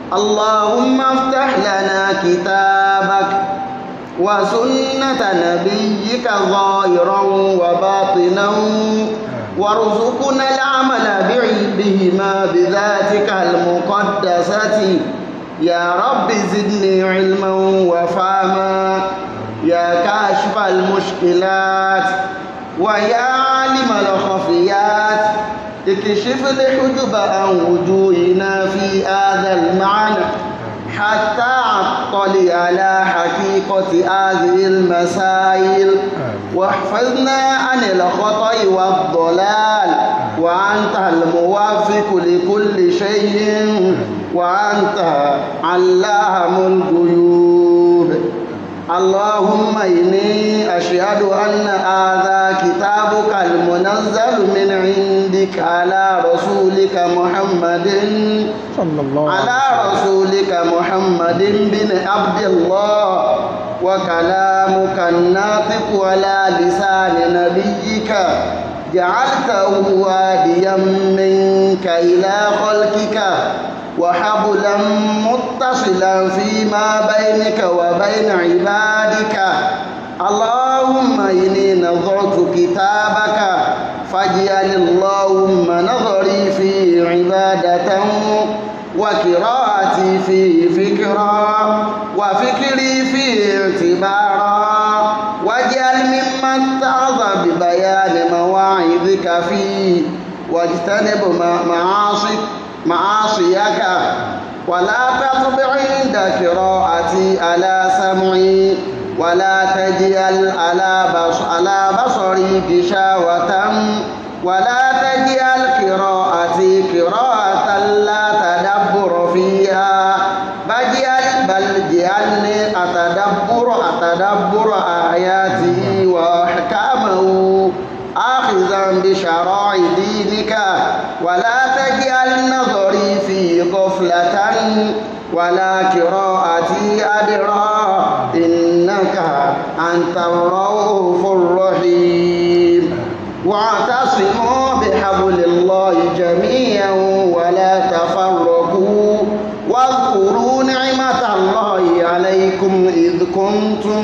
اللهم افتح لنا كتابك وسنة نبيك ظاهرا وباطنا وارزقنا العمل بهما بذاتك المقدسة يا رب زدني علما وفهما يا كاشف المشكلات ويا عالم الخفيات اكشف الحجب عن وجوهنا في هذا المعنى حتى عطل على حقيقة هذه المسائل واحفظنا عن الخطأ والضلال وأنت الموافق لكل شيء وأنت علام الغيوب اللهم إني أشهد أن هذا كتابك المنزل من عندك على رسولك محمد صلى الله عليه على رسولك محمد بن عبد الله وكلامك الناطق على لسان نبيك جعلته هاديا منك إلى خلقك وحبلا متصلا فيما بينك وبين عبادك اللهم إني نظرت كتابك فاجعل اللهم نظري فيه عبادة وقراءتي فيه فكرا وفكري فيه اعتبارا واجعل ممن اتعظ ببيان مواعظك فيه واجتنب معاصيك معاصيك ولا تطبع عند قراءتي على سمعي ولا تجعل على بص على بصري غشاوة ولا تجعل قراءتي قراءة لا تدبر فيها بل بل جعلني أتدبر أتدبر آياته وأحكامه آخذا بشرائع دينك ولا تجعل نظري في غفلة ولا قراءتي أدرى إنك أنت الرؤوف الرحيم واعتصموا بحبل الله جميعا ولا تفرقوا واذكروا نعمة الله عليكم إذ كنتم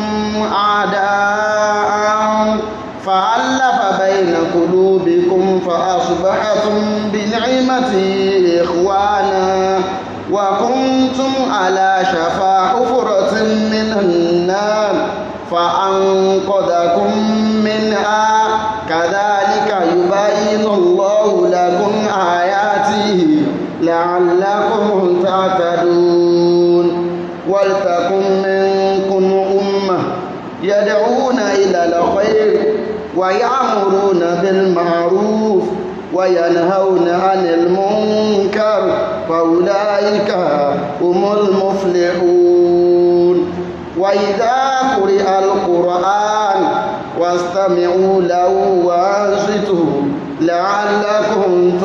أعداء فألف بين قلوبكم فأصبحتم بنعمته إخوانا وكنتم على شفا حفرة من النار فأنقذكم منها كذلك يبين الله لكم آياته لعلكم تعتدون ولتكن منكم أمة يدعون إلى الخير ويأمرون بالمعروف وينهون عن المنكر فأولئك هم المفلحون وإذا قرئ القرآن واستمعوا له وأنصتوا لعلكم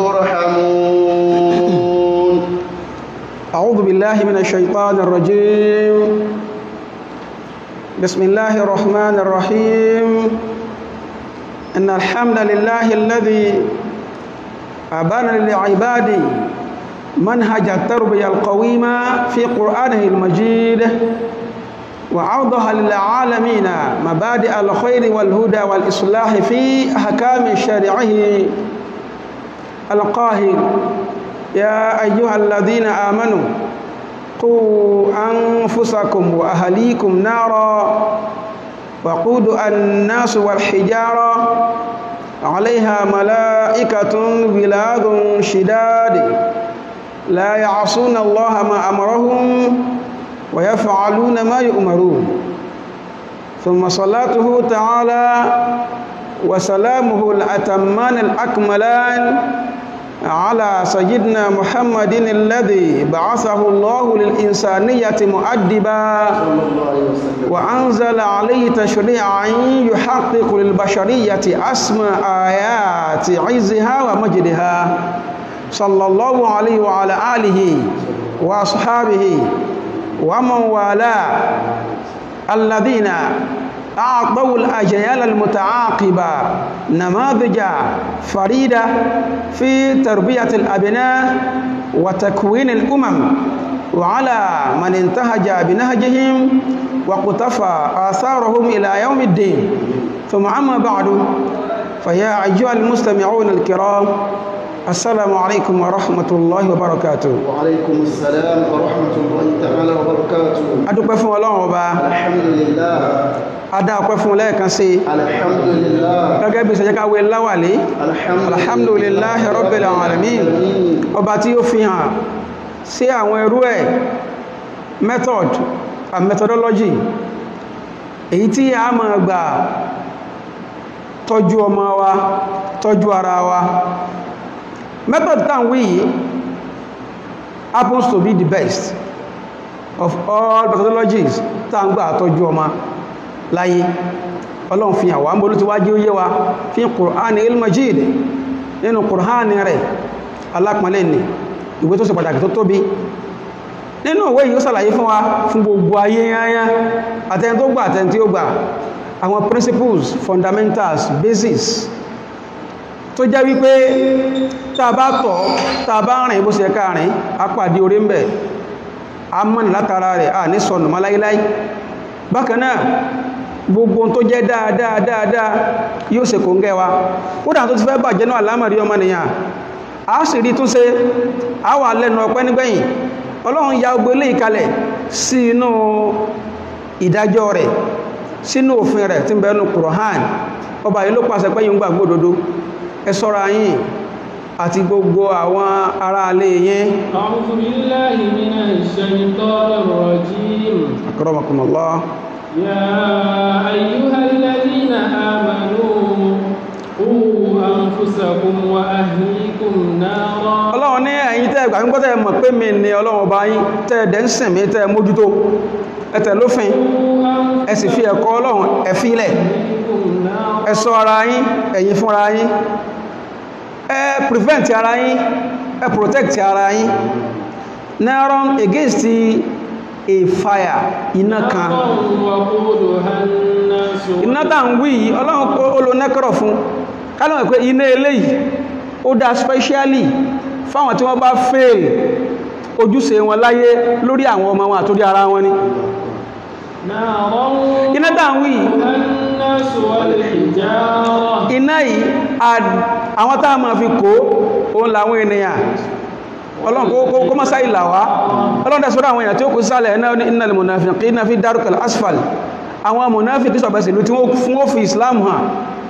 ترحمون أعوذ بالله من الشيطان الرجيم بسم الله الرحمن الرحيم إن الحمد لله الذي أبان لعباده منهج التربية القويمة في قرآنه المجيد وعوضها للعالمين مبادئ الخير والهدى والإصلاح في أحكام شرعه القاهر يا أيها الذين آمنوا قوا أنفسكم وأهليكم نارا وقود الناس والحجارة عليها ملائكة بلاغ شداد لا يعصون الله ما أمرهم ويفعلون ما يؤمرون ثم صلاته تعالى وسلامه الأتمان الأكملان على سيدنا محمد الذي بعثه الله للإنسانية مؤدبا وأنزل عليه تشريعا يحقق للبشرية أسمى آيات عزها ومجدها صلى الله عليه وعلى آله وأصحابه ومن والاه الذين أعطوا الأجيال المتعاقبة نماذج فريدة في تربية الأبناء وتكوين الأمم وعلى من انتهج بنهجهم وقتفى آثارهم إلى يوم الدين ثم أما بعد فيا أيها المستمعون الكرام السلام عليكم ورحمة الله وبركاته وعليكم السلام ورحمة الله تعالى وبركاته adúpẹ́ fún ọlọ́run ọba الحمد لله adá ọpẹ́ fún lẹ́ẹ̀kan sí الحمد لله gẹ́gẹ́ bí ìṣẹ́jẹ́ káwé láwàlé alhamdulillahi rabbil alamin ọba tí ó fi hàn sí àwọn ẹrú ẹ̀ method and methodology èyí tí a máa gbà tọ́jú ọmọ wa tọ́jú ara wa method tàn wí yìí happens to be the best of all methodologies tá ń gbà tọ́jú ọmọ láyé ọlọ́run fi hàn wá ń bolú ti wájú yé wa fi Qur'ani il-Majid nínú Qur'ani rẹ̀ alápọ̀lẹ́ ni ìwé tó ṣe pàtàkì tó tóbi nínú ìwé yìí ó sàlàyé fún wa fún gbogbo ayé yányá àtẹni tó gbà àtẹni tí ó gbà àwọn principles fundamentals basis tó jẹ́ wípé tá a bá tọ̀ tá a bá rìn bó ṣe ká rìn á pàdé orí ń bẹ̀ a mọ́ni látara rẹ̀ a ní sọnù mọ́ láíláí bákan náà gbogbo tó jẹ́ dáadáa dáadáa yóò ṣe kò ń gẹ́ wa ó dà tó ti fẹ́ bàjẹ́ náà lámàrí ọmọ nìyàn a sì rí tún ṣe a wà lẹ́nu ọpẹ́ nígbẹ̀yìn ọlọ́run ya ogbó ilé ìkalẹ̀ sí inú ìdájọ́ rẹ̀ sínú òfin rẹ̀ tí ń bẹ̀ẹ́nu Kùránì ọba yìí ló pàṣẹ pé yíò ń gbàgbọ́ òdodo ẹ ṣọ́ra yín àti gbogbo àwọn ará alé yín أعوذ بالله من الشيطان الرجيم akramakumullah يا أيها الذين آمنوا قوا أنفسكم وأهليكم نارا ọlọ́run ní ẹ̀yin tẹ́ ẹgbà nígbọ́tẹ̀ mọ̀ pé mi ni ọlọ́run ọba yín tẹ́ ẹ̀dẹ̀ ń sìn mí tẹ́ ẹ mójútó ẹ̀tẹ̀ lófin قوا ẹ sì fi ẹ̀kọ́ ọlọ́run ẹ fílẹ̀ أنفسكم نارا ẹ ṣọ́ ara yín ẹ̀yin fúnra yín ẹ prevent ara yín ẹ protect ara yín naron against a fire iná kan وقودها الناس iná tá ń wí yìí ọlọ́run kó olónẹ́kọ̀rọ̀ fún kálọ̀ pé iná eléyìí ó dá specially fáwọn tí wọ́n bá fail ojúṣe wọn láyé lórí àwọn ọmọ wọn àtórí ara wọn ni نارا iná tá ń wí yìí وقودها الناس والحجارة iná yìí a- àwọn tá a máa fi kó òun làwọn ènìyàn ọlọ́run kó- kó- kó mọ́sá ìlà wá ọlọ́run dẹ̀ sọ́rọ̀ àwọn èèyàn tí ó kú sálẹ̀ ẹ̀nà ní innal munafiqina fi darkil asfal àwọn munafiki sọ̀bẹ̀sìlú tí wọ́n fún ó fi islam hàn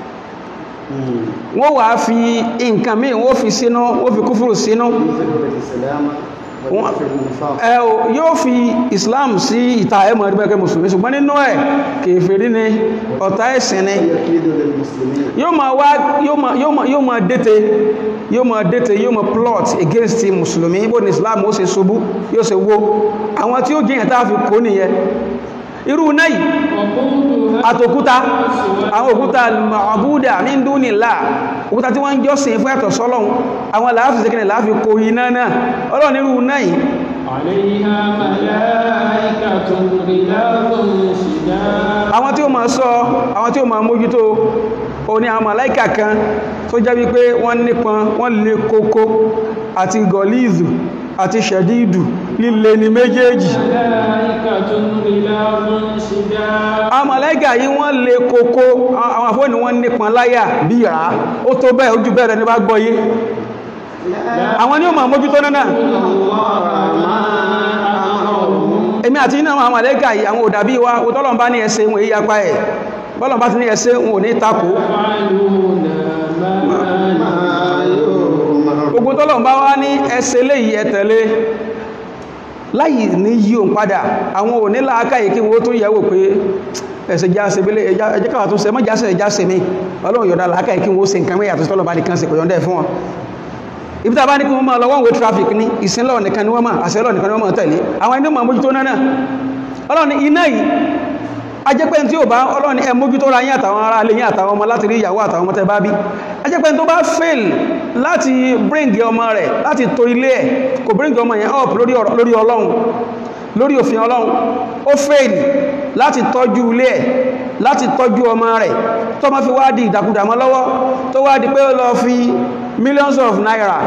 wọ́n wà fi nǹkan míì wọ́n fi sínú wọ́n fi kúfùrù sínú السلام وفي النفاق ẹ o yóò fi islam sí ìta ẹmọ̀ ẹgbẹ́gbẹ́ mùsùlùmí ṣùgbọ́n nínú ẹ̀ kèfèrí ni ọ̀tá ẹ̀sìn ni يكيد للمسلمين yóò máa wá yóò máa yóò máa yóò máa dẹ́tẹ̀ yóò máa dẹ́tẹ̀ yóò máa plot against mùsùlùmí bó ní islam ó ṣe ṣubú yóò ṣe wó àwọn tí ó jẹ́ ìyàtà fi kó nìyẹn irú náà yìí وقودها àtòkúta àwọn òkúta ma'abuda min dunillah òkúta tí wọ́n ń jọ́sìn fún ẹ̀tọ̀ sọ́lọ́hun àwọn làáfíì sẹ́kẹ̀rẹ̀ láàfi kó iná náà ọlọ́run irú náà yìí عليها ملائكة غلاظ شداد àwọn tí ó máa sọ àwọn tí ó máa mójútó o ní àwọn màláìkà kan tó jẹ́ wípé wọ́n nípọn wọ́n lè kókó àti gọ̀líìzù àti ṣẹ̀dídù líle ní méjèèjì ملائكة غلاظ شداد àwọn màláìkà yìí wọ́n lè kókó àwọn àfóònù wọ́n nípọn láyà bí ìrá ó tó bẹ́ẹ̀ ojú bẹ́ẹ̀ rẹ̀ ní bá gbọ́yé àwọn ni ó máa mójútó náà èmi àti iná àwọn màláìkà yìí àwọn òdàbí wa òtọ́lọ̀ bá ní ẹsẹ̀ wọn èyí apá ẹ̀ bọ́lọ̀ bá ti ní ẹsẹ̀ wọn ò ní takò يفعلون ما ما يؤمر gbogbo tọ́lọ̀ bá wá ní ẹsẹ̀ léyìí ẹ̀tẹ̀lé láyìí ní yí òun padà àwọn ò ní láàká yìí kí wọ́n tún yẹ̀wò pé ẹsẹ̀ jáse bílé ẹjẹ́ káwà tún sẹ mọ́ jáse jáse mi ọlọ́run yọ̀dá láàká yìí kí wọ́n ṣe nǹkan mẹ́yà tó tọ́lọ̀ bá nìkan ṣe kò yọ̀ndẹ̀ fún wọn ibi tá a bá ní kí wọ́n máa lọ one way traffic ní ìsinlọ̀ nìkan ni wọ́n máa àṣẹlọ̀ nìkan ni wọ́n máa tẹ̀lé àwọn ẹni máa mójútó náà ọlọ́run iná yìí ajẹ́pẹ́ tí ó bá ọlọ́run ẹ mójútó ra yín àtàwọn ará ilé yín àtàwọn ọmọ láti rí ìyàwó àtàwọn ọmọ tẹ́ bá bí ajẹ́pẹ́ tó bá fail láti bring ọmọ rẹ̀ láti to ilé ẹ̀ kò bring ọmọ yẹn up lórí ọ̀rọ̀- lórí ọlọ́run lórí òfin ọlọ́run ó fail láti tọ́jú ilé ẹ̀ láti tọ́jú ọmọ rẹ̀ tó má fi wá di ìdàkudà mọ́ lọ́wọ́ tó wá di pé ó lọ fi millions of naira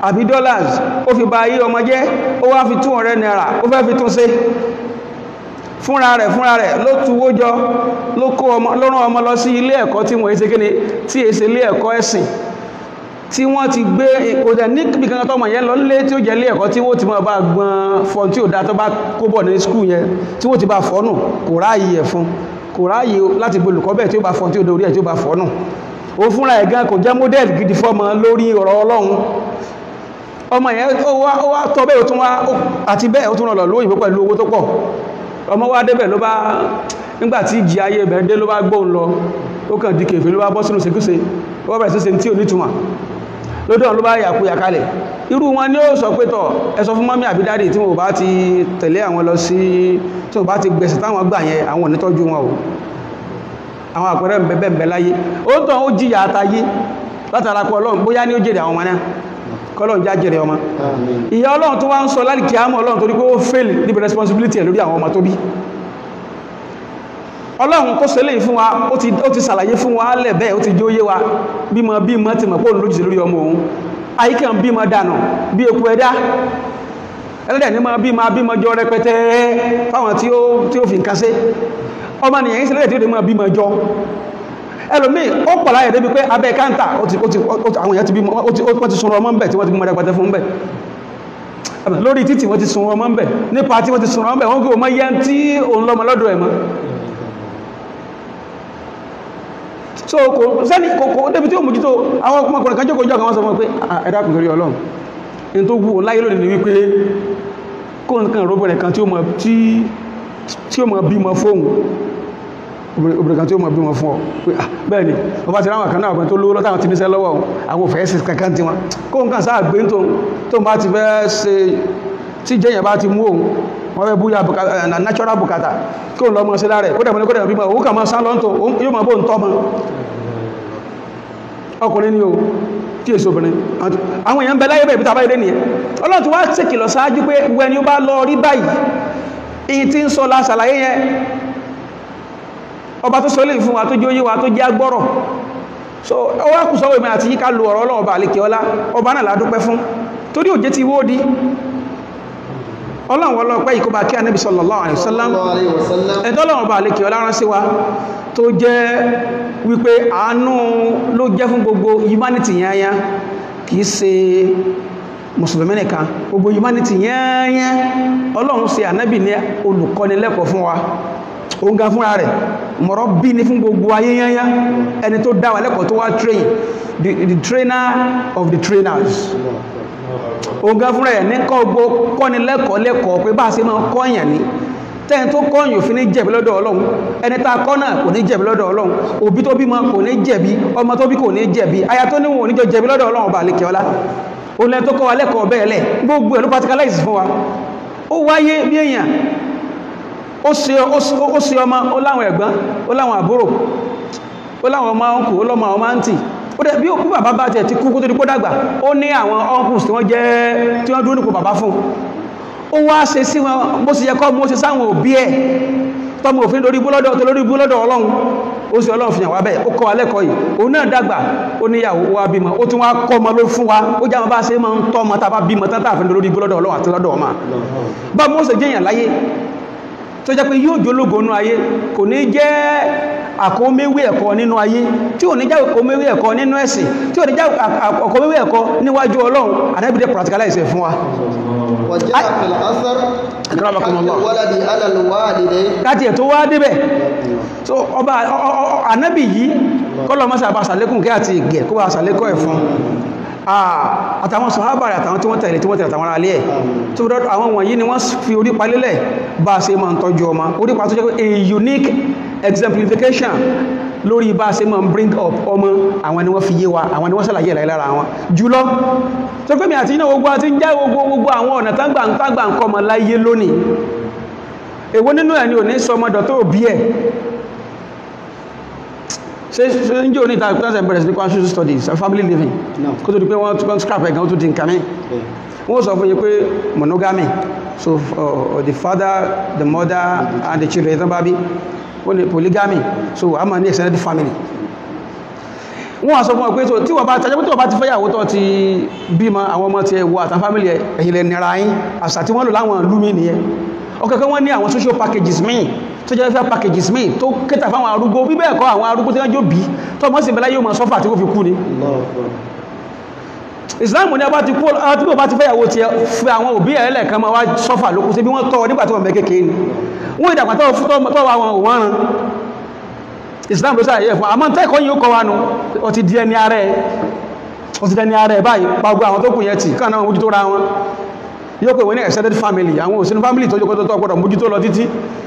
àbí dollars ó fi ba ayé ọmọ jẹ́ ó wá fi 200 naira ó fẹ́ fi tún ṣe fúnra rẹ̀ fúnra rẹ̀ ló tuwó jọ ló kó ọmọ ló rán ọmọ lọ sí ilé ẹ̀kọ́ tí wọ́n ṣe kíni tí è ṣe ilé ẹ̀kọ́ ẹ̀sìn tí wọ́n ti gbé òdẹ̀ níbi kankan tọ́mọ yẹn lọ nílé tí ó jẹ́ ilé ẹ̀kọ́ tí wọ́n ti máa bá gbọ́n fọ́n tí ò dá tó bá kó bọ̀ ní skul yẹn tí wọ́n ti bá fọ́nù kò ráàyè ẹ̀ fún kò ráàyè láti gbé olùkọ́ bẹ́ẹ̀ tí ó bá fọ́n tí ó dorí ẹ̀ tí ó bá fọ́nù ó fúnra ẹ̀ gan kò jẹ́ model gidi fọ́mọ lórí ọ̀rọ̀ ọlọ́run ọmọ yẹn ó wá ó wá tọ́ bẹ́ẹ̀ ó tún wá àti bẹ́ẹ̀ ó tún lọ lóyìnbó pẹ̀lú owó tó pọ̀ ọmọ wá débẹ̀ ló bá nígbàtí ìjì ayé bẹ̀rẹ̀ dé ló bá gbóhùn lọ ó kàn di kèfè ló bá bọ́ sínú ṣekúṣe ó bẹ̀rẹ̀ sí ṣe tí ò nítumọ̀ lódò ló bá yàkú yàkalẹ̀ irú wọn ni ó sọ pé tọ̀ ẹ sọ fún mọ́mí àbí dádì tí wọ́n bá ti tẹ̀lé àwọn lọ sí tí wọ́n bá ti gbẹ̀sẹ̀ táwọn gbà yẹn àwọn onítọ́jú wọn o àwọn àpẹẹrẹ bẹ̀bẹ̀ láyé ó tàn ó jìyà àtayé látara pọ̀ ọlọ́run bóyá ní ó jèrè àwọn ọmọ náà kọ́lọ́run já jèrè ọmọ ìyá ọlọ́run tó wá ń sọ lálìkí àmọ́ ọlọ́run torí pé ó fail níbi responsibility ẹ̀ lórí àwọn ọmọ tó bí ọlọ́run tó ṣẹlẹ̀ fún wa ó ti ó ti ṣàlàyé fún wa lẹ̀ bẹ́ẹ̀ ó ti jó yé wa bímọ bímọ ti mọ̀ pé òun lójúṣe lórí ọmọ òun àyíká ń bímọ dànù bí eku ẹ̀dá ẹlẹ́dẹ̀ ní máa bímọ bímọ jọ rẹpẹtẹ fáwọn tí ó tí ó fi nǹkan ṣe ọmọ nìyẹn ń ṣẹlẹ̀ tí ó lè máa bímọ jọ ẹlòmíì ó pọ̀ láyẹ̀ débi pé abẹ́ káńtà ó ti ó ti àwọn èèyàn ti bímọ ó ti ó ti sunrọ ọmọ ń bẹ̀ tí wọ́n ti bímọ rẹpẹtẹ fún ń bẹ̀ lórí títì wọ́n ti sunrọ ọmọ ń bẹ̀ nípa tí wọ́n ti sunrọ ọmọ ń bẹ̀ wọ́n kí o mọ yẹn tí òun lọ́mọ lọ́dọ̀ ẹ̀ mọ́ so kò sẹ́ni kò débi tí ó mójútó àwọn ọmọkùnrin kan jókòó jọ kan wọ́n sọ fún pé ẹ̀dá kùn torí ọlọ́run in tó wù láyé lónìí ni wípé kó nǹkan róbìnrin kan tí ó mọ̀ tí ó mọ̀ bímọ fóun obìnrin kan tí ó mọ̀ bímọ fún ọ pé bẹ́ẹ̀ ni ọba ti ráwọn kan náà kan tó lówó lọ́tàwọn ti níṣẹ́ lọ́wọ́ àwọn òfẹ́ sí kankan tí wọn kó nǹkan sáà gbé tó tó bá ti fẹ́ ṣe tí jẹ́yàn bá ti mú òun wọ́n fẹ́ búyà natural bukata kí òun lọ mọ́ sí lára ẹ̀ kó dẹ̀mọ́ ní kó dẹ̀mọ́ bímọ òun kà mọ́ sá lọ́ntọ̀ yóò mọ́ bó ń tọ́ mọ́ ọkùnrin ni o tí èso obìnrin àwọn èèyàn bẹ láyé bẹ̀rẹ̀ bí tàbá ilé nìyẹn ọlọ́run ti wá ṣèkìlọ̀ ṣáájú pé wẹni ó bá lọ rí báyìí èyí tí ń sọ la ṣàlàyé yẹn ọba tó sọlé fún wa tó jẹ́ oyé wa tó jẹ́ agbọ́rọ̀ so ó wá kù sọ́wọ́ ìmọ̀ àti yíká lu ọ̀rọ̀ ọlọ́ọ̀ba àlekè ọlá ọba náà ládúpẹ́ fún torí òjé ti wó di ọlọ́run ọlọ́pẹ́ ìkọba kí anábì sallallahu alaihi wasallam ẹ̀dọ́lọ́run ọba àlekè ọlá rán sí wa tó jẹ́ wípé àánú ló jẹ́ fún gbogbo humanity yányá kìí ṣe mùsùlùmí nìkan gbogbo humanity yányá ọlọ́run ṣe ànábì ní olùkọ́nilẹ́kọ̀ọ́ fún wa òun gan fúnra rẹ̀ mọ̀rọ̀ bí ní fún gbogbo ayé yányá ẹni tó dá wa lẹ́kọ̀ọ́ tó wá train the, the trainer of the trainers òun gan fúnra ẹ̀ ní kọ́ gbogbo kọ́ni lẹ́kọ̀ọ́ lẹ́kọ̀ọ́ pé bá a ṣe máa kọ́yàn ní tẹ́yìn tó kọ́yìn òfin ní jẹ̀bi lọ́dọ̀ ọlọ́run ẹni tá a kọ́ náà kò ní jẹ̀bi lọ́dọ̀ ọlọ́run òbí tó bímọ kò ní jẹ̀bi ọmọ tó bí kò ní jẹ̀bi aya tó níwọ̀n oníjọ jẹ̀bi lọ́dọ̀ ọlọ́run ọba àlekè ọlá òun lẹ́ni tó kọ́ wa lẹ́kọ̀ọ́ bẹ́ẹ̀ lẹ̀ gbogbo ẹ̀ ló practicalize fún wa ó wáyé bí èèyàn ó ṣe ọmọ ó láwọn ẹ̀gbọ́n ó láwọn àbúrò ó láwọn ọmọ ọkù ó lọ́mọ ọmọ àǹtì ó dẹ̀ bí òkú bàbá bá tẹ̀ ti kú kó tó di kó dàgbà ó ní àwọn uncles tí wọ́n jẹ́ tí wọ́n dúró nípò bàbá fún ó wá ṣe sí wọn bó ṣe yẹ kọ́ mọ́ ṣe sáwọn òbí ẹ̀ tọ́mọ òfin lórí búlọ́dọ̀ tó lórí búlọ́dọ̀ ọlọ́run ó sì ọlọ́run fìyàn wá bẹ́ẹ̀ ó kọ́ alẹ́kọ̀ọ́ yìí òun náà dàgbà ó níyàwó ó wá bímọ ó tún wá kọ́ ọmọ ló fún wa ó jáwọn bá ṣe máa ń tọ́ ọmọ tá a bá bímọ tán tààfin lórí búlọ́dọ̀ ọlọ́run àti lọ́dọ̀ ọmọ bá mọ́ ṣe jẹ́yàn láyé tó jẹ́ pé yóò jólógo nínú ayé kò ní jẹ́ àkóméwé ẹ̀kọ́ nínú ayé tí ò ní jẹ́ àkóméwé ẹ̀kọ́ nínú ẹ̀sìn tí ò ní jẹ́ àkóméwé ẹ̀kọ́ níwájú ọlọ́run àdábìdẹ̀ practicalize ẹ̀ fún wa وجاء في الأثر أكرمكم الله. الولد على الوالدين láti ẹ̀ tó wá débẹ̀ so ọba ànábì yìí kọ́lọ̀ mọ́sà bá sàlékùn kí àti ìgẹ̀ kó bá sàlékọ́ ẹ̀ fún àtàwọn sọ̀hábà rẹ̀ àtàwọn tí wọ́n tẹ̀lé tí wọ́n tẹ̀lé àtàwọn ará alẹ́ ẹ̀ tó rọ́ àwọn wọ̀nyí ni wọ́n fi orí palélẹ̀ bá ṣe máa ń tọ́jú ọmọ orí pa tó jẹ́ pé a unique exemplification lórí bá ṣe máa ń bring up ọmọ àwọn ni wọ́n fi yé wa àwọn ni wọ́n sàlàyé ẹ̀ lára wọn jùlọ tó pé mi àti iná gbogbo àti ń já gbogbo gbogbo àwọn ọ̀nà tágbà ń tágbà ń kọ́ ọmọ láyé lónìí èwo nínú ẹ̀ ni ò ní sọ ọmọdọ̀ tó bí ẹ̀ ṣe ṣe ń jẹ́ òní ìta ìpínlẹ̀ bẹ̀rẹ̀ sí ní conscious studies and family living kó tó di pé wọ́n tún scrap ẹ̀gán tó di nǹkan mi wọ́n sọ fún yín pé monogamy so uh, the father the mother and the children tán bá bí wọ́n ní polygamy so a máa ní extended family wọ́n wá sọ fún ọ pé tó tí wọ́n bá tàjẹ́ pé tí wọ́n bá ti fẹ́yàwó tó ti bímọ àwọn ọmọ ti ẹwọ àtàn fámílì ẹ̀ ẹ̀yìn lẹ̀ nira yín àṣà tí wọ́n lò láwọn ìlú mi nìyẹn ọkọ̀kọ́ wọ́n ní àwọn social packages míì tó jẹ́ fẹ́ packages míì tó kẹta fáwọn arúgbó bí bẹ́ẹ̀ kọ́ àwọn arúgbó tí wọ́n jó bí tó mọ́ sí ìbẹ̀lá yóò mọ̀ sọ́fà tí ó fi kú ni Allahu Akbar. Islam ní ọba ti kú àti bí ọba ti fẹ́yàwó ti fẹ́ àwọn òbí ẹ̀ lẹ́ẹ̀kan máa wá sọ́fà lókù sí bí wọ́n tọ́ nígbà tí wọ́n bẹ́ kékeré ni wọ́n ìdàgbà tó tọ́ wa wọn òwọ́n ran Islam ló sáàyẹ fún àmọ́ tẹ́kọ̀ọ́ yìí ó kọ́ wa nù ó ti di ẹni ààrẹ ó ti di ẹni ààrẹ báyìí pàgbọ́ àwọn tó kù yẹn tì káà náà mójútó ra wọn yóò pè wọ́n ní extended family àwọn òsínú family tó jókòó tó tọ́ gbọ́dọ̀ mójútó lọ títí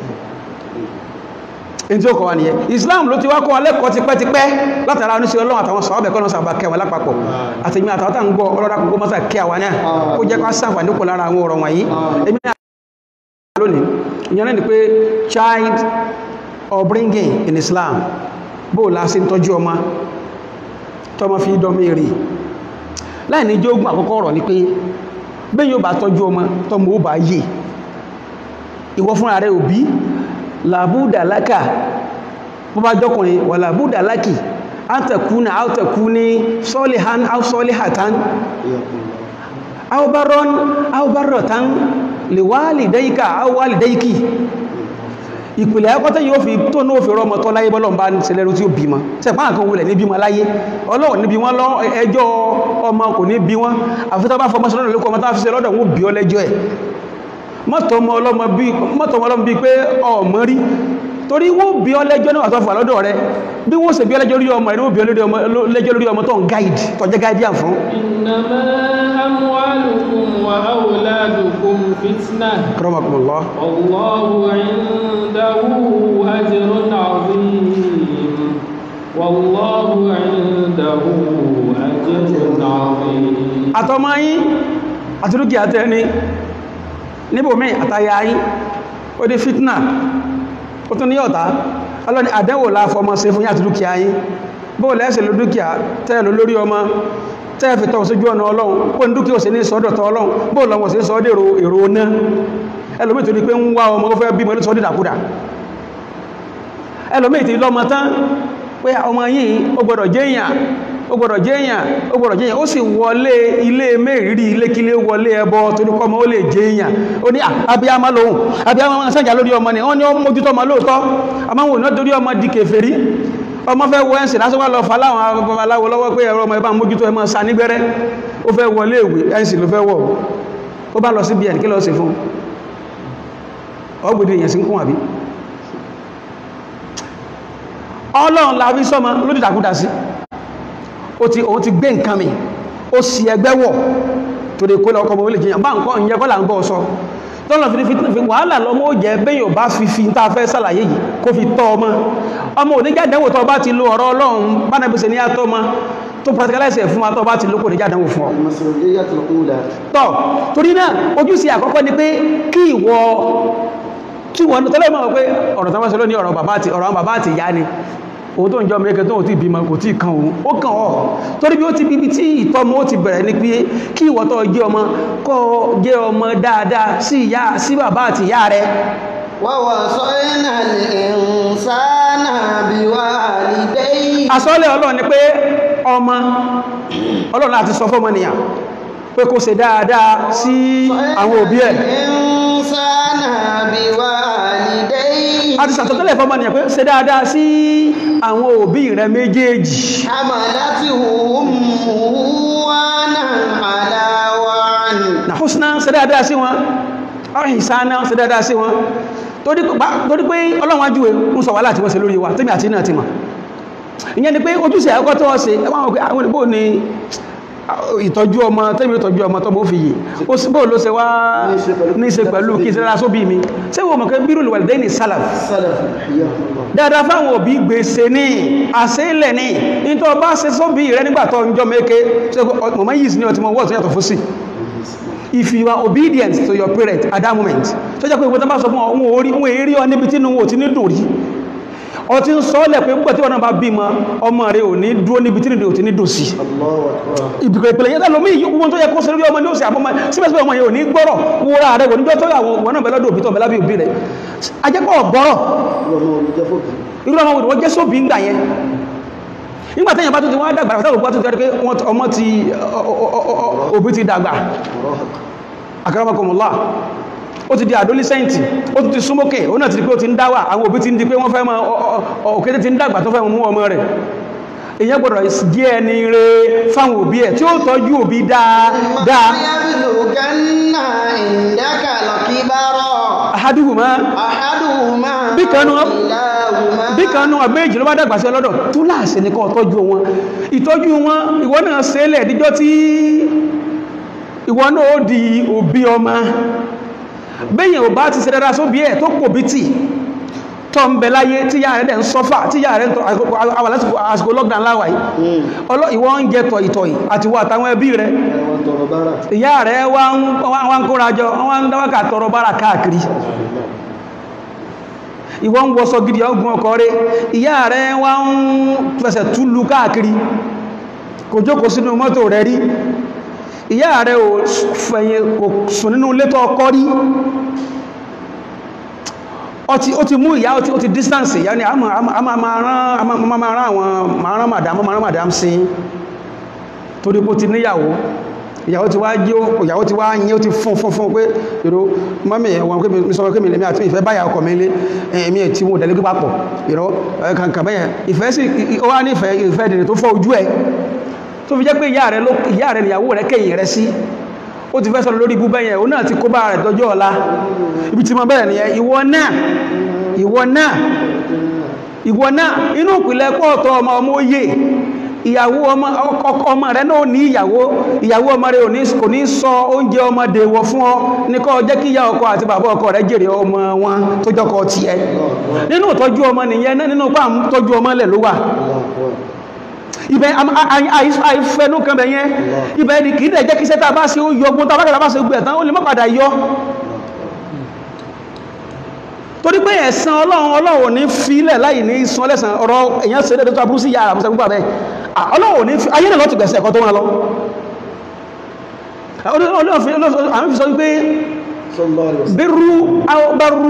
in tí ó kọ́ wa nìyẹn Islam ló ti wá kọ́ wa lẹ́kọ̀ọ́ tipẹ́tipẹ́ látara oníṣẹ́ Ọlọ́run àtàwọn sọ̀rọ̀ kọ́ lọ́sàbà kẹwàá lápapọ̀ àtẹ̀mí àtàwọn tá ń gbọ́ ọlọ́dà kókó mọ́sà kẹ́ àwa náà kó jẹ́ ká sàǹfààní kò lára àwọn ọ̀rọ̀ wọ̀nyí èmi náà lónìí ìyẹn náà ni pé child upbringing in Islam bó la ṣe ń tọ́jú ọmọ tọ́mọ fi dọ́mọ èrè láì ní jógún àkọ́kọ́ ọ̀rọ̀ ni pé bẹ́ẹ̀ yóò bá tọ́jú ọmọ tọ́mọ ó bá yè ìwọ fúnra rẹ̀ òbí làbúdà lákà bó bá jọkùnrin wà làbúdà lákì átẹ̀kúnà átẹ̀kúní sọ́lìhán áwọ́sọ́lìhàtán áwọ́bárọ́n áwọ́bárọ̀tán lè wálì dáíkà áwọ́wálì dáíkì ìpìlẹ̀ ẹkọ́tẹ́ yóò fi tó ní òfin rọmọ tọ́ láyé bọ́lọ̀ bá ń ṣẹlẹ̀rú tí ó bímọ sẹ́pá nǹkan wulẹ̀ ní bímọ láyé ọlọ́wọ̀ níbi wọ́n lọ ẹjọ́ ọmọ kò ní bí wọ́n àfitọ́ bá fọmọ sọ́lọ́dọ̀ lókọ ọmọ tó fi ṣe lọ́dọ̀ wọn bí ọ lẹ́jọ́ ẹ̀ mọ́tọ̀mọ́ ọlọ́mọ bí pé ọmọ rí torí wọ́n bí ọ lẹ́jọ́ náà tó fà lọ́dọ̀ rẹ bí wọ́n ṣe bí ọ lẹ́jọ́ lórí ọmọ rẹ wọ́n bí ọ lẹ́jọ́ lórí ọmọ tó ń gáìdì tó jẹ́ gáìdì àn fún إنما أموالكم وأولادكم فتنة Akramakumullah والله عنده أجر عظيم والله عنده أجر عظيم àtọmọ yín àti dúkìá tẹni níbòmí àtàyà yín ó dé fitna ó tún ní ọ̀tá ọlọ́ni àdẹ́wò láfọmọ ṣe fún yín àti dúkìá yín bó lẹ́ẹ̀sẹ̀ ló dúkìá tẹ́ẹ̀lú lórí ọmọ tẹ́ẹ̀fì tọ́ sójú ọ̀nà ọlọ́run kó ní dúkìá ò sí ní sọ́dọ̀tọ̀ ọlọ́run bó lọ́wọ́ sí sọ́dẹ̀ èrò ọ̀nà ẹlòmí tó ní pé ń wá ọmọ ó fẹ́ bímọ ní sọ́dẹ̀ dàkúdà ẹlòmí ti lọ́mọ tán pé ọmọ yìí ó gbọ́dọ̀ jẹ́yàn ó gbọ́dọ̀ jẹ́yàn ó gbọ́dọ̀ jẹ́yàn ó sì wọlé ilé mẹ́rìírí ilékílé wọlé ẹbọ torí kọ́mọ ó lè jẹ́yàn ó ní abiyama lòun abiyama máa sànjà lórí ọmọ ni wọ́n ní ó mójútó ọmọ lóòótọ́ àmọ́ wọn ò náà torí ọmọ di kèfèrí ọmọ fẹ́ wọ ẹ̀sìn lásán wà lọ fà láwọn babaláwo lọ́wọ́ pé ẹ̀rọ ọmọ ẹ̀bá mójútó ẹ máa sa nígbẹ́rẹ́ ó fẹ́ wọlé ìwé ẹ̀sìn ló fẹ́ wọ̀ ó bá lọ sí bíẹ̀ kí lọ sí fún ọgbẹ̀dẹ̀ èèyàn sí ń kún àbí ọlọ́run la fi sọ́mọ lódìdàkúdà sí ó ti òun ti gbé nǹkan mi ó sì ẹgbẹ́ wọ̀ tó lè kó lọ ọkọ̀ mọ̀ lè jẹyàn bá nǹkan ìyẹn kọ́ là ń bọ́ sọ tọ́lọ̀ fi fi wàhálà lọ́mọ ó jẹ́ bẹ́yàn bá fi fi tá a fẹ́ sàlàyé yìí kó fi tọ́ ọmọ ọmọ oníjàdánwò tó bá ti lo ọ̀rọ̀ ọlọ́run bánabíse ní àtọ́ ọmọ tó practicalize ẹ̀ fún wa tó bá ti lókò oníjàdánwò fún ọ المسؤولية الأولى tọ́ torí náà ojúṣe àkọ́kọ́ ni pé kí ìwọ tí wọ́n tọ́lọ́ mọ̀ pé ọ̀rọ̀ tó wọ́n sọ lónìí ọ̀rọ̀ bàbá àti ọ̀rọ̀ àwọn bàbá àti ìyá ni òun tó ń jọ mẹ́kẹ́ tó ń tí bímọ kò tí kan òun ó kàn ọ́ torí bí ó ti bíbi tí ìtọ́mọ ó ti bẹ̀rẹ̀ ní pé kí ìwọ tó jẹ́ ọmọ kọ́ jẹ́ ọmọ dáadáa sí ìyá sí bàbá àti ìyá rẹ ووصينا الإنسان بوالديه àsọ́lẹ̀ ọlọ́run ni pé ọmọ ọlọ́run láti sọ fọ́mọnìyàn pé kó ṣe dáadáa sí àwọn òbí ẹ̀ الإنسان بوالديه a ti sàtọ́tẹ́lẹ̀ fọ́mọnìyàn pé ṣe dáadáa sí àwọn òbí rẹ méjèèjì حملته أمه وانا على وعن na husna ṣe dáadáa sí wọn ọ̀rìn ìsáná ṣe dáadáa sí wọn torí pé- torí pé ọlọ́run ajúwe ń sọ wà láti wọ́n ṣe lórí wa tẹ́mì àti náà ti mọ̀ ìyẹn ni pé ojúṣe ẹ̀kọ́ tó wọ́n ṣe ẹwọ́n àwọn àwọn ìbò ni ìtọ́jú ọmọ tẹ́mì ìtọ́jú ọmọ tọ́mọ ó fi yìí ó sì bóò ló ṣe wá ní ṣe pẹ̀lú kí ṣe dára sóbí mi ṣé wọ́n mọ̀ pé bírù lè wà lẹ́dẹ́ ní sálàf سلف حياكم الله dáadáa fáwọn òbí gbèsè ní àṣẹ́lẹ̀ ní nítorí ọba ṣe sóbí rẹ nígbà tó ń jọ mẹ́kẹ́ ṣe mọ̀mọ́ yìí sí ní ọtí mọ̀ wọ́n tó yàtọ̀ fún sí if you are obedient to your parent at that moment tó jẹ́ pé ìwọ́n tó bá sọ fún ọ wọn orí wọn èrí ọ níbi tí wọn ò ti ní dùn rí ọ ti ń sọ ọ́lẹ̀ pé púpọ̀ tí wọn náà bá bímọ ọmọ rẹ ò ní dúró níbi tí ò ti ní dùn sí الله أكبر ìbìkọ̀ ìpìlẹ̀ yẹn tẹ́lọ mí ìyókù tó yẹ kó sẹ́lẹ̀ ọmọ ní òsì àmọ́mọ́ síbẹ̀síbẹ̀ ọmọ yẹn ò ní gbọ́rọ̀ wúra rẹ̀ wọ́n níjọ́ tó yà wọn náà bẹ̀lọ́dọ̀ òbí tó bẹ̀lá bí òbí rẹ̀ ajẹ́pọ̀ gbọ́rọ̀ اللهم ولد فوق irú ọmọ òdìwọ́ jẹ́ sóbí ńgbà yẹn nígbà tẹ́yìn bá tún ti wọ́n dàgbà tẹ́lù bá tún ti rí pé wọ́n ọmọ ti òbí ti dàgbà akaramakomọlá ó ti di adolescenti ó ti súnmọ́kẹ̀ ó náà ti di pé ó ti ń dáwà àwọn òbí ti ń di pé wọ́n fẹ́ mọ́ òkété ti ń dàgbà tó fẹ́ mú ọmọ rẹ̀ èyàn gbọ́dọ̀ jẹ́ ẹni rẹ̀ fáwọn òbí ẹ̀ tí ó tọ́jú òbí dáadáa يبلغن عندك الكبر ahaduhuma أحدهما bí kanú كلاهما bí kanú àbẹ́jì ló bá dàgbà sí ọlọ́dọ̀ tó láàṣẹ ní kó tọ́jú wọn ìtọ́jú wọn ìwọ náà ṣẹlẹ̀ díjọ́ tí ìwọ náà ó di òbí ọmọ bẹ́yìn ò bá ti ṣe dára sóbi ẹ̀ tó pò bí tì tọ́ ń bẹ láyé tí yáà rẹ̀ dẹ̀ ń sọ́fà tí yáà rẹ̀ ń tọ́ àwọn lásìkò àsìkò lockdown láwàá yìí ọlọ́ ìwọ ń jẹ tọ̀ ìtọ̀ yìí àti wọ àtàwọn ẹbí rẹ̀ ẹ̀wọ̀n tọrọ bára ìyá rẹ̀ wá ń wá ń kóra jọ wọ́n ń dáwọ́kà tọrọ bára káàkiri ìwọ ń wọṣọ gidi ọgbọ̀n ọkọ̀ rẹ̀ ìyá rẹ̀ wá ń fẹsẹ̀ túlù káàkiri kò jókòó sínú mọ́tò rẹ̀ rí ìyá rẹ̀ ò fẹ̀yìn kò sùn nínú létọ́ ọkọ́ rí ó ti ó ti mú ìyá ó ti ó ti distance ìyá ni a máa a máa- a máa máa rán a máa máa máa rán àwọn máa rán madam máa rán madam sí torí pé ó ti níyàwó ìyàwó ti wá jí ó ìyàwó ti wá yín ó ti fún fún fún pé ìró mọ́mí ẹ̀wọ̀n pé mi sọ pé mi lè mi àti ìfẹ́ báyà ọkọ̀ mi lé ẹ̀mí ẹ̀ tí mo dẹ̀lé papọ̀ ìró kankan bẹ́yẹn ìfẹ́ sí ó wá nífẹ̀ẹ́ ìfẹ́ dènà tó fọ́ ojú ẹ̀ tó fi jẹ́ pé ìyá rẹ̀ ló ìyá rẹ̀ níyàwó rẹ̀ kẹ́yìn rẹ̀ sí ó ti fẹ́ sọ̀rọ̀ lórí ibú bẹ́yẹn òun náà ti kó bá rẹ̀ dọjọ́ ọ̀la ibi tí mo bẹ̀rẹ̀ nìyẹn ìwọ náà ìwọ náà ìwọ náà inú ìpìlẹ̀ pọ̀ọ̀tọ̀ ọmọ ọmọ òye ìyàwó ọmọ ọkọ ọmọ rẹ̀ náà ní ìyàwó ìyàwó ọmọ rẹ̀ ò ní kò ní sọ oúnjẹ ọmọ dèwọ̀ fún ọ ní kọ́ jẹ́ kí ìyá ọkọ àti bàbá ọkọ rẹ̀ jèrè ọmọ wọn tó jọkọ tiẹ̀ nínú ìtọ́jú ọmọ nìyẹn náà nínú pàm tọ́jú ọmọ lẹ̀ ló wà ibẹ̀ àìfẹ́nú kan bẹ̀ yẹn ibẹ̀ ni kìí dẹ̀ jẹ́ kí sẹ́ta bá ṣe ó yọ ogun tàbákàtà bá ṣe gbẹ̀ tán ó lè má padà yọ torí pé ẹ̀san ọlọ́run ọlọ́run ní fílẹ̀ láì ní san ọlẹ́sàn ọ̀rọ̀ èyàn ṣe dédé tó aburú sí yàrá àmúṣẹ́ gbogbo àbẹ́ ọlọ́run ní fi ayé náà lọ́tù gbẹ̀sẹ̀ ẹ̀kọ́ tó wọn lọ àwọn fi sọ wípé sallallahu alaihi wasallam bírú bárú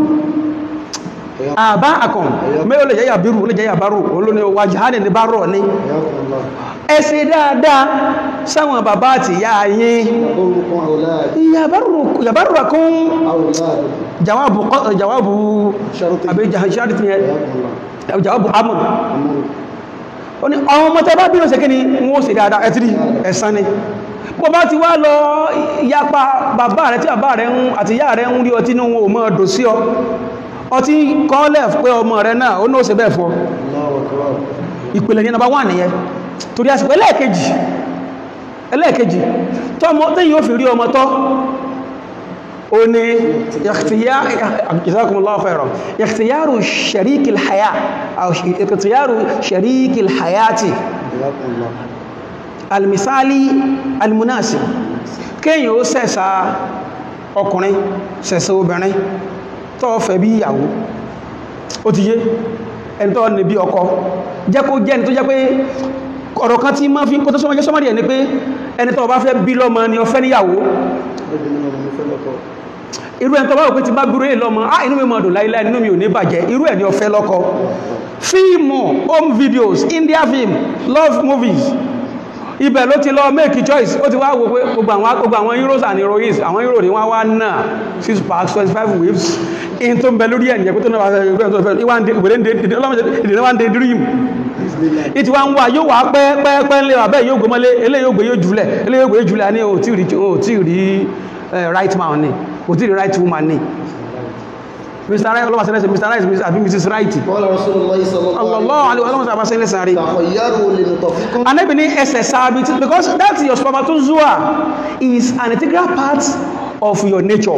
àbá àkàn mẹ́rin lè jẹ́yà bírú lè jẹ́yà bárú olóní wàjáhánì ní bárọ̀ ní Yakumullah. ẹ ṣe dáadáa sáwọn bàbá àti ìyá yín Yaburrukum awladukum. yàbárùkún Awladukum. jawabu jawabu Sharuti. àbí jahaṣáàdì tí yẹn Yakumullah. jawabu amur Amuru. ó ní àwọn ọmọ tẹ́ bá bí ó ṣe kí ni wọ́n ṣe dáadáa ẹ̀tìrí ẹ̀san ni bó bá ti wá lọ yapa bàbá rẹ̀ tí bàbá rẹ̀ ń àti ìyá rẹ̀ ń rí ọtí ní wọn ò mọ́ ọdọ̀ sí ọ ọtí kọ́lẹ̀ pé ọmọ rẹ̀ náà ó náà ṣe bẹ́ẹ̀ fún ọ Allahu akbar. ìpìlẹ̀ ní nọba wà nìyẹn torí àsìkò ẹlẹ́ẹ̀kejì ẹlẹ́ẹ̀kejì tọ́mọ tẹ́yìn ó fi rí ọmọ tọ́ ó ní jazakumullahu khairan ikhtiyaru sharikil haya aw ikhtiyaru sharikil hayati Yakumullah. almisali almunasib kéyàn ó sẹ̀sà ọkùnrin sẹ̀sà obìnrin tó fẹ́ bí ìyàwó ó ti yé ẹni tó ní bí ọkọ jẹ́ kó jẹ́ ẹni tó jẹ́ pé ọ̀rọ̀ kan tí máa fi kó tó sọmọ jẹ́ sọmọdé ẹni pé ẹni tó bá fẹ́ bí lọ́mọ ni ó fẹ́ níyàwó Obìnrin ọmọ mi fẹ́ lọ́kọ. irú ẹni tó bá wò pé ti bá gbúrú lọ́mọ á inú mi máa dùn láíláí inú mi ò ní bàjẹ́ irú ẹni ó fẹ́ lọ́kọ fíìmù home videos India film love movies ibẹ̀ ló ti lọ make choice ó ti wá wo pé gbogbo àwọn gbogbo àwọn heroes and heroines àwọn hero ni wọ́n wá náà six packs twenty five waves in tó ń bẹ lórí ẹ̀yẹ pé tó náà wá fẹ́ ìgbẹ́ tó fẹ́ ìwà ń de ìwé ń de ìdílé ìdílé wá ń de dream ìtì wá ń wá yóò wá pẹ́ pẹ́ pẹ́ ńlẹ̀ wà bẹ́ẹ̀ yóò gbọmọlé eléyìí yóò gbé yóò jùlẹ̀ eléyìí yóò gbé yóò jùlẹ̀ ní o tí rí o tí rí eh, right man ni o tí rí right woman ni Mr. Right ọlọ́wà sẹ́lẹ̀sẹ̀ Mr. Right àbí Mrs. Right Qala Rasulullah sallallahu Allah alaihi ọlọ́wà sẹ́lẹ̀sẹ̀ sẹ́lẹ̀sẹ̀ rí Takhayyaru linutafikum. Ànábì ní ẹsẹ̀ sáábí tí because that your spermatozoa is an integral part of your nature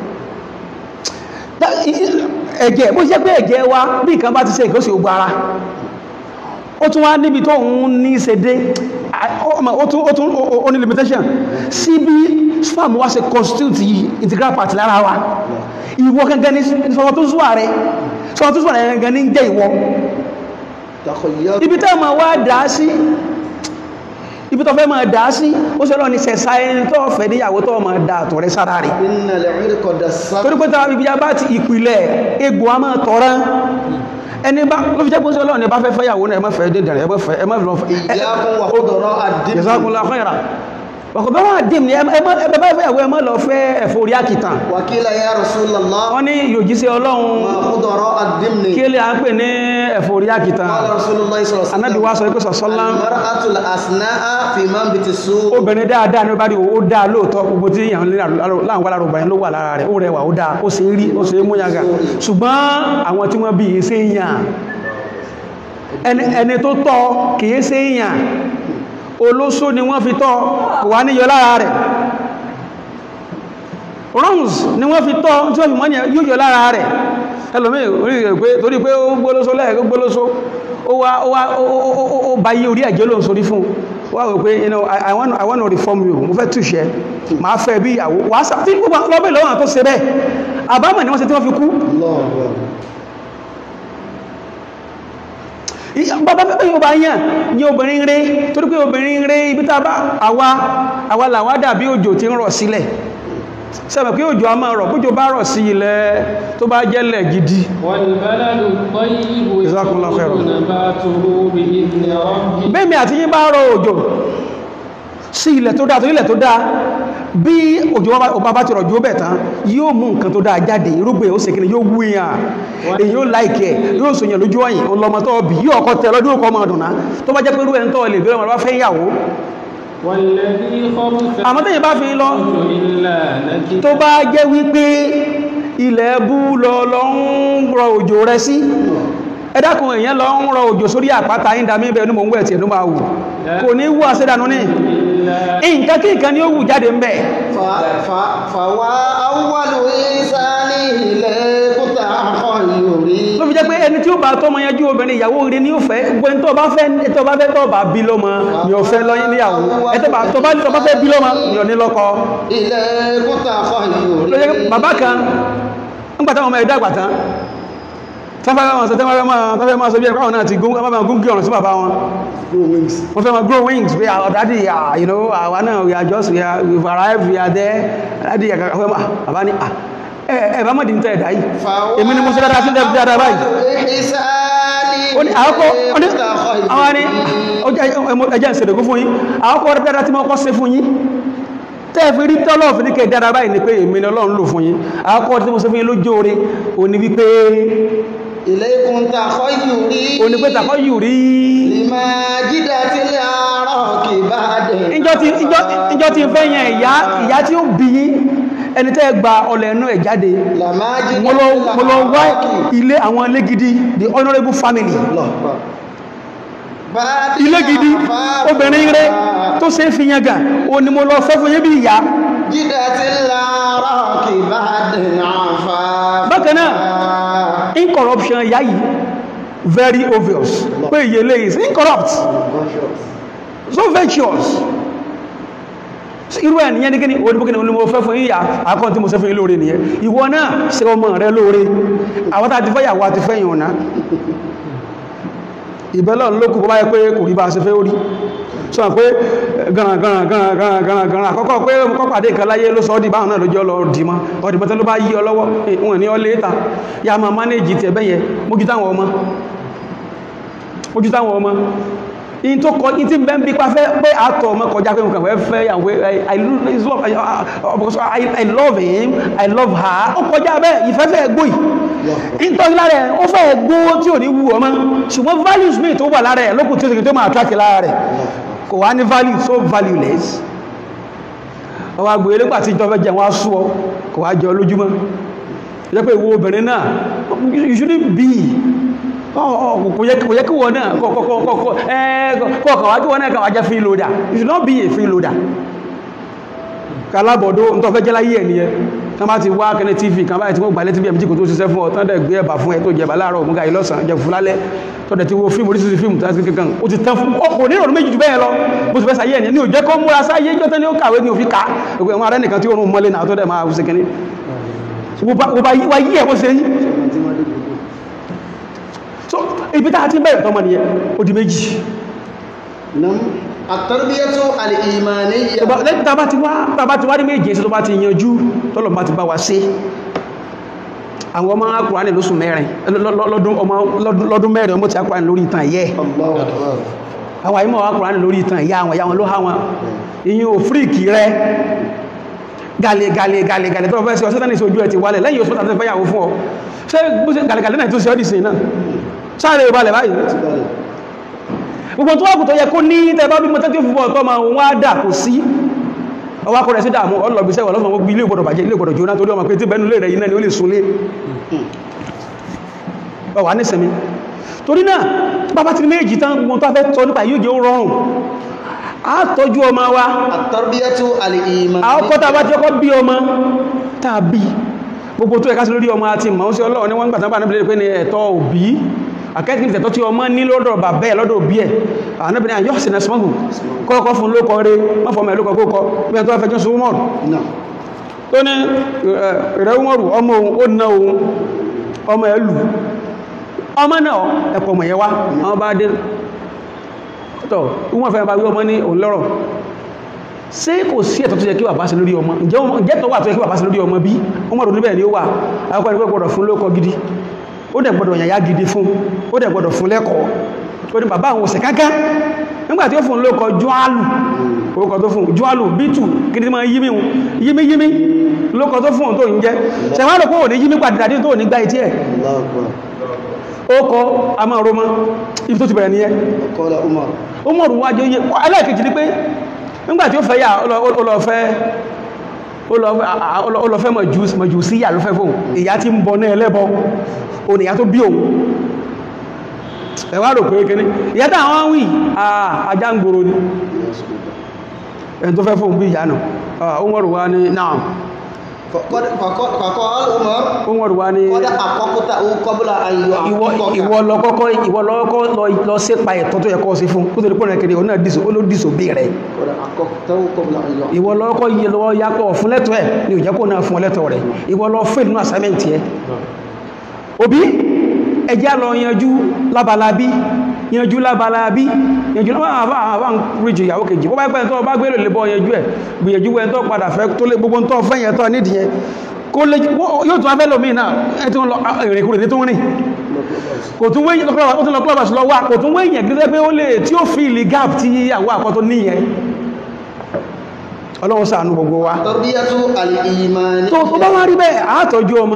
That- i- i- ẹ̀jẹ̀ bó ṣe pé ẹ̀jẹ̀ wa bí nǹkan bá ti ṣe ìkọ́sí ogun ara ó tún wá níbi tó ń ní ṣe dé à- ọmọ, ó tún ó tún ó- ó ní limitation sí bí sperm wá ṣe constitute integral part lára wa ìwọ gangan ní spermatozoa rẹ spermatozoa rẹ gangan ní jẹ́ ìwọ Takhayyaru. ibi tẹ́ ma wá dá sí ibi tó fẹ́ ma dá sí ó ṣe lọ ní sẹ̀sá ẹni tó fẹ́ níyàwó tó ma dá àtọ̀ rẹ sára rẹ̀ Innal 'irqa dassam. torí pé tàbí ibi bá ti ìpìlẹ̀ egbò a máa tọ̀rán ẹni bá ló fi jẹ́ pé ọlọ́run ni bá fẹ́ fẹ́yàwó náà ẹ má fẹ́ dídàrẹ́ ẹ má fẹ́ ẹ má lọ fẹ́ ìyákun wà kúdọ̀rọ̀ àdìmí jazakumullahu khaira ọkọ̀ bá wà dìm ní ẹ má ẹ bá fẹ́yàwó ẹ má lọ fẹ́ ẹ̀fọ́ orí àkìtàn wàkílà ya rasulallah wọ́n ní yòjíṣẹ́ ọlọ́run wà kúdọ̀rọ̀ àdìmí kí lè à ń pè ní ẹ̀fọ́ orí àkìtàn qala rasulullah sallallahu alaihi anábì wá sọ pé sọ̀sọ́lá almar'atul asna'a fi manbiti su obìnrin dáadáa ní ó bá rí ó dáa lóòótọ́ gbogbo tí èèyàn láwọn wà lára obìnrin ló wà lára rẹ̀ ó rẹwà ó dáa ó ṣe rí ó ṣe mú yàgà ṣùgbọ́n àwọn tí wọ́n bí i ṣe èèyàn ẹni ẹni tó tọ́ kìí ṣe èèyàn olóṣó ni wọ́n fi tọ́ kò wá níyọ lára rẹ̀ runs ni wọ́n fi tọ́ tí wọ́n fi mọ́ yóò yọ lára rẹ̀ ẹlòmí orí rẹ̀ pé torí pé ó gbólóṣó lẹ́ẹ̀kọ́ gbólóṣó ó wá ó wá ó ó ó ó bá yí orí ẹ̀jẹ̀ ló ń sorí fún wá wò pé you know I, I, want, I want to reform you mo fẹ́ túṣẹ́ máa fẹ́ bí ìyàwó wàá sá tí gbogbo lọ́bẹ̀ lọ́wọ́ tó ṣe bẹ́ẹ̀ àbámọ̀ ni wọ́n ṣe tí wọ́n fi kú bàbá pẹ́pẹ́ yóò bá yàn ní obìnrin rẹ̀ torí pé obìnrin rẹ̀ ibi tá bá àwa àwa làwá dàbí òjò tí ń rọ̀ sílẹ̀ sẹ́bẹ̀ pé òjò a máa rọ̀ bójò bá rọ̀ sí ilẹ̀ tó bá jẹ́lẹ̀ gidi والبلد الطيب جزاكم الله خيرا. يخرج نباته بإذن ربه bẹ́ẹ̀mí àti yín bá rọ̀ òjò sí ilẹ̀ tó dáa tó ilẹ̀ tó dáa bí òjò ọba bá ti rọ̀ jù ó bẹ̀ tán yóò mú nǹkan tó dáa jáde irúgbìn ó sì kí ni yóò wú yàn èyí ó láìkẹ́ yóò sòyàn lójú ọ̀yìn ọlọmọ tó bì yóò ọkọ̀ tẹ lọ́dún ọkọ̀ ọmọ ọdún náà tó bá jẹ́ pé irú ẹ̀ ń tọ́ lè bí ọmọ bá fẹ́ yàwó والذي خبث àmọ́ tẹ́yìn bá fi lọ إلا نكد tó bá jẹ́ wípé ilẹ̀ bú lọ lọ ń rọ òjò rẹ sí ẹ dákun èèyàn lọ ń rọ òjò sórí àpáta yín dàmí bẹ́ẹ̀ ní mò ń wẹ̀ tí ẹ̀nú máa wù kò ní wú àṣẹ́dànú ní nǹkan kí nǹkan ni ó wù jáde ń bẹ̀ fàwà awwalu ìsáni ilẹ̀ kúta àkọ́ ìyòrí ló fi jẹ́ pé ẹni tí ó bá tọ́mọ yanjú obìnrin ìyàwó rẹ̀ ní ó fẹ́ gbogbo tó bá fẹ́ tó bá fẹ́ tó bá bí lọ́mọ ni ó fẹ́ lọ́yìn níyàwó ẹ tó bá tó bá tó bá fẹ́ bí lọ́mọ ni ò ní lọ́kọ ilẹ̀ kúta àkọ́ ìyòrí ló jẹ́ pé bàbá kan ń gbàtà ọmọ ẹ̀dá àgbàtà tọ́fẹ́ máa sọ tẹ́fẹ́ máa tọ́fẹ́ máa sọ bí ẹ̀kọ́ náà ti gún ọmọ máa gún kí ọ̀rọ̀ sí bàbá wọn wọ́n fẹ́ máa grow wings pé our daddy ah, you know àwa náà we are just we are we've arrived we are there daddy ẹ̀ka fẹ́ máa bàbá ní ah ẹ ẹ bá mọ̀ dín tẹ́ ẹ̀dá yìí èmi ni mo ṣe dáadáa sí dáadáa dáadáa báyìí ó ní àkọ́kọ́ ó ní àwọn ní ẹjẹ́ ìṣẹ̀dẹ̀kú fún yín àkọ́kọ́ rẹ̀ dáadáa tí mo kọ́ sí fún yín tẹ́ẹ̀fì rí tọ́lọ̀ fi ní kẹ́ dáadáa báyìí ni pé èmi ni Ọlọ́run lò fún yín àkọ́kọ́ tí mo ṣe fún yín lójó oore ó ní wípé ilẹ̀ kúta àkọ́ ìyòrí ó ní pé tàkọ́ yù rí lima jídà tí lè àárọ̀ kì bá dẹ̀ ìjọ tí ìjọ ìjọ tí ń fẹ́ yẹn ìyá ìyá tí ó bí yín ẹni tẹ́ gba ọlẹ̀ ẹnu ẹ̀ jáde lama jídà mo lọ mo lọ wá ilé àwọn ilé gidi the honourable family ilé gidi obìnrin rẹ tó ṣe é fi yẹn gà ó ní mo lọ fẹ́ fún yín bí ìyá jídà tí lè àárọ̀ kì bá dẹ̀ àfà bákan náà incorruption ìyá yìí very obvious pé ìyẹlé is incorrupt so virtuous irú ẹ̀ nìyẹn ní kíni oníbókíní ní mo fẹ́ fún yíyà àkọ́n tí mo ṣe fún yín lóore nìyẹn ìwọ náà ṣe ọmọ rẹ lóore àwọn tàbí fẹ́ yàwó àti fẹ́yìn ọ̀nà ìbẹ́lọ̀ lókù bá yẹ pé kò rí bá ṣe fẹ́ orí sọ pé gànà gànà gànà gànà gànà gànà àkọ́kọ́ pé kọ́ pàdé kan láyé ló sọ ọ́ di báwọn náà lójọ́ lọ dì mọ́ ọdì mọ́tẹ́ ló bá yí ọ lọ́wọ́ wọn ní ọ léta ya máa mánéjì tẹ̀ bẹ́yẹ mójú táwọn ọmọ mójú táwọn ọmọ in tó kọ in tí ń bẹ́ ń bí pàfẹ́ pé àtọ̀ ọmọ kọjá pé nǹkan fẹ́ yàwó I love I I love him I love her ó kọjá bẹ́ẹ̀ ìfẹ́fẹ́ gbóì in tó lára ẹ̀ ó fẹ́ gbó tí ò ní wù ọmọ ṣùgbọ́n values mi tó wà lára ẹ̀ lókùn tí ó sì tó máa attract lára rẹ̀ kò wá ní value so valueless ọwọ́ agbó elégbà tí ìjọba jẹ wọn á sú ọ kò wá jẹ ọ lójúmọ́ ìjọ pé ìwọ obìnrin náà you shouldn't be kò yẹ kí wọ́n náà kọ̀ọ̀kọ̀ wá kí wọ́n náà kàwàá jẹ́ free loader you should not be a free loader kalábọ̀dó ń tọ́fẹ́ jẹ́ láyé ẹ̀ nìyẹn tán bá ti wá kẹ́lẹ́ tv kan báyìí tí wọ́n gbàlẹ́ tv ẹ̀mí kò tó ṣiṣẹ́ fún ọ tán dẹ̀ gbé ẹ̀bà fún ẹ tó jẹ̀bà láàárọ̀ òmùgá ìlọ́sàn jẹ fún lálẹ́ tó dẹ̀ ti wo fíìmù oríṣiríṣi fíìmù tó ti kankan ó ti tán fún ọkọ̀ ní ìrọ̀lú méjì jù bẹ́ẹ̀ lọ bó ti fẹ́ sáyé ẹ̀ ní òjẹ́ kọ́ múra sáyé jọ́tẹ́ ní ó kàwé ní òfin ká ẹgbẹ́ wọn arẹ́ nìkan tí ó rún mọ́lé náà tó dẹ̀ máa ṣe kẹ́ni wọ́n bá yí ẹ̀ bó ṣe yí so ibi tá a ti bẹ̀rẹ̀ tọ́mọ nìyẹn ó di méjì àtàrbíyàtò alìmàníyà lẹ́yìn tàbá ti wá tàbá ti wá ní méje sí tó bá ti yanjú tọ́lọ̀ bá ti bá wa ṣe àwọn ọmọ akùránì lóṣù mẹ́rin lọ- lọ- lọ́dún ọmọ- lọ́dún- lọ́dún mẹ́rin ọmọ ti akùránì lórí ìtàn ẹ̀yẹ́ Allahu Akbar. àwọn àyímọ̀ akùránì lórí ìtàn ẹ̀yà àwọn ìyá wọn ló há wọn ìyìn òfíríkì rẹ gàlè gàlè gàlè gàlè tó fẹ́ sí ọ sẹ́tàn ní ìṣojú ẹ̀ ti wálẹ̀ lẹ́yìn oṣù tàbí fẹ́yàwó fún ọ ṣé bó ṣe gàlè gàlè náà tó ṣe ọ́dì sí náà sáré ìbalẹ̀ báyìí Ti balẹ̀. gbogbo tó wákù tó yẹ kó ní tẹ́bá bí mọ́tẹ́ tí ó fúnbọ̀ tọ́ ma wọ́n á dà kò sí ọwá kọ́ rẹ̀ sí dàmú ọlọ́bíṣẹ́ wà lọ́fà gbogbo ilé ìgbọ̀dọ̀ bàjẹ́ ilé ìgbọ̀dọ̀ jóná torí ọmọ pé tí bẹ́nu lè rẹ̀ iná ni ó lè súnlé ọwà ní sẹ́mi torí náà bàbá ti ní méjì tán gbogbo tó fẹ́ tọ́ nípa yóò jẹ́ ó rọrùn á tọ́jú ọmọ wa At-tarbiyatu al-iman. àwọn kọ́ta bá ti ọkọ́ bí ọmọ tàbí gbogbo tó ẹ̀ká sí lórí ọmọ àti ìmọ̀ sí ọlọ́run ní wọ́n gbàtán bá níbi pé ní ẹ̀tọ́ òbí akẹ́kìí tẹ̀tọ́ tí ọmọ ní lọ́dọ̀ bàbá ẹ̀ lọ́dọ̀ òbí ẹ̀ ànábìnrin àyọ́ sí nẹ́sìmọ́gù kọ́kọ́ fún lókọ rẹ̀ wọ́n fọmọ ẹ̀ lókọ kókọ bí ẹ̀ tó fẹ́ jọ́sùn mọ́rù Náà. tó ní rẹ̀ mọ́rù ọmọ òun ó ná òun ọmọ ẹ̀ lù ọmọ náà ẹ̀pọ̀ mọ̀ yẹ wá àwọn bá dé tọ́ wọ́n fẹ́ bá wí ọmọ ní òun lọ́rọ̀ ṣé kò sí ẹ̀tọ́ tó yẹ kí bàbá ṣe lórí ọmọ ǹjẹ́ ọmọ- ǹjẹ́ tọ́ wà tó yẹ kí bàbá ṣe lórí ọmọ bí ọmọ ọdún níbẹ̀ ni ó wà akọ́ni pé gbọ́dọ̀ fún lóko gidi ó dẹ̀ gbọ́dọ̀ yàyà gidi fún ó dẹ̀ gbọ́dọ̀ fún lẹ́kọ̀ọ́ ó ní bàbá àwọn òsè kankan nígbà tí ó fún lóko jọ́álù orúkọ tó fún jọ́álù bítù kí ni máa yími hun yími yími lóko tó fún òun tó ń jẹ́ ṣẹ̀wọ́n rò pé òní yími padà tó ní gbá etí ẹ̀ Allahu Akbar. ó kọ́ a máa romọ́ ibi tó ti bẹ̀rẹ̀ nìyẹn Qala Umar. ó mọ̀rù wájú yẹ ẹlẹ́ẹ̀kejì ní pé nígbàtí ó fẹ́ yà ọlọ́fẹ́ ọlọ́fẹ́ mọ̀jù sí yà ló fẹ́ fóun ìyá tí ń bọ náà ẹlẹ́bọ òun ìyá tó bí òun ẹ̀wà rò pé kíní ìyá táwọn wí àà ajá ń gbòrò ní ẹni tó fẹ́ fóun bí ìyá náà ó mọ̀rù wá ní náà Faqad faqad faqala Umar. ó mọ̀rù wá ní Qad aqaqtahu qabla an ìwọ yu'aqqiqaka. ìwọ lọ kọ́kọ́ ìwọ lọ kọ́kọ́ lọ- lọ sépa ẹ̀tọ́ tó yẹ kọ́ sí fún kó tó lè pọ́nà kiri ọ̀nà dìsò ó ló dìsò bí rẹ̀ Qad aqaqtahu qabla an yu'aqqiqaka. ìwọ lọ kọ́ yẹ lọ́wọ́ yapọ̀ fún lẹ́tọ̀ ẹ̀ ní òjẹ́ kó náà fún ọ lẹ́tọ̀ rẹ̀ ìwọ lọ fẹ́ nínú assignment ẹ̀ òbí ẹjá lọ yanjú lábalábí yanjú lábalábí yanjú láwọn àwọn ríjì ìyàwó kejì bó bá pẹ́ tó bá gbé lè bọ́ yanjú ẹ̀ gbìyànjú ẹ̀ tó padà fẹ́ tó lé gbogbo tó fẹ́ yẹn tó nídìí yẹn kó lè yóò tún afẹ́ lómi náà ẹ̀ tó ń lọ ìrìnkúrò tó ń rìn kò tún wé ó tún lọ clubhouse lọ wá kò tún wé yẹn gẹ́gẹ́ pé ó lè tí ó fi ìlì gap tí ìyàwó àkọ́tún níyẹn ọlọ́run ṣàánú gbogbo wa Tarbiyatu al-iman. tó tó bá wá rí bẹ́ẹ̀ àátọ́jú ọmọ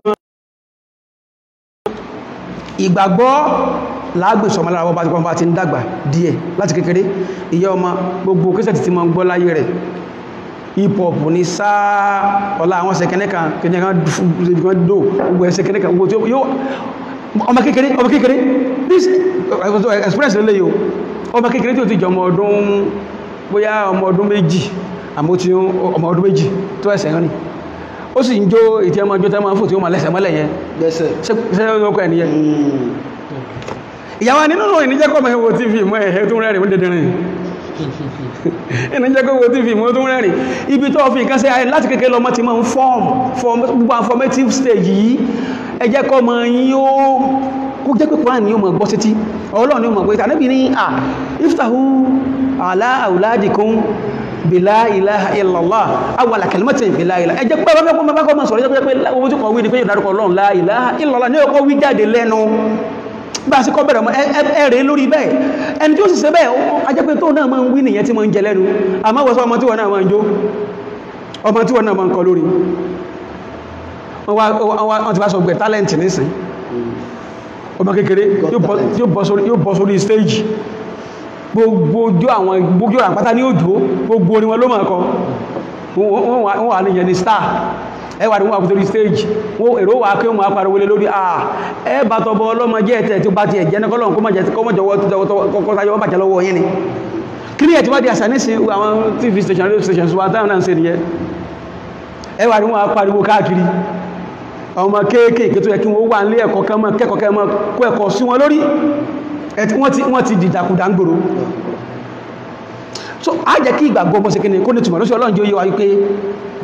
ìgbàgbọ́ láàgbèsọ ọmọ lára bọ́bá ti pọ́nbá ti ń dàgbà díẹ̀ láti kékeré ìyá ọmọ gbogbo kíṣẹ̀ ti mọ́ ń gbọ́ láyé rẹ̀ hip hop ní sáà ọlá àwọn sẹ̀kẹ́nẹ́ kan kẹ́nẹ́ kan dò gbogbo ẹsẹ̀kẹ́nẹ́ kan gbogbo tí ó yóò ọmọ kékeré ọmọ kékeré this express lélẹ̀ yóò ọmọ kékeré tí ó ti jọ ọmọ ọdún bóyá ọmọ ọdún méjì àmọ́ tí ọmọ ọdún méjì tó ẹsẹ̀ rìn ó sì ń jó ìtí ọmọ ọjọ́ tẹ́mọ́ fò tí ó ma lẹ́sẹ̀ mọ́lẹ̀ yẹn Gbẹ́sẹ̀. ṣe ọkọ̀ ẹniyẹn Mm. ìyàwó nínú ìníjẹ́kọ́ mẹ́ wo tv mọ́ ẹ̀hẹ́ tó rẹ̀rìn ó dẹ̀dẹ̀rìn ìníjẹ́kọ́ wo tv mọ́ tó rẹ̀rìn ibi tó fi nǹkan sí ayé láti kékeré lọ́mọ ti máa ń form form gbogbo àwọn formative stage yìí ẹ jẹ́ kọ́ mọ yín ó kó jẹ́ pé kúránì yóò mọ̀ gbọ́ sétí ọlọ́run ni ó mọ̀ pé tàbí ní à iftahu ala auladikum bila ilaha illallah awala kalimatin bila ilaha ẹ jẹ́ pé bá kọ́ bá kọ́ mọ̀ sọ̀rọ̀ jẹ́ pé owó tí kọ̀ wí ni pé yóò dárúkọ ọlọ́run la ilaha illallah ní ọkọ̀ wí jáde lẹ́nu bá a sí kọ́ bẹ̀rẹ̀ mọ́ ẹ̀rẹ̀ lórí bẹ́ẹ̀ ẹni tí ó sì ṣe bẹ́ẹ̀ a jẹ́ pé tó náà máa ń wí nìyẹn tí máa ń jẹ lẹ́nu àmọ́ wọ́n sọ ọmọ tí wọ́n náà máa ń jó ọmọ tí wọ́n náà máa ń kọ lórí wọ́n wá- wọ́n wá- wọ́n ti bá sọ gbẹ̀ tálẹ̀ntì nísìn ọmọ kékeré yóò bọ́- yóò bọ́ sórí- yóò bọ́ sórí stage gbogbo ojú àwọn gbogbo àwọn àpáta ní òjò gbogbo orin wọn ló máa kọ wọ́n wọ́n wà- wọ́n wà níyẹn ní star ẹwà ní wọ́n àpótò rí stage wọ́n èrò wà kí wọ́n máa pariwo lé lórí àà ẹ bá tọbọ ọlọ́mọ jẹ́ ẹ̀tẹ̀ tí ó bá ti ẹ̀jẹ́ ní kọ́lọ̀ kó má jẹ́ kọ́ mọ́jọwọ́ kọ́kọ́sáyọ́ bàjẹ́ lọ́wọ́ yín ni kí ní ẹ̀ tí wá di àṣà ní sí àwọn tv station radio stations wa táwọn náà ń ṣe nìyẹn ẹwà ní wọ́n á pariwo káàkiri àwọn ọmọ kéékèèké tó yẹ kí wọ́n wà nílé ẹ̀kọ́ kan mọ́ kẹ́kọ̀ọ́ kẹ́ mọ́ kó ẹ̀kọ́ sí wọn lórí ẹ̀ tí wọ́n ti wọ́n ti dìdàkudà ń gbòrò so a jẹ́ kí ìgbàgbọ́ bọ́ sí kí ni kó ní túnmọ̀ lóṣù ọlọ́run jẹ́ oyé wa wípé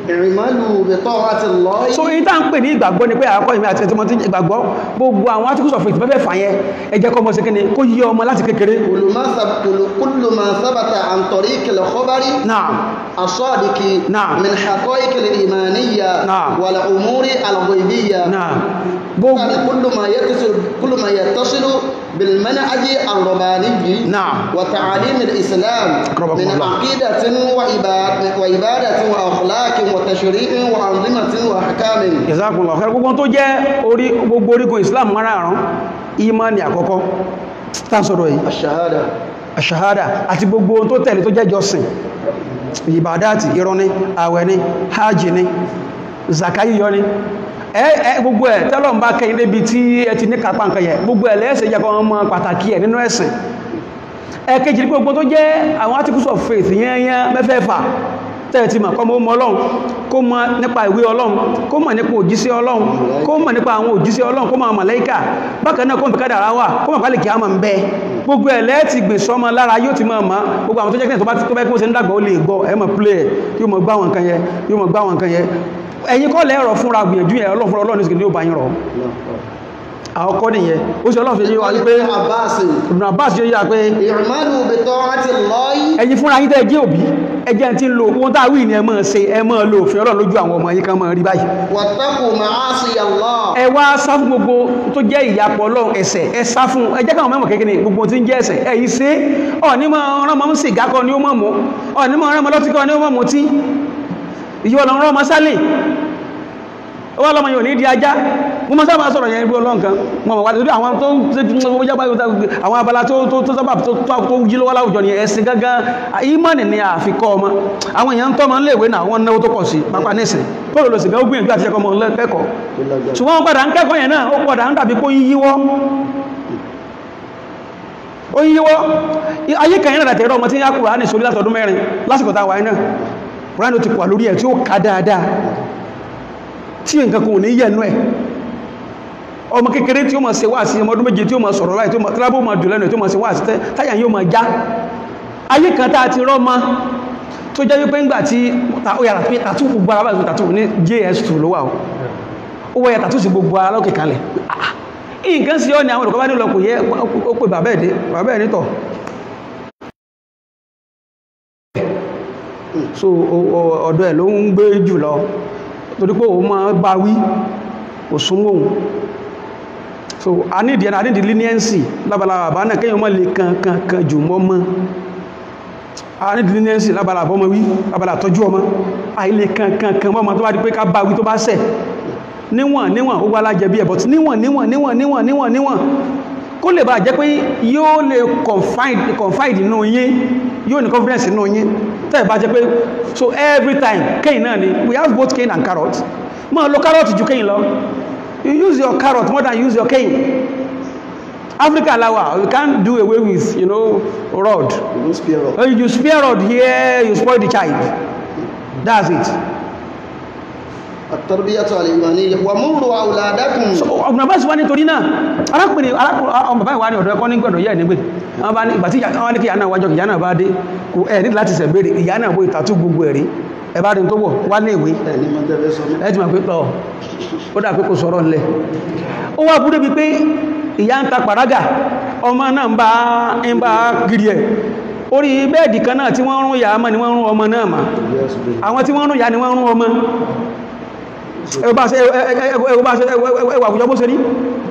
اعملوا بطاعة الله so èyí tá ń pè ní ìgbàgbọ́ ni pé àkọ́ ìmẹ́ àti ẹ̀tọ́mọ́ tí ìgbàgbọ́ gbogbo àwọn articles of faith bẹ́ẹ̀ fà yẹn ẹ jẹ́ kọ́ mọ́ sí kíni kó yí ọmọ láti kékeré كل ما ثبت كل, كل ما ثبت عن طريق الخبر náà الصادق نعم. من حقائق الإيمانية نعم. والأمور الغيبية náà gbogbo يعني كل ما يتصل كل ما يتصل بالمنهج الرباني نعم. وتعاليم الإسلام أكرمكم من الله. عقيدة وعبادة, وعبادة وأخلاق وتشريع وأنظمة وأحكام ìsákùnlọ̀ ọ̀fẹ́ gbogbo tó jẹ́ orí gbogbo orígun Islam márààrún ìmánì àkọ́kọ́ tàṣọ́rọ̀ yìí الشهادة àṣàhádà àti gbogbo ohun tó tẹ̀lé tó jẹ́ jọsìn ìbàdáàtì irun ní àwẹ̀ ní hajj ní zakayiyọ ní ẹ ẹ gbogbo ẹ̀ tẹ́lọ̀ ń bá kẹ́yìn débi tí ẹ ti ní kápá nǹkan yẹ gbogbo ẹ̀ lẹ́ẹ̀sẹ̀ jẹ́ kan mọ́ pàtàkì ẹ̀ nínú ẹ̀sìn ẹ̀kejì ní gbogbo tó jẹ́ àwọn articles of faith yẹnyẹn mẹ́fẹ́fà tẹ́ẹ̀tì mọ̀ kọ́ mọ́ ọlọ́run kó mọ̀ nípa ìwé ọlọ́run kó mọ̀ nípa òjíṣẹ́ ọlọ́run kó mọ̀ nípa àwọn òjíṣẹ́ ọlọ́run kó mọ̀ màláíkà bákan náà kó mọ̀ kádàrá wà kó mọ̀ pálíkì àmà ń bẹ gbogbo ẹ̀ lẹ́ẹ̀tì gbè sọmọ lára yóò ti mọ̀ mọ́ gbogbo àwọn tó jẹ́ kí tó bá tó bẹ́ kí wọ́n ṣe ń dàgbà ó lè gbọ́ ẹ mọ̀ play ẹ̀ yóò mọ̀ gbá wọn kan yẹ yóò mọ̀ gbá wọn kan yẹ ẹ̀yin kọ́ lẹ́rọ̀ fúnra gbìyànjú yẹn ọlọ́run fúnra ọlọ́run ní sìkìdí ó bá yín rọ̀ àwọn kọ́ nìyẹn ó sì ọlọ́run fi yé wa wípé ابن عباس Ibn Abbas yóò yá pé اعملوا بطاعة الله ẹ̀yin fúnra yín tẹ́ jẹ́ òbí ẹjẹ́ tí ń lo ohun tá a wí ní ẹ máa ṣe ẹ máa lo òfin ọlọ́run lójú àwọn ọmọ yín kan máa rí báyìí واتقوا معاصي الله ẹ wá sá fún gbogbo tó jẹ́ ìyapọ̀ ọlọ́run ẹ̀ṣẹ̀ ẹ sá fún ẹ jẹ́ káwọn mẹ́mọ̀ kékeré gbogbo tí ń jẹ́ ẹ̀ṣẹ̀ ẹ yìí ṣe ọ̀ní mọ́ ọ̀rán mọ́ sìgá kọ́ ni ó mọ̀ mọ́ ọ̀ní mọ́ ọ̀rán mọ́ lọ́tí kọ́ ni ó mọ̀ mọ́ tí ìyọ́ ọlọ́run rán ọmọ sálẹ̀ ó wá lọ́mọ yóò ní di ajá mo mọ́ sábà sọ̀rọ̀ yẹn bí ọlọ́run kan mo mọ̀ wá lórí àwọn tó ń ṣe tí wọ́n jábá àwọn abala tó tó tó sábà tó tó tó jí lọ́wọ́ láwùjọ ni ẹ̀sìn gángan ìmọ̀nì ni àfikọ́ ọmọ àwọn èèyàn ń tọ́ ọmọ ń léèwé náà wọ́n náwó tó pọ̀ sí pápá nísìn tó lò lò sìgá ó gbìyànjú àti ẹ̀kọ́ ọmọ lẹ́kọ̀ọ́ ṣùgbọ́n wọ́n padà ń kẹ́kọ̀ọ́ yẹn náà ó padà ń dàbí kó yíwọ́ ó yíwọ́ ayé kan yẹn nàdàtẹ̀rọ ọmọ tí ń yá Kùránì sórí látọdún mẹ́rin lásìkò táwà iná Kùránì ó ti pọ̀ lórí ẹ̀ tí ó ká dáadáa tí nǹkan kò ní yẹnu ẹ̀ ọmọ kékeré tí ó máa ṣe wá sí ọmọ ọdún méje tí ó máa sọ̀rọ̀ láì tí ó máa tírábù máa jù lẹ́nu tí ó máa ṣe wá sí táyà yóò máa já ayé kan tá a ti rọ́ ma tó jẹ́ wípé ńgbà tí ó yàrá pé tàtú gbogbo ara báyìí tàtú ní js2 ló wà ó wọ́ yà tàtú sí gbogbo ara lókè kalẹ̀ nǹkan sí ọ́ ni àwọn olùkọ́ bá nílò kò yẹ ó pè bàbá ẹ̀dẹ́ bàbá ẹ̀ nítọ̀ so ọ̀dọ̀ ẹ̀ ló ń gbé jù lọ torí pé òun máa bá wí kò súnmọ́ òun so a ní ìdíyàn a ní ìdí leniency lábala àbá náà kéèyàn mọ́ lè kan kan kan jù mọ́ mọ́ a ní ìdí leniency lábala àbọ́mọ wí lábala àtọ́jú ọmọ àìlè kan kan kan mọ́ tó bá di pé ká bá wí tó bá ṣẹ̀ níwọ̀n níwọ̀n ó wá lájẹ bí ẹ̀ but níwọ̀n níwọ̀n níwọ̀n níwọ̀n níwọ̀n níwọ̀n kó lè bá jẹ́ pé yóò lè confide confide nínú yín yóò ní confidence nínú yín tẹ́ẹ̀ bá jẹ́ pé so every time cane náà ni we have both cane and carrot máa lo carrot ju cane lọ you use your carrot more than you use your cane Africa lawa you can't do away with you know rod You spare up. Oh, you spare rod here you spoil the child that's it التربية الإيمانية ومروا أولادكم ọ̀gbọ̀n bá sì wá nítorí náà arákùnrin ọmọ báyìí wá ní ọ̀dọ̀ ẹ̀kọ́ ní gbọ̀dọ̀ yẹ́ nígbè wọ́n bá ní ìgbà tí wọ́n ní kí ìyá náà wájọ́ ìyá náà bá dé kò ẹ̀ ní láti sẹ̀bẹ̀rẹ̀ ìyá náà bó ìtàtú gbogbo ẹ̀rí ẹ̀bá rí tó wọ̀ wá ní ìwé ẹni mọ́ tẹ́fẹ́ sọ mọ́. ẹ̀ ti mọ̀ pé tọ́ ó dà pé kò sọ̀rọ̀ ńlẹ̀ ó wá búrú bí pé ìyá ń ta pàrágà ọmọ náà ń bá ń bá gírí ẹ̀ orí bẹ́ẹ̀dì kan náà tí wọ́n rún ìyá mọ́ ni wọ́n rún ọmọ náà mà àwọn tí wọ́n rún ìyá ni wọ́n rún ọmọ ẹwà àwùjọ bó ṣe rí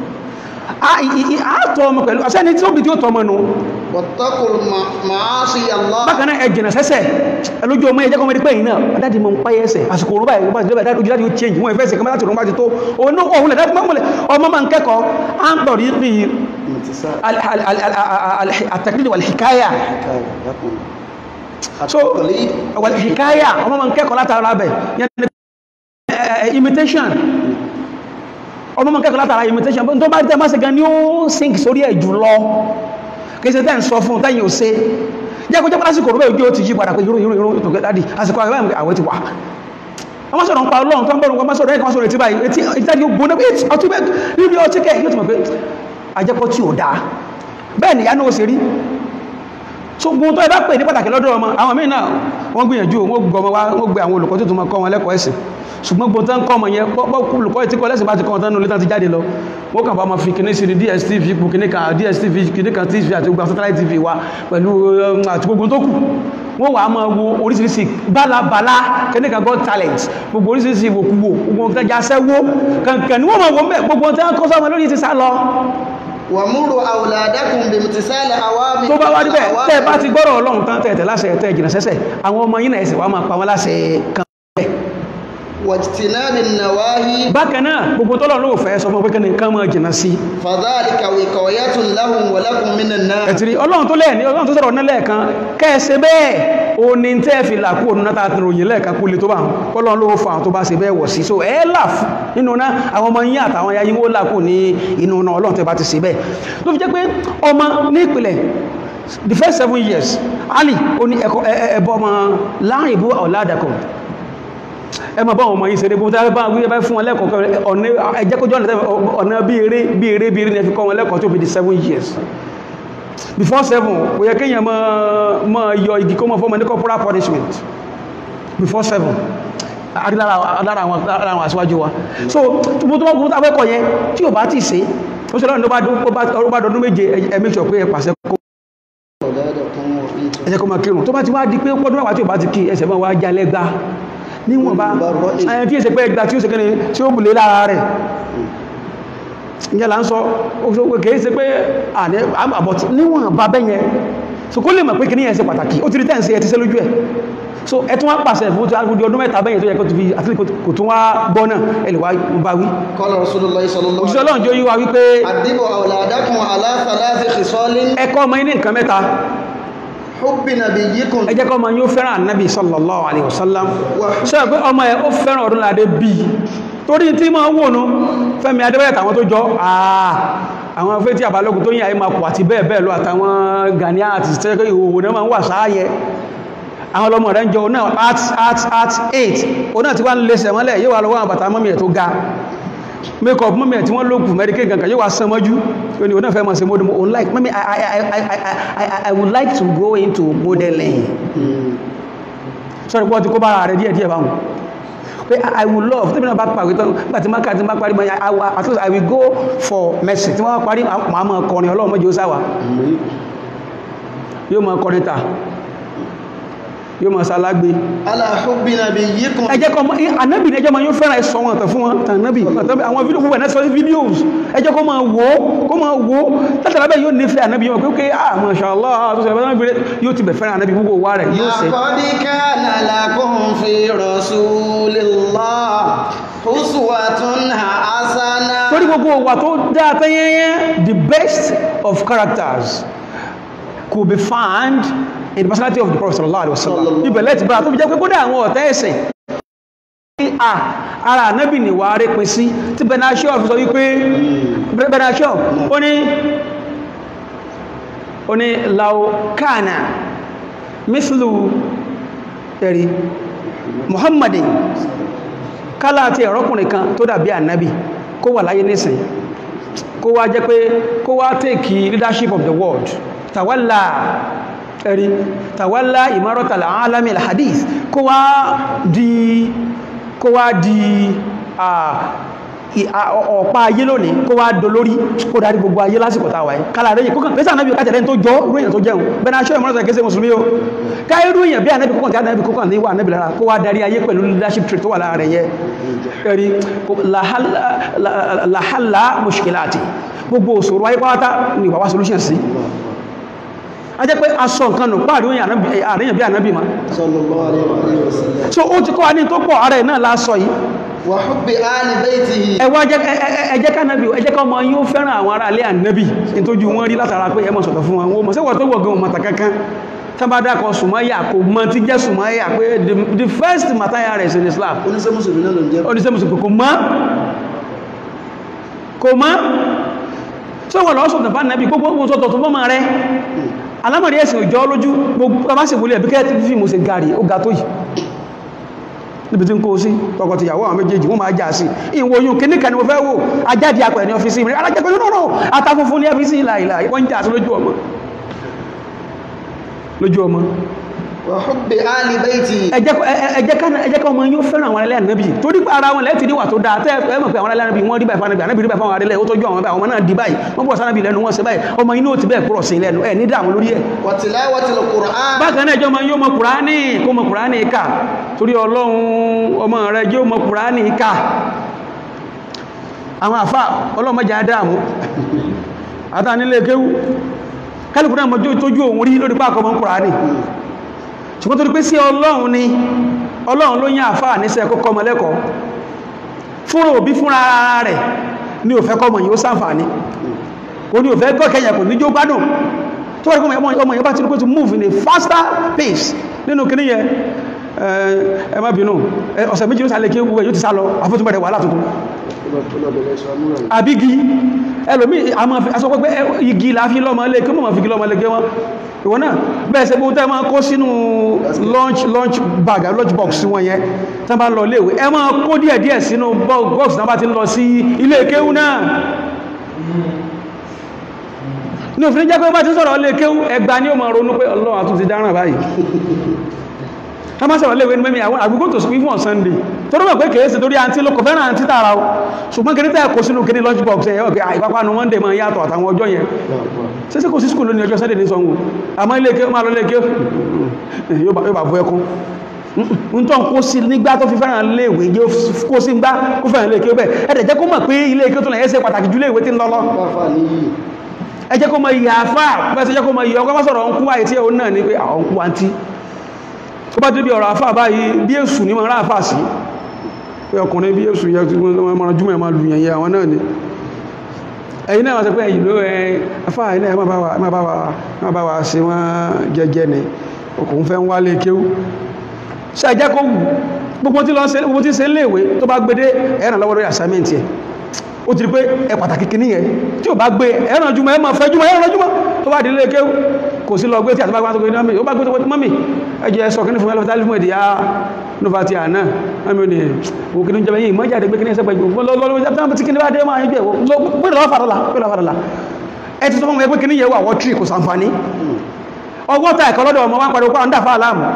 àátọ́ ọmọ pẹ̀lú àṣẹ́ni tí ó bí tí ó tọ́ ọmọ nù واتقوا الم- معاصي الله bákaná ẹjìnà sẹ́sẹ̀ ẹlójú ọmọ ẹjẹ́ kọmọdé pẹ̀yìn náà dájí mọ́ ń páyẹ́ ẹsẹ̀ àsìkò orúbá ìgbà ìjọba ìdájú ojú láti ó change wọ́n ìfẹ́sẹ̀ kọmọ láti rọrùn bá ti tó òun òun lẹ̀dá mọ́mọ́lẹ̀ ọmọ ma ń kẹ́kọ̀ọ́ à ń tọ̀rí ní انتصار àtàkìlì wàlìhìkáyà حكاية لكم so التقليد wàlìhìkáyà ọmọ ma ń kẹ́kọ̀ọ́ látara bẹ̀ yẹn ni, eh, eh, imitation ọmọ ma ń kẹ́kọ̀ọ́ látara imitation tó bá tẹ́ máa ṣe gan ni ó sink sórí ẹ̀ jù lọ kìí ṣe tẹ́ ń sọ fún tẹ́yìn ò ṣe jẹ́ kó jẹ́ pàlásìkò rẹ̀ ojú ó ti yí padà pé irú irú irú ètò gẹ́dàdì àsìkò àwọn ìwé àwẹ̀ ti wà wọ́n sọ̀rọ̀ ń pa ọlọ́run tó ń bọ̀rọ̀ wọ́n sọ̀rọ̀ ẹ̀kọ́ wọ́n sọ̀rọ̀ etí báyìí etí ìtàdí ó gbóná etí ọtí bẹ́ẹ̀ níbi ọtí kẹ́ yóò ti mọ̀ pé ajẹ́kọ́ tí ò dáa bẹ́ẹ̀ ni ìyá náà ó ṣe rí so gbogbo tó ẹ bá pè ní pàtàkì lọ́dọ̀ ọmọ àwọn míì náà wọ́n gbìyànjú wọ́n gbọ́ ọmọ wa wọ́n gbé àwọn olùkọ́ tó tún máa kọ́ wọn lẹ́kọ̀ọ́ ẹ̀sìn ṣùgbọ́n gbogbo tán kọ́ ọmọ yẹn pọ́ olùkọ́ tí kọ́ lẹ́sìn bá ti kọ́ wọn tán nulẹ̀ tán ti jáde lọ wọ́n kàn bá máa fi kíní sí ní DSTV ipò kíní kan DSTV kíní kan TV àti gbogbo satellite TV wa pẹ̀lú um, àti gbogbo tó kù wọ́n wà á máa wo oríṣiríṣi bálabàlá kíní kan God talent gbogbo oríṣiríṣi ìwòkuwò gbogbo nǹkan jásẹ́wó kankan ni wọ́n máa wò ń bẹ̀ gbogbo tán kọ́ sọ́mọ lórí ti sá lọ wàmúrò àwòlàdákùn bìmùtìsálẹ̀ àwámi tó bá wá níbẹ̀ tẹ́ ẹ bá ti gbọ́rọ̀ ọlọ́run tán tẹ́ ẹ tẹ̀ láṣẹ tẹ́ ẹ jìnà sẹ́sẹ̀ àwọn ọmọ yín náà ẹsẹ̀ wá máa pa wọn láṣẹ kan bẹ́ẹ̀. wàjtìnábì nàwáhí bákan náà gbogbo tọ́lọ̀ ló fẹ́ sọ fún pé kí ni kán máa jìnà sí fàdáàlìkà wìkọ̀ọ́yàtùn láhùn wàlákùn mìíràn náà ẹ̀tìrí ọlọ́run tó lẹ́ẹ̀ ní ọlọ́run tó sọ̀rọ̀ náà lẹ́ẹ̀kan kẹ́ẹ̀ṣe bẹ́ẹ̀ o ní tẹ́ fi là kú òun náà tààtì ròyìn lẹ́ẹ̀kan kú lè tó bá wọn ọlọ́run ló fa àwọn tó bá ṣe bẹ́ẹ̀ wọ̀ sí so ẹ là fún nínú náà àwọn ọmọ yín àtàwọn ya yín ó là kú ní inú náà ọlọ́run tẹ́ bá ti ṣe bẹ́ẹ̀ ló fi jẹ́ pé ọmọ ní ìpìlẹ̀ the first seven years Ali ó ní ẹ̀kọ́ ẹ̀bọ ọmọ láàrin ìbú ọ̀làdàkọ̀ ẹ máa bá àwọn ọmọ yìí ṣeré gbogbo tàbí bá wí bá fún wọn lẹ́kọ̀ọ́ ọ̀nà ẹjẹ́kójọ́ ọ̀nà bí eré bí eré bí eré ní ẹ fi kọ́ wọn lẹ́kọ̀ọ́ tó fi di seven years before seven kò yẹ kéèyàn máa máa yọ igi kó máa fọ́mọ ní corporal punishment before seven lára àwọn lára àwọn aṣíwájú wa so gbogbo tó bá gbogbo tàbí ẹ̀kọ́ yẹn tí ò bá ti ṣe ó ṣe lọ́nà tó bá dọdún méje ẹ make sure pé ẹ pàṣẹ kó ẹ jẹ́ kó máa kírun tó bá ti wá di pé pọ́dún mẹ́wàá tí ò bá ti kí ẹsẹ̀ máa wá jalẹ́ gbá níwọ̀n bá ẹni tí èsẹ̀ pé ẹgbà tí ó ṣe kẹ́ni tí ó bùlé lára rẹ̀ ìyẹn là ń sọ kìí ṣe pé àbọ̀tí níwọ̀n bá bẹ́yẹn so kó lè mọ̀ pé kí ní ẹ̀ ṣe pàtàkì ó ti rí tẹ́ǹsì ẹ̀ ti ṣe lójú ẹ̀ so ẹ tún wá pàṣẹ fún tí a ọdún mẹ́ta bẹ́yẹn tó yẹ kó ti fi àti kò tún wá gbọ́ náà ẹ lè wá bá wí kọ́lá rasulullah sallallahu òṣìṣẹ́ ọlọ́run jó yí wa wípé àdìbò àwòlàdákùn aláfàláfì kìsọ́lín ẹ̀kọ́ ọmọ yín ní nǹkan mẹ́ta hubbi nabiyyikum ẹ jẹ́ kọ́ ọmọ yín ó fẹ́ràn ànábì sallallahu alaihi wasallam ṣe pé ọmọ ẹ̀ ó fẹ́ràn ọdún ládé bí torí tí ma ń wònú fẹ́mi adébẹ́yẹ̀ tàwọn tó jọ àà àwọn afẹ́ tí àbálògùn tó yí àyí máa pọ̀ àti bẹ́ẹ̀ bẹ́ẹ̀ lọ àtàwọn Gani àti tẹ́kọ̀ ìhòhò náà máa ń wà sáàyẹ àwọn ọlọ́mọ rẹ̀ ń jọ náà art art art 8 o náà ti wá ń lè sẹ̀mọ́lẹ̀ yóò wà lọ́wọ́ àwọn bàtà mọ́mí ẹ̀ tó ga make up mọ́mí ẹ̀ tí wọ́n lókù mẹ́ríkẹ́ gangan yóò wá sán mọ́jú yóò ní o náà fẹ́ mọ́ sí mọ́dún mo like mọ́mí I, I, I, I, I, I, I would like to go into modeling sorry pọ́ ti kó bára rẹ̀ díẹ̀ díẹ̀ báwọn pé I will love tí mi náà bá pàwé tán nígbà tí máka tí máa parí mọ́ at least I will go for mercy tí wọ́n bá parí máa mọ́ kọrin ọlọ́run mọ́jọ́ sáwà yóò mọ́ kọrin ta yóò mọ́ sálágbé ala hubbi nabiyyikum ẹjẹ́ kọ́ anábì ẹjọ́ ma yóò fẹ́ràn ẹ̀sọ́ wọn tàn fún wọn tàn nábì àwọn fídíò púpọ̀ náà sọ sí fídíòs ẹjọ́ kọ́ máa wò ó kọ́ máa wò ó látara bẹ́ẹ̀ yóò nífẹ̀ẹ́ anábì yóò pé ah masha Allah tó sọ ìbára yóò ti bẹ̀ fẹ́ràn anábì gbogbo wa rẹ̀ yóò ṣe laqad kana lakum fi rasulillahi uswatun hasana torí gbogbo wa tó dáa tẹ́yẹ́yẹ́ the best of characters could be found in the personality of the Prophet sallallahu alaihi wasallam ibẹ̀ lẹ́ti bára tó fi jẹ́ pé kódà àwọn ọ̀tẹ́ ẹ̀sìn à ara ànábì ni wà rí pín sí tí benashio fi sọ wípé benashio ó ní ó ní laukana mislu ẹ̀rí muhammadin kálá àti ẹ̀rọ́kùnrin kan tó dàbí ànábì kó wà láyé nísìn kó wá jẹ́ pé kó wá take leadership of the world tawalla ẹ̀rí tàwálá ìmárọ̀tàlá alami alhadith kó wá di kó wá di ọ̀pá ayé lónìí kó wá dolórí kó darí gbogbo ayé lásìkò tàwà ẹ̀ kálà rẹ̀ yìí kókàn pẹ́sà anábì kájẹ̀lẹ́ tó jọ irú èyàn tó jẹun bẹ́ẹ̀ náà ṣọ́ ìmọ̀ràn kẹsẹ̀ mùsùlùmí o ká irú èyàn bí anábì kókàn tí anábì kókàn ní wà anábì lára kó wá darí ayé pẹ̀lú leadership trait tó wà lára rẹ̀ yẹ ẹ̀rí làhálà mushkilati gbogbo òṣòro ayé pátá ni wà wá solution sí a jẹ́ pé aṣọ nǹkan nù páàrí àríyàn bí ànábì ma sallallahu alaihi wasallam so ó ti kọ́ wa ní tó pọ̀ ara ẹ̀ náà lásọ yìí wa hubbi ali baytihi ẹwà ẹjẹ́ kánábì ẹjẹ́ ká ọmọ yóò fẹ́ràn àwọn ará alẹ́ ànábì ní tójú wọn rí látara pé ẹmọ sọ̀tọ̀ fún wọn mọ̀ sẹ́wọ̀ tó wọ̀gán mọ̀ta kankan tábádá kan sùmáyà kò mọ́ tí jẹ́ sùmáyà pé the first mataya rẹ̀ in Islam oníṣẹ́ mùsùlùmí náà ló ń jẹ́ oníṣẹ́ mùsùlùmí kò mọ́ kò mọ́ tí wọ́n lọ́sọ̀ tàbá nàbí gbogbo sọ́tọ̀ tó mọ́ rẹ̀ alámọ̀rí ẹ̀sìn òjò lójú gbogbo bá sì wúlé ẹ̀bí kẹ́ẹ̀tì fífí mo ṣe gàrí ó ga tó yìí níbi tí ń kó sí tọkọ ti yàwó àwọn méjèèjì wọ́n máa jà sí ìwòyún kíníkà ni mo fẹ́ wò ajáde apẹ̀ ní ọ́fíìsì mi alájẹ́gbẹ́ nínú náà ata funfun ní ọ́fíìsì ìlà ìlà wọ́n jà sí lójú ọmọ lójú ọmọ وحب آل بيتي ẹ jẹ́ ẹ- ẹ- ẹ jẹ́ ká ẹ jẹ́ ká ọmọ yóò fẹ́ràn àwọn alẹ́ ànábì torí pé ara wọn lẹ́ẹ̀tì níwà tó dáa tẹ́ ẹ mọ̀ pé àwọn alẹ́ ànábì wọ́n rí báyìí fún ànábì ànábì rí báyìí fún àwọn alẹ́ ó tọ́jú àwọn báyìí àwọn ọmọ náà di báyìí wọ́n bọ̀ sánábì lẹ́nu wọ́n ṣe báyìí ọmọ inú ò ti bẹ́ẹ̀ kúrọ̀ sí lẹ́nu ẹ̀ ní dààmú lórí ẹ̀ وتلاوة القرآن bákan náà jẹ́ ọmọ yóò mọ kùránì kó mọ kùránì ká torí ọlọ́run ọmọ rẹ̀ yóò mọ kùránì ká àwọn àfá ọlọ́mọjà adáàmú àtànílé kéwú kálùkù náà mọjú tójú òun rí lórí pákọ̀ mọ́ kùránì ṣùgbọ́n torí pé sí ọlọ́run ni ọlọ́run ló yán àfá níṣẹ́ kọ́kọ́ mọ́ lẹ́kọ̀ọ́ fúnra òbí fúnra ara rẹ̀ ní òfẹ́ kọmọ yóò sáǹfàní o ní òfẹ́ gọ́kẹ̀yà kò ní jó gbádùn tó wọ́n ọmọ ọmọ yẹn bá ti rí pé to move in a faster pace nínú kìíní yẹn ẹ má bínú ẹ, ọ̀sẹ̀ méjì ló sálẹ̀ kí wúwẹ̀ yóò ti sá lọ àfótúnbẹ̀rẹ̀ wàhálà tuntun àbígi ẹlòmí àmọ́ aṣọ pẹ́pẹ́ ẹ- igi la fi lọ́mọ lé kí mọ̀ fi igi lọ́mọ lé gẹ́ wọn ìwọ náà bẹ́ẹ̀ ṣe bóun tẹ́ máa kó sínú lunch lunch bag àbí lunch box wọn yẹn tán bá lọ léèwé ẹ máa kó díẹ̀ díẹ̀ sínú bo- box náà bá ti ń lọ sí ilé kéwú náà ní òfin jẹ́ pé bá ti sọ̀rọ̀ ilé kéwú ẹgbà ní ó máa ronú pé ọlọ́run àtúntì dáràn báyìí ká má sọ̀rọ̀ léèwé ní mẹ́mí àwọn àgbígbó tó sùn fún Sunday tó rọ́mọ̀ pé kèé sí torí àǹtí ló kò fẹ́ràn àǹtí tààrà o ṣùgbọ́n kìí tẹ́ kò sínú kìí lunch box ẹ̀yọ́ pé àìpápánu Monday máa yàtọ̀ àtàwọn ọjọ́ yẹn sẹ́sẹ́ kò sí skúl lónìí ọjọ́ Sunday ní sanwó àmọ́ ilé ike máa lọ ilé ike yóò bá- yóò bá bú ẹkún ń tọ́ kó sí nígbà tó fi fẹ́ràn léèwé yóò kó sí gbá kó fẹ́ràn ilé ike bẹ́ẹ̀ ẹ̀dẹ̀ jẹ́ kó mọ̀ pé ilé ike tó lẹ̀ ẹ́ ṣe pàtàkì jù léèwé tí ń lọ́lọ́ ẹ jẹ́ kó mọ ìyà àfá pẹ́sẹ̀ jẹ́ kó mọ ìyà ọkọ́ bá sọ̀rọ̀ ọkú àìtí ẹ̀hún náà ní pé àwọn ọkú àntí tó bá débi ọ̀rọ̀ àfá báyìí bí èsù ní mọ̀rán àfá sí pé ọkùnrin bí èsù yẹ tí wọ́n mọ̀rán jùmọ̀ ẹ̀ máa lù yẹn yẹ àwọn náà ni ẹ̀yin náà wọ́n sọ pé ẹ̀yìn ló ẹ afá ẹ̀yin náà ẹ má bá wa- ẹ má bá wa- ẹ má bá wa ṣe wọ́n jẹ́jẹ́ ni ọkùnrin fẹ́ ń wálé kéwú ṣe ẹjẹ́ kó wù gbogbo tí lọ ṣe gbogbo tí ṣe ń léèwé tó bá gbé dé ẹ̀ràn lọ́wọ́ lórí assignment yẹ ó ti rí pé ẹ pàtàkì kìíní yẹn tí ò bá gbé ẹ̀ràn jùmọ̀ ẹ máa fẹ́ jùmọ̀ ẹ̀ràn jùmọ̀ tó bá délé kéwú kò sí lọ gbé tí àtibá gbáǹtó gbé mọ́mí ó bá gbé tó gbé mọ́mí ẹjẹ́ sọ kíní fún ẹlọ́fẹ́ tálífún èdè yá nova ti àná mọ́mí ni òun kìíní jẹ́ yìí mọ́jáde gbé kíní ẹsẹ̀ pẹ̀lú lọ́lọ́lọ́ tí kíní bá dé máa ń jẹ́ gbé lọ́wọ́ fàdọ́là gbé lọ́wọ́ fàdọ́là ẹ ti sọ fún mi pé kíní yẹ wà wọ́ tírì kò sàǹfààní ọwọ́ ta ẹ̀kọ́ lọ́dọ̀ ọmọ wa ń pariwo pé à ń dà fáà láàmù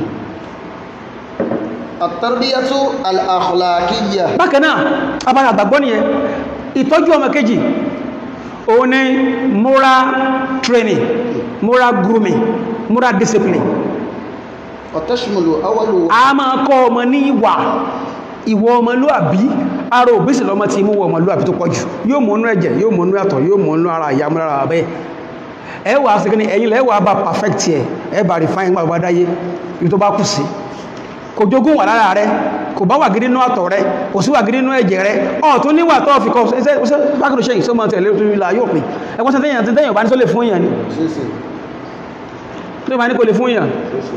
التربية الأخلاقية bákan náà abára àgbàgbọ́ nìyẹn ìtọ́jú ọmọ kejì òun ni moral training moral grooming moral discipline وتشمل أول a máa kọ́ ọmọ ní ìwà ìwọ ọmọlúàbí ara òbísì lọ́mọ tí mú wọ ọmọlúàbí tó pọ̀jù yóò mọ̀ nú ẹ̀jẹ̀ yóò mọ̀ nú àtọ̀ yóò mọ̀ nú ara ìyá mọ́lára abẹ́ ẹ wà sí kíní ẹ̀yìn lẹ́wà bá perfect ẹ̀ ẹ bá refine gbàgbà dáyé ibi tó bá kù sí kò jogún wà lára rẹ kò bá wà gidi nú àtọ̀ rẹ kò sí wà gidi nú ẹ̀jẹ̀ rẹ ọ̀ tó níwà tó fi kọ́ ṣe ṣe bákìrò ṣe ìṣọ́ mọ́ tẹ̀lé tó ìlà yóò pin ẹgbọ́n sọ tẹ́yìn tẹ́yìn bá ní tó lè fún èèyàn ni tó ìbá ní kò lè fún èèyàn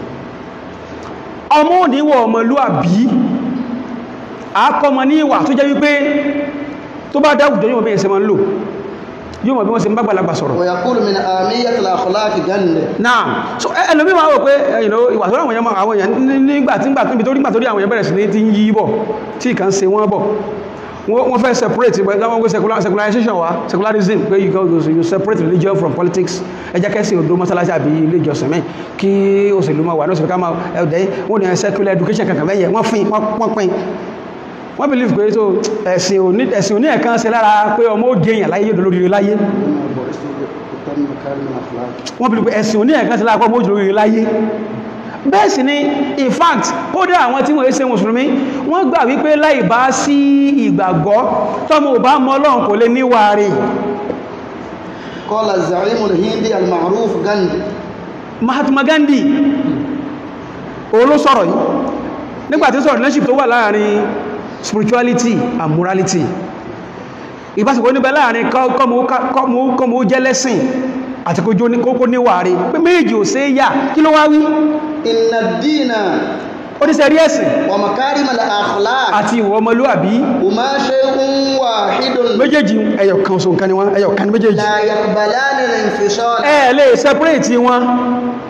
ọmọ òníwọ̀ ọmọlúàbí àkọmọ ní ìwà tó jẹ́ wípé tó bá dáwùjọ yóò mọ̀ bí ẹ̀sẹ̀ máa ń lò yóò mọ̀ bí wọ́n ṣe ń bá gbàlagbà sọ̀rọ̀ ويقول من آمية الأخلاق جنة náà so ẹ- ẹlòmí máa wò pé you know, ìwà tó ráwọn èèyàn máa- àwọn èèyàn ní- nígbà tí nígbà níbi tó nígbà tó rí àwọn èèyàn bẹ̀rẹ̀ sí ní ti ń yí bọ̀ tí ìkan ṣe wọ́n bọ̀ wọ́n wọ́n fẹ́ separate but láwọn gbé secular- secularization wa secularism pé you, go, you separate religion from politics ẹ jẹ́ kẹ́sì odò mọ́sálásí àbí ilé ìjọsìn mẹ́ kí òṣèlú máa wà ní òṣèlú ká máa ẹ̀dẹ́ wọ́n ní secular education kankan mẹ́yẹ wọ́n fin wọ́n pin wọ́n believe pé so ẹ̀sìn òní ẹ̀sìn òní ẹ̀kan ṣe lára pé ọmọ ó jẹyàn láyé yóò dolórí láyé تم مكارم الأخلاق wọ́n bí i pé ẹ̀sìn òní ẹ̀kan sí láàpọ̀ mójú lórí láyé bẹ́ẹ̀ sì ni in fact kódà àwọn tí wọ́n ṣe mùsùlùmí wọ́n gbà wípé láì bá sí ìgbàgbọ́ tọ́mọ ò bá mọ̀ Ọlọ́run kò lè níwàárí قال الزعيم الهندي المعروف غاندي Mahatma Gandhi òun ló sọ̀rọ̀ yìí nígbàtí sọ̀rọ̀ relationship tó wà láàrin spirituality and morality ìbáṣepọ̀ níbẹ̀ láàrin kọ́mọ ó jẹ́ lẹ́sìn àti kókó níwàárí pé méjì ò sí yà kí ló wá wí إن الدين ó ní sẹ́rí ẹ̀sìn ومكارم الأخلاق àti ìwọ ọmọlúàbí هما شيء واحد méjèèjì ẹyọ kan so nǹkan ni wọ́n ẹyọ kan ní méjèèjì لا يقبلان الانفصال ẹ lè separate wọn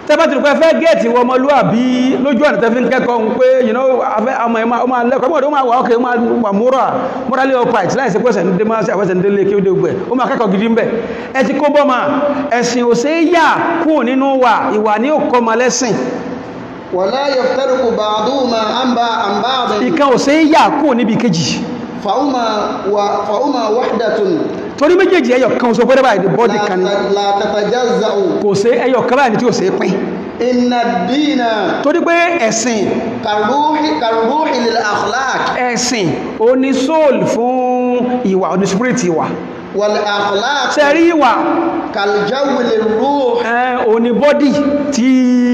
tẹ́bá ti rúpẹ́ fẹ́ gẹ́ẹ̀tì wọ ọmọlúwàbí lójú ọ̀nà tẹ́fí ń kẹ́kọ̀ọ́ ń pé you know afẹ́ ọmọ ẹ̀mọ́ ọmọ alẹ́kọ̀ọ́ mọ̀dé ó máa wà ókè ó máa wà múrà múrálé ọpàìtì láìsí pẹ́sẹ̀ ní démọ́ sí àwẹ́sẹ̀ ní délé kí ó dé gbẹ̀ ó máa kẹ́kọ̀ọ́ gidi ń bẹ̀ ẹ ti kó bọ́mà ẹ̀sìn ò ṣe é yà kúrò nínú wà ìwà ní ó kọ́ ma lẹ́sìn ولا يفترق بعضهما عن با- عن بعض ìkan ò ṣe é yà kúrò níbi kejì فهما و- فهما وحدة torí méjèèjì ẹyọ kan oṣù pẹ́rẹ́ báyìí bọ́dì kan ni لا ت- لا تتجزأ kò ṣe ẹyọ kan báyìí tí ò ṣe é pín إن الدين torí pé ẹ̀sìn كالروح كالروح للأخلاق ẹ̀sìn ó ní soul fún ìwà ó ní spirit ìwà والأخلاق ṣe rí ìwà كالجو للروح ẹ̀ ó ní bọ́dì tí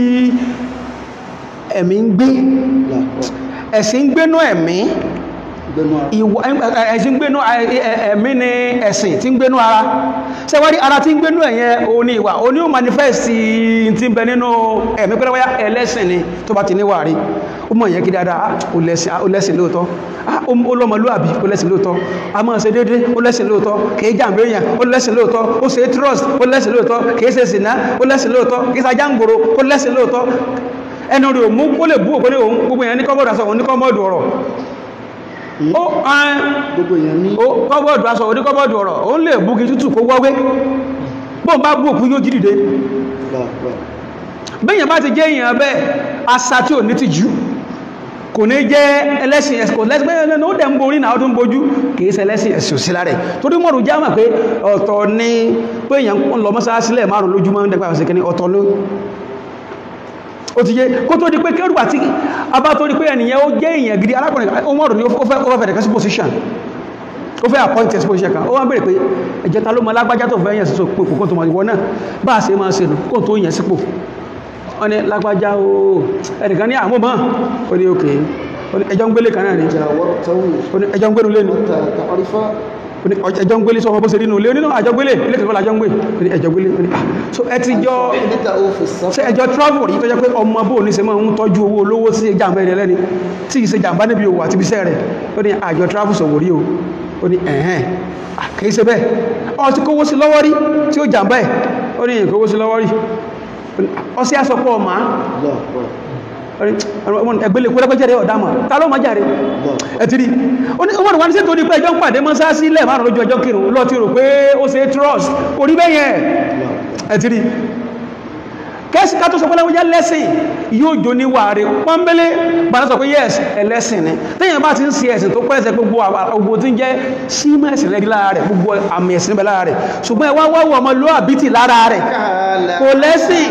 ẹ̀mí ń gbé ẹ̀sìn ń gbénú ẹ̀mí ìwà ẹ̀sìn ń gbénú ẹ̀- ẹ̀- ẹ̀mí ni ẹ̀sìn tí ń gbénú ara ṣe wá rí ara tí ń gbénú ẹ̀yẹn ó ní ìwà ó ní ó manifest tí ń bẹ nínú ẹ̀mí pẹ́lẹ́ wáyá ẹlẹ́sìn ni tó bá ti níwà rí ó mọ̀ yẹn kí dáadáa ah, ó lẹ́sìn ah, ó lẹ́sìn lóòótọ́ ah, ó ó lọ́mọlúwàbí ó lẹ́sìn lóòótọ́ a máa ṣe déédé ó lẹ́sìn lóòótọ́ kìí jàǹbé èèyàn ó lẹ́sìn lóòótọ́ ó ṣe trust ó lẹ́sìn lóòótọ́ kìí ṣe sìnà ó lẹ́sìn lóòótọ́ kìí ṣàjáǹgbòrò ó lẹ́sìn lóòótọ́ ẹnu rẹ̀ ò mú ó lè bú òpó ní òun gbogbo èèyàn ní kọ́bọ̀dù aṣọ òun ní kọ́bọ̀dù ọ̀rọ̀ ó ẹn gbogbo èèyàn ní ó kọ́bọ̀dù aṣọ òun ní kọ́bọ̀dù ọ̀rọ̀ òun lè bú kí tútù kó wọ́wé bóun bá bú òkú yóò jí dìde bẹ́yàn bá ti jẹ́ èèyàn bẹ́ẹ̀ asa tí ò ní ti jù kò ní jẹ́ ẹlẹ́sìn ẹ̀sìn kò lẹ́sìn bẹ́ẹ̀ ní ó dẹ̀ ń borí náà ó tún bojú kìí ṣe ẹlẹ́sìn ẹ̀sìn òsì lára ẹ̀ torí mọ̀rù já mà pé ọ̀tọ̀ ni pé èèyàn ń lọ mọ́sálásílẹ̀ márùn lójúmọ́ ń dẹ́gbà ọ̀sẹ̀ kìíní ọ̀tọ̀ ló ó ti yé kó tó di pé kẹrù àti abá tó di pé ẹnìyàn ó jẹ́ èèyàn gidi arákùnrin kan ó mọ̀rù ní ó fẹ́ ó fẹ́ fẹ̀rẹ̀ kan sí position ó fẹ́ appoint sí position kan ó wá ń bèèrè pé ẹ̀jẹ̀ ta ló mọ alágbájá tó fẹ́ yẹn sí pò kó tó mọ̀ ìwọ náà bá a ṣe máa ṣe nù kó tó yẹn sípò wọ́n ní lágbájá o ẹnìkan ní àmú mọ́ ó ní òkè ó ní ẹjọ́ ń gbélé kan náà ní ó ní ẹjọ́ ń gbénu lé ní ó ní ẹjọ́ ń gbélé sọ ọmọ bó ṣe rí nù lé onínú àjọ gbélé ilé kẹfẹ́ lájọ́ ń gbé ó ní ẹjọ́ gbélé ó ní ah so ẹ ti jọ ṣe ẹjọ́ travel rí tó jẹ́ pé ọmọ bó ní ṣe máa ń tọ́jú owó olówó sí jàǹbá ẹni ẹlẹ́ni tí ì ṣe jàǹbá níbi òwò àti ibiṣẹ́ rẹ̀ ó ní àjọ travel sọ̀wọ́ rí o ó ní ẹ̀hẹ́n ah, kì í ṣe bẹ́ẹ̀ ọ ti kówó sí lọ́wọ́ rí tí ó jàǹbá ẹ̀ ó ní ìkówó sí lọ́wọ́ rí ọsí àsọpọ̀ ọmọ ẹgbẹ́lẹ̀ kúrẹ́gbẹ́jẹ́rẹ́ ọ̀dámọ̀ ta ló máa jàre ẹ̀tìrí ọmọdé wá ní sí tó ní pé ẹjọ́ ń pàdé mọ́sáàsí lẹ̀ márùn lójú ọjọ́ kírun lọ ti rò pé ó ṣe trust orí bẹ́yẹn ẹ̀tìrí kẹ́sì ká tó sọ pẹ́lẹ́wọ́ jẹ́ lẹ́sìn yóò jò ní wà rí pọ́nbélé bàtà sọ pé yes ẹlẹ́sìn ni tẹ́yìn bá ti ń ṣe ẹ̀sìn tó pẹ́sẹ̀ gbogbo àgbò tí ń jẹ́ símọ̀ ẹ̀sìn rẹ̀ lára rẹ̀ gbogbo àmì ẹ̀sìn bẹ̀ lára rẹ̀ ṣùgbọ́n ẹ wá wọ́wọ́ ọmọ ló àbítì lára rẹ̀ kò lẹ́sìn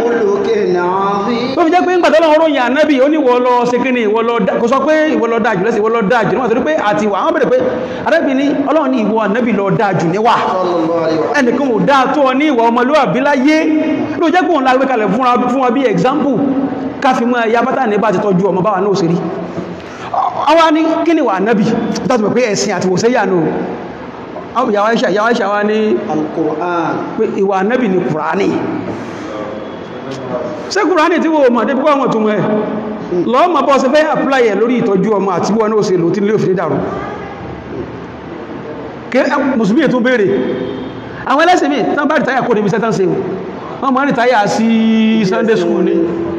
tó fi jẹ́ pé ńgbà tọ́lọ́run ròyìn ànábì ó ní ìwọ lọ ṣe kí ni ìwọ lọ dá kò sọ pé ìwọ lọ dájú lẹ́sìn ìwọ lọ dájú níwọ̀n torí pé àti ìwà àwọn bẹ̀rẹ̀ pé ànábì ní ọlọ́run ní ìwọ ànábì lọ dájú níwà ẹnìkan ò dáa tó ọ ní ìwà ọmọlúwàbí láyé ló jẹ́ kóun lágbé kalẹ̀ fúnra fún wa bí example káfí mọ́ ẹ̀yà bátà ní bá ti tọ́jú ọmọ báwa náà ṣe rí àwọn ní kí ni ìwà ànábì tó ti pẹ̀ pé ẹ̀sìn àti wòsẹ́ yà nù yàwá ìṣà yàwá ìṣà wa ní pé ìwà ànábì ni kùránì ṣé kùránì tí wọ́n mọ̀ débi kọ́ àwọn túnmọ̀ ẹ̀ lọ́ọ́ mọ̀ bọ́ sí fẹ́ apply ẹ̀ lórí ìtọ́jú ọmọ àti wọn náà ṣe lò tí lè fi dàrú kí mùsùlùmí ètò béèrè àwọn ẹlẹ́sìn mi tán bá rìtáyà kó níbi sẹ́tàn ṣe wọ́n mọ̀ rìtáyà sí Sunday school ni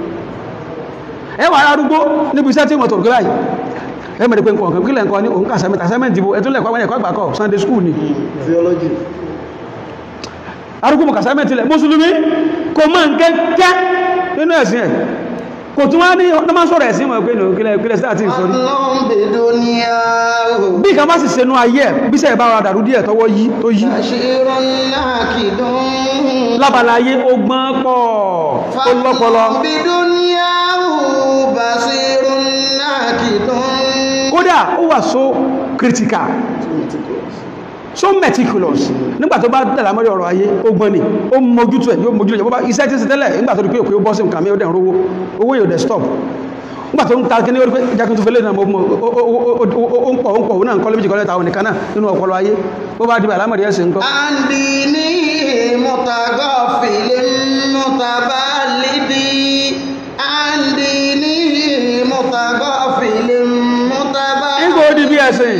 ẹ wà arúgbó níbi iṣẹ́ tí wọ́n tọ̀ gíláyì ẹ mẹ́rin pé nǹkan kílẹ̀ nǹkan ní òun kà sẹ́mẹ́ta sẹ́mẹ́ntì bó ẹtún lẹ́kọ̀ọ́ ẹ̀kọ́ àgbàkọ́ Sunday school ni theology arúgbó mọ̀kà sẹ́mẹ́ntì lẹ̀ mùsùlùmí kò mọ̀ nkẹ́kẹ́ nínú ẹ̀sìn ẹ̀ kò tún wá ní ọdún máa sọ̀rọ̀ ẹ̀sìn mọ̀ pé nù kílẹ̀ kílẹ̀ sí àti ìsọ̀rí ọlọ́run bèdó ní ààrùn bí kan bá sì senú ayé ẹ̀ bí sẹ́ẹ̀ bá ra dàrú díẹ̀ tọwọ́ yí tó yí àṣírọ́ ńlá kìdún lábala ayé ó gbọ́n pọ̀ ó lọ́pọlọ bèdó ní ààrùn bàṣírọ́ ńlá kìdún kódà ó wà so critical so meticulous nígbà tó bá dàlá mọ́rí ọ̀rọ̀ ayé ó gbọ́n ni ó mójútó ẹ̀ yóò mójútó ẹ̀ bó bá iṣẹ́ tí ń ṣe tẹ́lẹ̀ nígbà tó rí pé òkè ó bọ́ sí nǹkan mi ó dẹ̀ ń rówó owó yóò dẹ̀ stop nígbà tó ń ta kí ní orí pé ìjákùn tó fẹ́lẹ̀ náà mo mọ̀ ó ń pọ̀ ó ń pọ̀ ó náà ń kọ́ lébi kọ́lẹ́ta òní kanáà nínú ọpọlọ ayé bó bá dìbà lámọ̀rí ẹ̀sìn nǹkan àndì ní mọ̀tàgọ́fìlì mọ̀tàbálídì àndì ní mọ̀tàgọ́fìlì mọ̀tàbálídì nígbà ó di bí ẹ̀sìn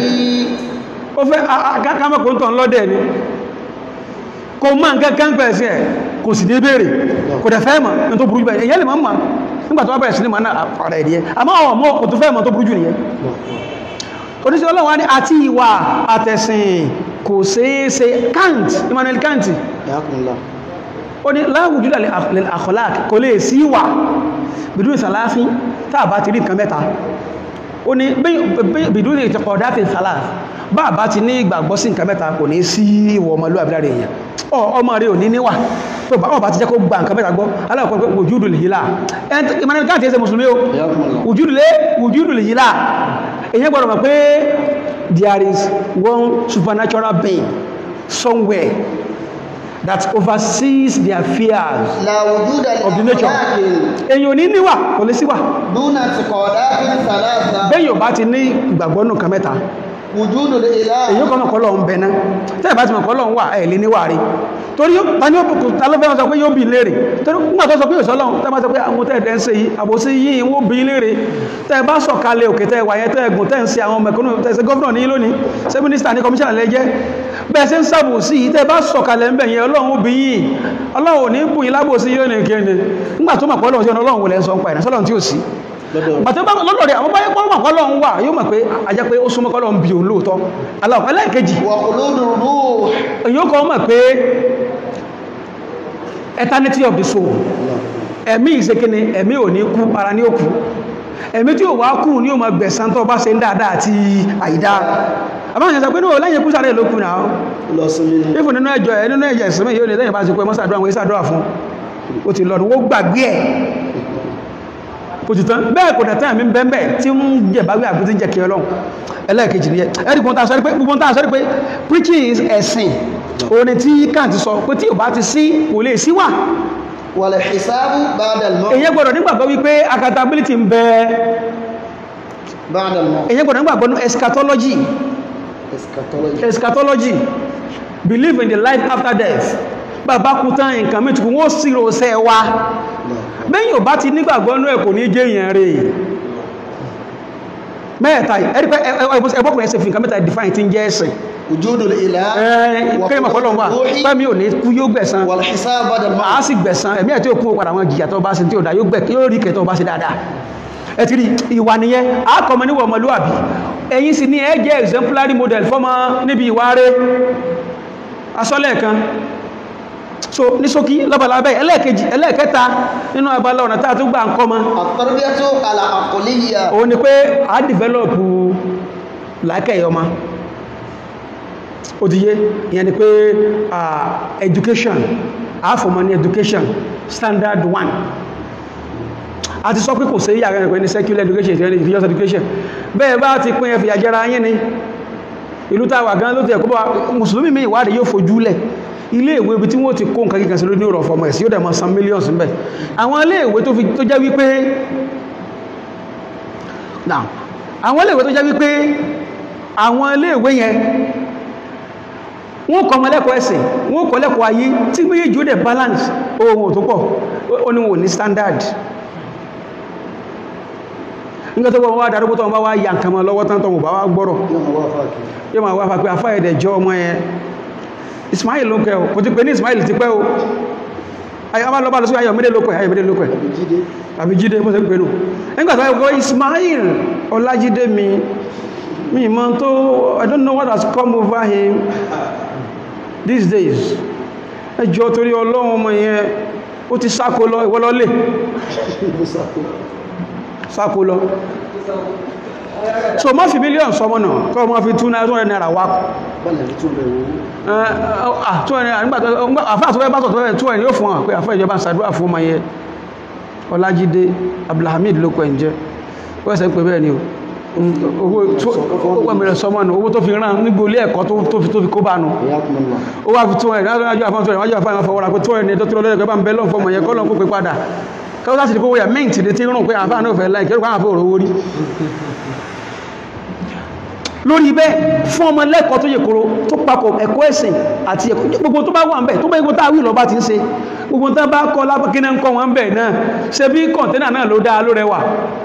ó fẹ́ akákámọ́ kò ń tàn lọ́dẹ̀ ni kò mọ́ nǹkan kan pẹ̀ sí ẹ̀ kò sì ní béèrè kò dẹ̀ fẹ́ mọ̀ ní tó burú jù bẹ́ẹ̀ èyàn lè máa mọ̀ nígbà tó wá bẹ̀rẹ̀ sí ní mọ̀ náà ọ̀rẹ́ ìdíyẹ àmọ́ àwọn ọmọ kò tó fẹ́ mọ̀ tó burú jù nìyẹn oníṣẹ́ ọlọ́run wá ní àti ìwà àtẹ̀sìn kò ṣeéṣe Kant Immanuel Kant Yakumullah. ó ní láwùjú lè àkọlák kò lè sí wà bìdú ìsàláfí tàbá ti rí nǹkan mẹ́ta ó ní bìdú ìtẹ̀kọ̀dá fi sàláf bá bá ti ní ìgbàgbọ́ sí nǹkan mẹ́ta kò ní sí ìwọ̀ ọmọlúwàbí lára èèyàn ọ ọmọ rẹ̀ ò ní níwà tó bá ọba ti jẹ́ kó gba nǹkan mẹ́ta gbọ́ aláwọ̀kọ́ pé wùjúdù lè yílá Immanuel Kant ẹsẹ̀ mùsùlùmí o Yakumullah. wùjúdù lè wùjúdù lè yílá èyàn gbọ́dọ̀ mọ̀ pé there is one supernatural being somewhere that oversees the affairs لا وجود of the nature لأخلاق èyàn ò ní níwà kò lè síwà دون اعتقادات ثلاثة bẹ́yìn ò bá ti ní ìgbàgbọ́ nù kan mẹ́ta وجود الإله èyàn kọ́ mọ̀kọ́ lọ́n bẹ̀ná tẹ́ ìbá ti mọ̀kọ́ lọ́n wà ẹ̀ lè níwà rí torí yóò- ta ni ó bùkù ta ló fẹ́ sọ pé yóò bí léèrè torí nígbà tó sọ pé òṣọ́ lọ́n tẹ́ bá sọ pé àwọn tẹ́ ẹ̀dẹ́ ń ṣe yìí àbòsí yìí wọ́n bí léèrè tẹ́ bá sọ̀kalẹ̀ òkè tẹ́ wà yẹn tẹ́ ẹ̀gùn tẹ́ ń ṣe àwọn mẹ̀kúnnù tẹ́ ṣe gọ́fúnà ní lónìí ṣé mínísítà ní kọmíṣánná lẹ́jẹ́ bẹ́ẹ̀ ṣe ń sàbòsí yìí tẹ́ bá sọ̀kalẹ̀ ńbẹ̀ yẹn ọlọ́run ó bí yìí ọlọ́run ò ní bù yín lábòsí yóò ní kéde nígbà tó mọ̀ pé ọlọ́run sí ọ̀nà ọlọ́run wò lẹ́ ń sọ ń pa ìrìnàṣọ́ ọlọ́run tí ò sí lọ́dọ̀ bàtí ó bá lọ́dọ̀ rẹ̀ àwọn báyẹ̀ pọ́nmọ̀ kọ́ lọ́n wà yóò mọ̀ pé ajẹ́ pé ó súnmọ́ kọ́ lọ́n bí òun lóòótọ́ aláwọ̀ ẹlẹ́ẹ̀kejì وخلود الروح èyí ó kọ́ mọ̀ pé eternity of the soul ẹ̀mí ìsekene ẹ̀mí ò ní kú ara ní òkú ẹ̀mí tí ò wá kú ní ó máa gbẹ̀san tó bá ṣe ń dáadáa àti àìdá àbáwọn ìyẹn sọ pé níwò lẹ́yìn kú sáré ló kú náà lọ sinmi ní ìfún nínú ẹjọ́ ẹ̀ nínú ẹ̀jẹ̀ ìsinmi yóò ní lẹ́yìn bá ti pẹ́ mọ́sàdúrà wọn ìsàdúrà fún ó ti lọ́dún ó gbàgbé ẹ̀ kò ti tán bẹ́ẹ̀ kò dẹ̀tán àmì bẹ́ẹ̀ tí ń jẹ báwí àbí tí ń jẹ kí ọlọ́run ẹlẹ́ẹ̀kejì ni ẹ ẹ̀rí gbogbo tàà sọ́rí pé gbogbo tàà sọ́rí pé preaching is ẹ̀sìn òní tí Kant sọ pé tí ò bá ti sí kò lè sí wà والحساب بعد الموت èyẹ gbọ́dọ̀ nígbàgbọ́ wípé accountability ń bẹ بعد الموت èyẹ gbọ́dọ̀ nígbàgbọ́ ní eschatology eschatology eschatology believe in the life after death bàbá kú tán nǹkan mìí tukù wọ́n sì rọ̀ọ́sẹ́ wa bẹ́yìn ò bá ti nígbàgbọ́ ní ẹ̀kọ́ ní jẹ́ èèyàn rẹ̀ mẹ́ẹ̀ta ẹ̀rí pé ẹgbọ́kùnrin ẹsẹ̀ fi nǹkan mẹ́ta define tí ń jẹ́ ẹ̀sìn وجود الإله kẹ́yìn mọ̀kọ́lọ̀ wà والروح pẹ́mí ò ní kú yóò gbẹ̀san والحساب بعد a الموت sì gbẹ̀san ẹ̀mí ẹ̀ tí ó kú padà wọn jìyà tó bá ṣe tí ó dá yóò gbẹ̀ yóò rí kẹtọ́ bá ṣe dáadáa ẹ ti rí ìwà nìyẹn àkọ́mọ níwọ̀ ọmọlúwàbí ẹ̀yin sì ní ẹ jẹ́ exemplary model fọ́mọ níbi ìwà rẹ̀ asọ́lẹ̀ kan so ní ṣókí lọ́bàlábẹ́ ẹlẹ́ẹ̀kejì ẹlẹ́ẹ̀kẹta nínú abala ọ̀nà tá a tún gbà ń kọ́ mọ́ التربية العقلية òun ni pé a develop làákẹ́yẹ ọmọ ó ti yé ìyẹn ni pé ah, education àfọ̀mọ́ ní education standard one a ti sọ pé kò sí yàrá ẹ̀kọ́ ní secular education ìtẹ́lẹ̀ religious education bẹ́ẹ̀ bá ti pín ẹfì àjẹra yín ni ìlú tàwà gan ló ti ẹ̀kọ́ bá mùsùlùmí mi ìwádìí yóò fojú lẹ̀ ilé ìwé ibi tí wọ́n ti kó nǹkan kíkan sí lórí ọ̀rọ̀ fọmọ ẹ̀sì yóò dẹ̀ mọ́ san millions ń bẹ̀ àwọn ilé ìwé tó fi tó jẹ́ wípé now àwọn ilé ìwé tó jẹ́ wípé àwọn ilé ìwé yẹn wọ́n kọ́ ọmọ lẹ́kọ̀ọ́ ẹ̀sìn wọ́n kọ́ lẹ́kọ̀ọ́ ayé tí méjèèjì ó dẹ̀ balance ohun tó pọ̀ ó ní wọn ò ní standard nígbà tó wọ́n wá darúgbó tó wọ́n bá wá ya nǹkan mọ́ lọ́wọ́ tán tó wọ́n bá wá gbọ́rọ̀ yóò máa wá fà pé afá ẹ̀dẹ̀ jọ ọmọ yẹn Ismail ló kẹ́ o kò ti pè ní Ismail ti pẹ́ o ayọ́ lọ́bá lọ sí ayọ̀mídé ló pẹ́ ayọ̀mídé ló pẹ́ àbí jídé bó ṣe ń pè nù nígbà tó wọ́n Ismail Ọlájídé mi mi mọ́ tó I don't know what has come over him these days ẹjọ́ torí ọlọ́run ọmọ yẹn ó ti sáko lọ ìwọ́lọ́lẹ̀ sáko lọ so má fi mílíọ̀n sọmọ náà kọ́ ma fi tún náà tó rẹ̀ náírà wá àfáà tó fẹ́ bá tọ̀tọ̀ rẹ̀ tó ẹ̀ yóò fún wọn pé àfáà ìjọba ṣàdúrà fún ọmọ yẹn Ọlájídé Abdulhamid ló pẹ̀ ń jẹ́ ó ẹ̀sẹ̀ pé bẹ́ẹ̀ ni o owó tó mẹ́rẹ̀ sọmọ nù owó tó fi rán nígbò ilé ẹ̀kọ́ tó fi kó bá nù ó wá fi tó ẹ̀ lájọ́ àfáà tó rẹ̀ wájú àfáà ìfọwọ́ra pé tó ẹ̀ ní ẹjọ́ tó lọ́lẹ́gbẹ̀ẹ́ bá ń bẹ́ lọ́n fọmọ yẹn kọ́ lọ́n kó pé padà káwọ́ láti kó wọ́yà mẹ́ǹtì lè tí rùn pé àfáà náà fẹ́ láì kẹ́rù pàwọn àfẹ́ òrówó rí lórí bẹ́ẹ̀ fún ọmọ lẹ́kọ̀ọ́ tó yẹ kóró tó papọ̀ ẹ̀kọ́ ẹ̀sìn àti ẹ̀kọ́ gbogbo tó bá wà ń bẹ̀ tó bá igun táwí lọ bá ti ń ṣe gbogbo tó bá kọ́ lápákínà ń kọ́ wọn bẹ̀ náà ṣe bí kọ̀ntẹ́nà náà ló dáa ló rẹwà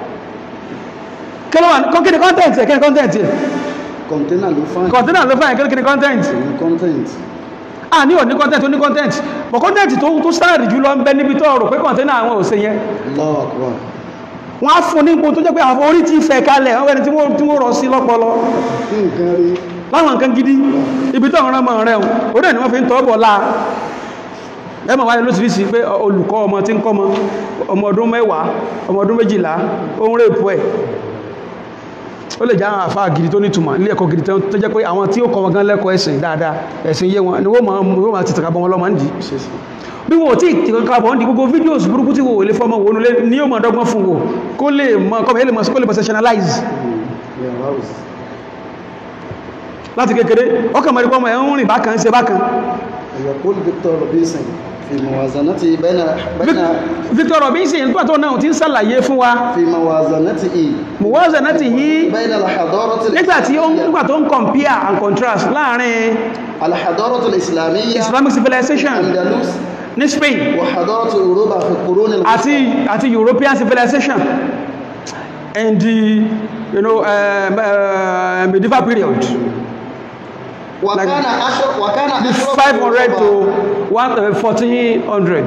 kíni kọ́ntẹ́ǹtì ẹ̀ kíni kọ́ntẹ́ǹtì ẹ̀ kọ̀ntẹ́nà ló fáyìn kọ̀ntẹ́nà ló fáyìn kíni kọ́ntẹ́ǹtì kọ́ntẹ́ǹtì a ní òní content oní content but content tó tó sáàrì jù lọ ń bẹ níbi tó rò pé container àwọn ò ṣe yẹn Allahu Akbar. wọ́n á fún ní ipò tó jẹ́ pé àwọn orí ti fẹ̀ kalẹ̀ wọ́n ẹni tí wọ́n tí wọ́n rọ̀ sí lọ́pọlọ nǹkan rí láwọn nǹkan gidi ibi tó ọ̀rọ̀ mọ̀ rẹ̀ orí ẹ̀ ni wọ́n fi ń tọ́ bọ̀ láà ẹ mọ̀ wáyé lóṣìíríṣìí pé olùkọ́ ọmọ tí ń kọ́ ọmọ ọmọ ọdún mẹ́wàá ọmọ ọdún méjìlá ó ń rèpù ẹ̀ ó lè jẹ́ àwọn àfáà gidi tó nítumọ̀ ilé ẹ̀kọ́ gidi tó tó jẹ́ pé àwọn tí ó kọ́ wọn gan lẹ́kọ̀ọ́ ẹ̀sìn dáadáa ẹ̀sìn yé wọn ni wọ́n máa wọ́n máa ti tàkà bọ́ wọn lọ́mọ ń dì ṣe sí bí wọn ò tí ì tàkà bọ́ ń dì gbogbo fídíòsì burúkú tí wò lè fọmọ wò nulẹ̀ ní yóò máa dọ́gbọ́n fún wò kó lè mọ kọ́ bẹ́ẹ̀ lè mọ sí kó lè professionalize ìyàwó àwùsí láti kékeré ọkàn mọ̀rí pọ́mọ ẹ̀ ń rìn bákan ṣe bákan يقول فيكتور روبنسون في موازنته بين بين Victor Robinson nígbà tó náà ti ń sàlàyé fún wa في موازنته muwazanatihi بين الحضارة nígbà tí ó ń الإسلامية nígbà tó ń compare and contrast láàrin الحضارة الإسلامية Islamic civilization أندلس ní Spain وحضارة أوروبا في القرون الوسطى àti àti European civilization and the you know, um, uh, medieval period وكان أشر وكان the أشرف 500 to أوروبا- one, uh, 1400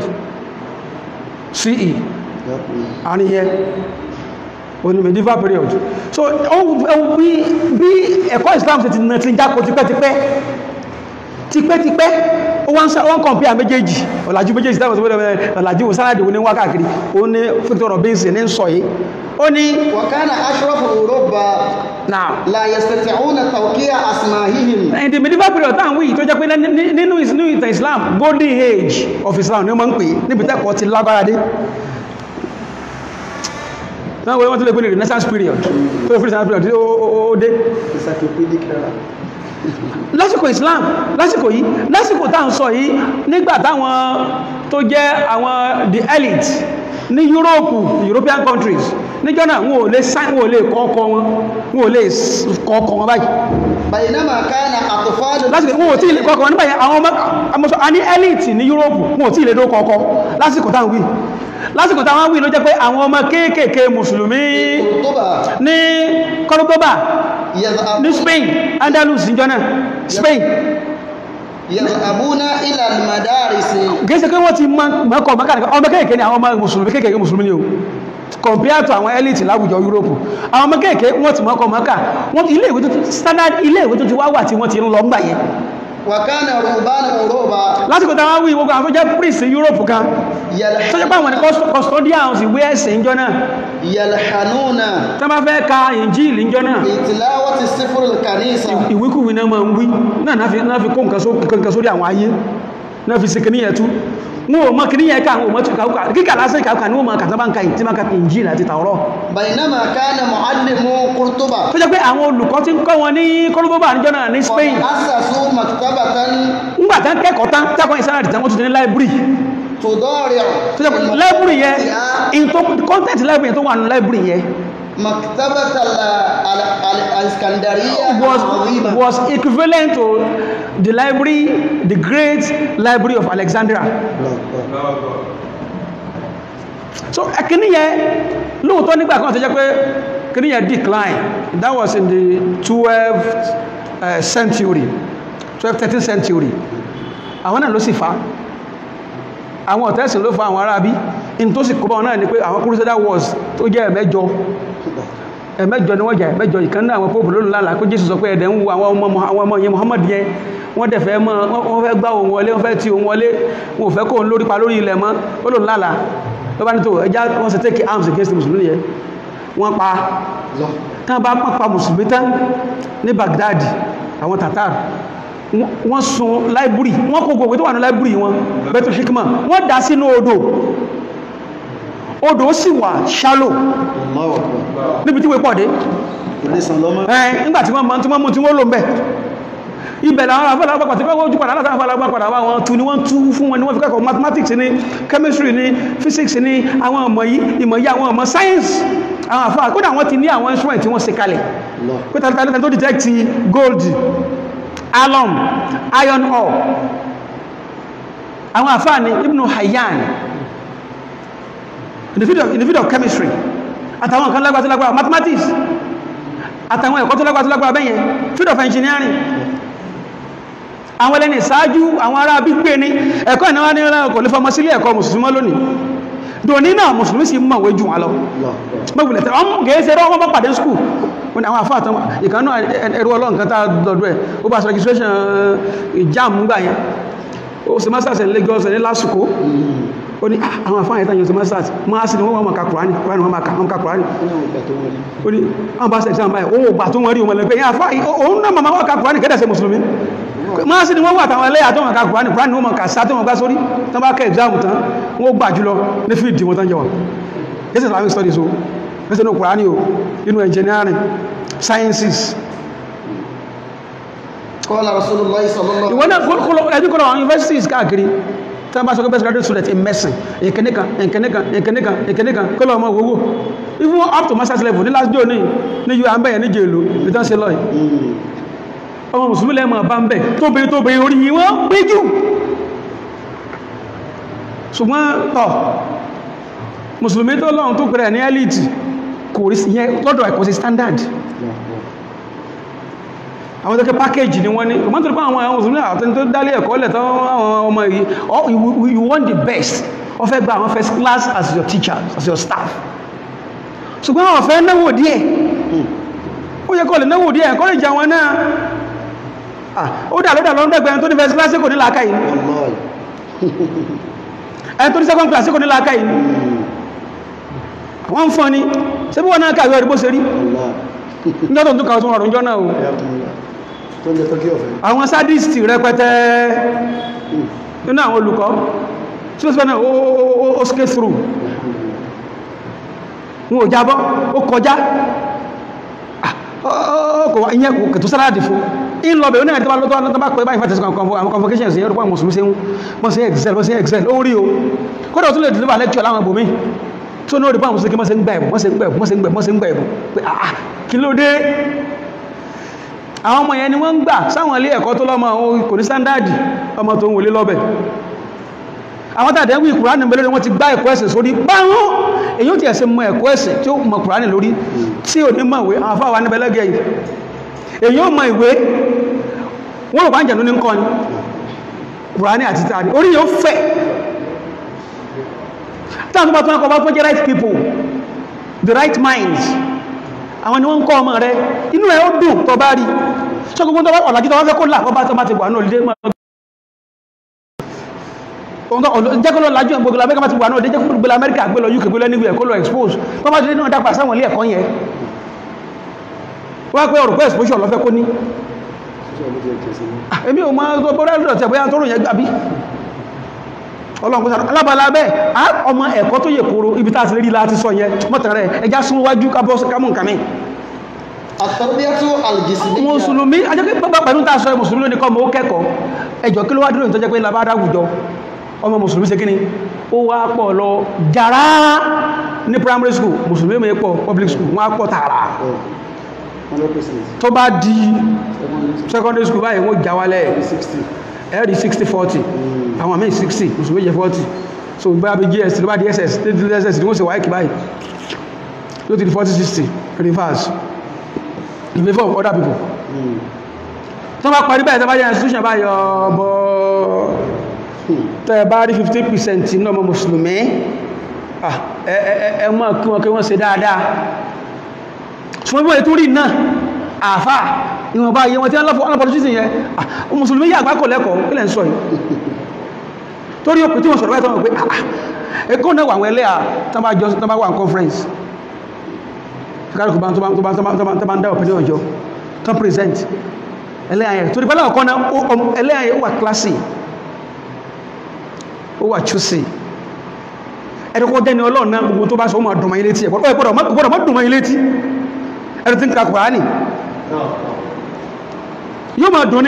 CE àárín yẹn òní medieval period so ó ó bí bí ẹ̀kọ́ Islam ṣe ti nà ti jákò tipẹ́tipẹ́ tipẹ́tipẹ́ ó wá ń sá wọ́n kàn pí à méjèèjì ọ̀làjú méjèèjì táwọn tó bẹ̀rẹ̀ ọ̀làjú sáàdì ó ní wá káàkiri ó ní Victor Robinson ní sọ yìí ó ní وكان أشرف أوروبا now لا يستطيعون توقيع أسمائهم in the medieval period táwọn wíyì tó jẹ́ pé ní- ní- nínú is- nínú ìtàn Islam golden age of Islam ni wọ́n máa ń pè é níbi tẹ́kọ̀ọ́ ti lágbára dé náà wọ́n tó lè pè ní renaissance period tó lè pè ní renaissance period tí ó- ó ó dé encyclopedic era lásìkò Islam lásìkò yìí lásìkò tá à ń sọ yìí nígbà táwọn tó jẹ́ àwọn the elite ní Europe European countries níjọ́ náà wọn ò lè sign wọn ò lè kọ́ ọkọ wọn wọn ò lè s- kọ́ ọkọ wọn báyìí بينما كان أطفال lásìkò wọn ò tí ì lè kọ́ ọkọ wọn nígbà yẹn àwọn ọmọ àmọ́sọ a ní elite ní Europe wọn ò tí ì lè dó kọ́ ọkọ lásìkò táwọn wí lásìkò táwọn wí ló jẹ́ pé àwọn ọmọ kéékèèké mùsùlùmí قرطبة ní Cordoba ní يذهب Spain Andalus níjọ́ náà Spain يذهبون إلى المدارس gẹ́sẹ̀ pé wọ́n ti mọ́kọ̀ mọ́kànlá ọmọ kéèkéé ni àwọn ọmọ mùsùlùmí kéèkéé mùsùlùmí ni o compare to àwọn elite láwùjọ Europe àwọn ọmọ kéèkéé wọ́n ti mọ́kọ̀ mọ́kà wọ́n ilé ìwé tó ti standard ilé ìwé tó ti wá wà tí wọ́n ti ń lọ ń gbà yẹn وكان رهبان أوروبا lásìkò táwọn wí gbogbo àwọn tó jẹ́ priest Europe kan tó jẹ́ pé àwọn ní cust- custodians ìwé ẹ̀sìn ìjọ náà يلحنون tó bá fẹ́ ka Injil ìjọ náà بتلاوة السفر الكنيسة ìwíkúwí náà máa ń wí náà náà fi náà fi kó nǹkan só- nǹkan sórí àwọn ayé náà fi sikini yẹn tú wọn ò mọ kìíní yẹn ká àwọn ò mọ tún kàwùkà kíkà lásán kàwùkà ní wọn máa kàtà bá ń ka ìtí máa ka Injil àti Tàórà بينما كان معلم قرطبة tó jẹ́ pé àwọn olùkọ́ tí ń kọ́ wọn ní Córdoba níjọ́ náà ní Spain أسسوا مكتبة ńgbà tán kẹ́kọ̀ọ́ tán tẹ́kọ̀ọ́ ìsáàdì tán wọ́n tún ti ní library تضارع tó jẹ́ pé library yẹn in tó content library yẹn tó wà ní library yẹn مكتبة ال- ال- ال- الإسكندرية was العظيمة was equivalent to the library the great library of Alexandria so kìíní yẹn lóòótọ́ nígbà kan tó jẹ́ pé kìíní yẹn decline that was in the 12th uh, century 12th 13th century àwọn náà ló sì fa àwọn ọ̀tẹ́sìn ló fa àwọn arábí in tó sì kó bá wọn náà ni pé àwọn crusader wars tó jẹ́ ẹ̀mẹ́jọ ẹ̀mẹ́jọ ni wọ́n jà ẹ̀mẹ́jọ ìkan náà àwọn pópù lónìí lálàá pé jésù sọ pé ẹ̀dẹ̀ ń wo àwọn ọmọ àwọn ọmọ yẹn muhammad yẹn wọ́n dẹ̀ fẹ́ mọ́ wọ́n fẹ́ gbá òun wọlé wọ́n fẹ́ ti òun wọlé wọn ò fẹ́ kó òun lórí pa lórí ilẹ̀ mọ́ ó lòun lálàá ló bá ní tó ẹjá wọ́n ṣe take arms against the mùsùlùmí yẹn wọ́n pa tán bá pọ́n pa mùsùlùmí tán ní baghdad àwọn tatar wọ́n- wọ́n sun láìbúrì wọ́n kó gbogbo tó wà ní láìbúrì wọn bẹ́tù hikma wọ́n dá sínú odò odò sì wà shallow الله أكبر níbi tí wọ́n pọ̀ dé ولسان لما ẹ̀ nígbàtí wọ́n mọ́ tí wọ́n mú tí wọ́n lò ń bẹ̀ ibẹ̀ làwọn afẹ́lágbàpàá tí wọ́n ojú padà látàrí afẹ́lágbàpàá wá wọn tú ni wọ́n tú fún wọn ni wọ́n fi kẹ́kọ̀ọ́ mathematics ní chemistry ní physics ní àwọn ọmọ yìí ìmọ̀ yìí àwọn ọmọ science àwọn àfáà kódà wọ́n ti ní àwọn instrument tí wọ́n ṣe kalẹ̀ الله pé tàbí tó detect gold alum iron ore àwọn àfáà ni Ibn Hayyan in the field of, in the field of chemistry àtàwọn nǹkan lágbàtí lágbàtí mathematics àtàwọn ẹ̀kọ́ tó lágbàtí lágbàtí bẹ́yẹn field of engineering àwọn ẹlẹ́ni ìsáájú àwọn ará bí gbé ní ẹ̀kọ́ ìnáwó ní ọlọ́run kò lè fọmọ sílé ẹ̀kọ́ mùsùlùmí lónìí dòní náà mùsùlùmí sì mọ̀wé jù wọn lọ mọ̀wùlẹ̀ tẹ́ ọmọ kìí ṣe rọ́ ọmọ pàdé skul wọn ni àwọn àfáà tán ìkànnà ẹrú ọlọ́run kan tá a dọ̀dọ̀ ẹ̀ ó bá sọ registration ìjáàmù gbà yẹn ó sì masters in Lagos ní lásìkò ó ní "Ah, àwọn àfáà yẹn tán yẹn sì masters máa sì ni wọ́n máa ka Kùránì Kùránì wọ́n máa ka wọ́n ka Kùránì ó ní àwọn bá ṣe exam báyìí ó gbà tó wọ́n rí wọn lẹ́gbẹ̀ẹ́ yẹn àfáà òun náà màmá wọn ka Kùránì kẹ́dà ṣe mùsùlùmí máa sí ni wọ́n wà táwọn ẹlẹ́yà tó wọn ka Kùránì Kùránì wọ́n máa kà sá tó wọn gbá sórí tán bá kẹ́ exam tán wọ́n gbà jùlọ ní fíìdì wọn tán jẹ wọn this is Islamic studies o this is no Kùránì o inú engineering sciences قال رسول الله صلى الله ìwọ náà kọ́lọ̀ ẹbí kọ́lọ̀ àwọn universities káàkiri tí wọ́n bá sọ pé best graduate student in medicine ìkẹ́nìkan ìkẹ́nìkan ìkẹ́nìkan ìkẹ́nìkan kọ́lọ̀ ọmọ owó even up to master's level ní last day òní ní u àmbẹ̀yẹ ní jèlò ìtàn sí lọ́yìn ọmọ mùsùlùmí lẹ́mọ̀ bá ń bẹ̀ tóbìnrin tóbìnrin orí yìí wọ́n pé jù ṣùgbọ́n tọ̀ mùsùlùmí tó lọ́run tó pẹ̀rẹ̀ ní elite kò rí sí yẹn lọ́dọ̀ ẹ̀kọ́ sí standard àwọn tẹ́kẹ́ package ni wọ́n ní ọmọ tó rí pé àwọn àwọn mùsùlùmí àti tó dálé ẹ̀kọ́ lẹ̀ tán àwọn ọmọ yìí oh, you, you want the best ó fẹ́ gba àwọn first class as your teacher as your staff ṣùgbọ́n àwọn fẹ́ náwó díẹ̀ ó yẹ kó lè náwó díẹ̀ kó lè jẹ àwọn náà Ah, ó dà lódà lọ́ndẹ̀gbẹ̀rẹ̀ tó ní first class kò ní làákà yìí والله ẹni tó ní second class kò ní làákà yìí wọ́n ń fọ́n ni ṣé bí wọ́n náà kàwé ọdún bó ṣe rí والله níjọ́ tó ń tún kàwé tó rọrùn jọ náà o حياكم الله tó ń jẹ tọ́kí ọ̀fẹ́ àwọn sadist rẹpẹtẹ nínú àwọn olùkọ́ tí ó sì fẹ́ náà ó ó- ó- ó skate through wọn ò jábọ́ ó kọjá Ah, ó- ó- ó kò wá ìyẹn kò kẹtù sáláàdì fún in lọ bẹ̀ ó náà tó bá lọ́tọ́ tó bá pẹ́ báyìí fàtẹ́sì àwọn convocations yẹn rúpọ̀ àwọn mùsùlùmí sẹ́wọ́n wọ́n sí excel wọ́n sí excel ó rí o kódà ó tún lè deliver lecture láwọn ibòmí tó ní ó rí pọ̀ àwọn mùsùlùmí wọ́n sí ń gbà ẹ̀bùn wọ́n sí ń gbà ẹ̀bùn wọ́n sí ń gbà ẹ̀bùn wọ́n sí ń gbà ẹ̀bùn pé àà kí ló dé àwọn ọmọ yẹn ni wọ́n ń gbà sáwọn ilé ẹ̀kọ́ tó lọ́mọ ohun kò ní sándàdì ọmọ tó ń wòlé lọ́bẹ̀ àwọn tàbí wí kùránì mẹ́lẹ́rẹ́ wọ́n ti gbá ẹ̀kọ́ ẹ̀sìn sórí báwọn èyí ó ti ẹ̀sìn mọ ẹ̀kọ́ ẹ̀sìn tí ó mọ kùránì lórí tí ò ní mọ̀ ìwé àwọn afáwà ní bẹ́lẹ́gẹ̀ yìí èyí ó mọ ìwé wọ́n rò bá ń jẹ̀nú ní ń kọ́ ni kùránì àti tàbí orí yóò fẹ̀ táwọn tó bá tún ẹkọ̀ bá tún jẹ́ right people the right minds àwọn ni wọ́n ń kọ́ ọmọ rẹ inú ẹ̀ ó dùn tó bá rí ṣọ́ gbogbo tó bá ọ̀làjú tó bá fẹ́ kó là bọ́bá tó bá ti wà náà lé máa jẹ́ kó lọ lájú gbogbo amẹ́ríkà máa ti wà náà dé jẹ́ kó gbogbo amẹ́ríkà gbé lọ uk gbé lọ níbi ẹ̀kọ́ lọ expose tó bá ti dé náà dápa sáwọn ilé ẹ̀kọ́ yẹn wọ́n pẹ́ ọ̀rọ̀ pé exposure lọ́fẹ́ kó ní Ah, èmi ò máa tó bọ́rẹ́ lọ́dọ̀ tẹ̀ bóyá tó rùn yẹn gbà bí ọlọ́run kó sára alábàálá bẹ́ẹ̀ á ọmọ ẹ̀kọ́ tó yẹ kóró ibi tá a ti rí láti sọ yẹn mọ́tẹ̀rẹ̀ ẹja sún wájú kábọ́ kámú nǹkan mi التربية الجسدية mùsùlùmí ajẹ́kẹ́ pẹ́pẹ́ pẹ̀lú tá a sọ mùsùlùmí lónìí kọ́ mọ́ ó kẹ́kọ̀ọ́ ẹjọ́ kí ló wá dúró ìtọ́jẹ́ pé labádá àwùjọ ọmọ mùsùlùmí ṣe kíni ó wá pọ̀ lọ jàrá ní primary school mùsùlùmí mi pọ̀ public school wọ́n á pọ̀ tààrà Oh, 100%. tó bá di secondary school báyìí wọ́n já wálẹ̀ 60. ẹ̀rí 60 40 àwọn míì 60 mùsùlùmí jẹ́ 40 so bá bí gs ló bá di ss tí di ss ni wọ́n sì wáyé kì báyìí yóò ti di 40 60 reverse in favour of other people Mm. tó bá parí báyìí tó bá jẹ́ institution bá yọ ọbọ̀ tẹ́ bá rí 50% ní ọmọ mùsùlùmí ah, ẹ ẹ ẹ ẹ mọ́ kí wọ́n kí wọ́n ṣe dáadáa ṣùgbọ́n bí wọ́n tó rí náà àfà ìwọ̀nba iye wọn tí wọ́n lọ́pọ̀ ọlọ́pọ̀ yẹn ah, mùsùlùmí yà àgbákò lẹ́kọ̀ọ́ kí lẹ́ ń sọ yìí torí òpin tí wọ́n sọ̀rọ̀ báyìí tó wọ́n pé ah, ah, ẹkọ́ náà wà àwọn ẹlẹ́à tó bá jọ tó bá wà ní conference kárùkù bá tó bá tó bá tó bá tó bá tó bá ń dá opinion ọjọ́ tó ń present ẹlẹ́yà yẹn torí pẹ́lẹ́ ọ̀kan náà ó- ọm- ẹlẹ́yà yẹn ó wà classy ó wà choosy ẹni kó jẹ́ni ọlọ́run náà gbogbo tó bá sọ ó máa dùnmọ̀ ilé tí ẹ̀kọ́ gbọ́dọ̀ má gbọ́dọ̀ má dùnmọ̀ ilé tí ẹni tí ń ka Kùránì yóò máa dùn ní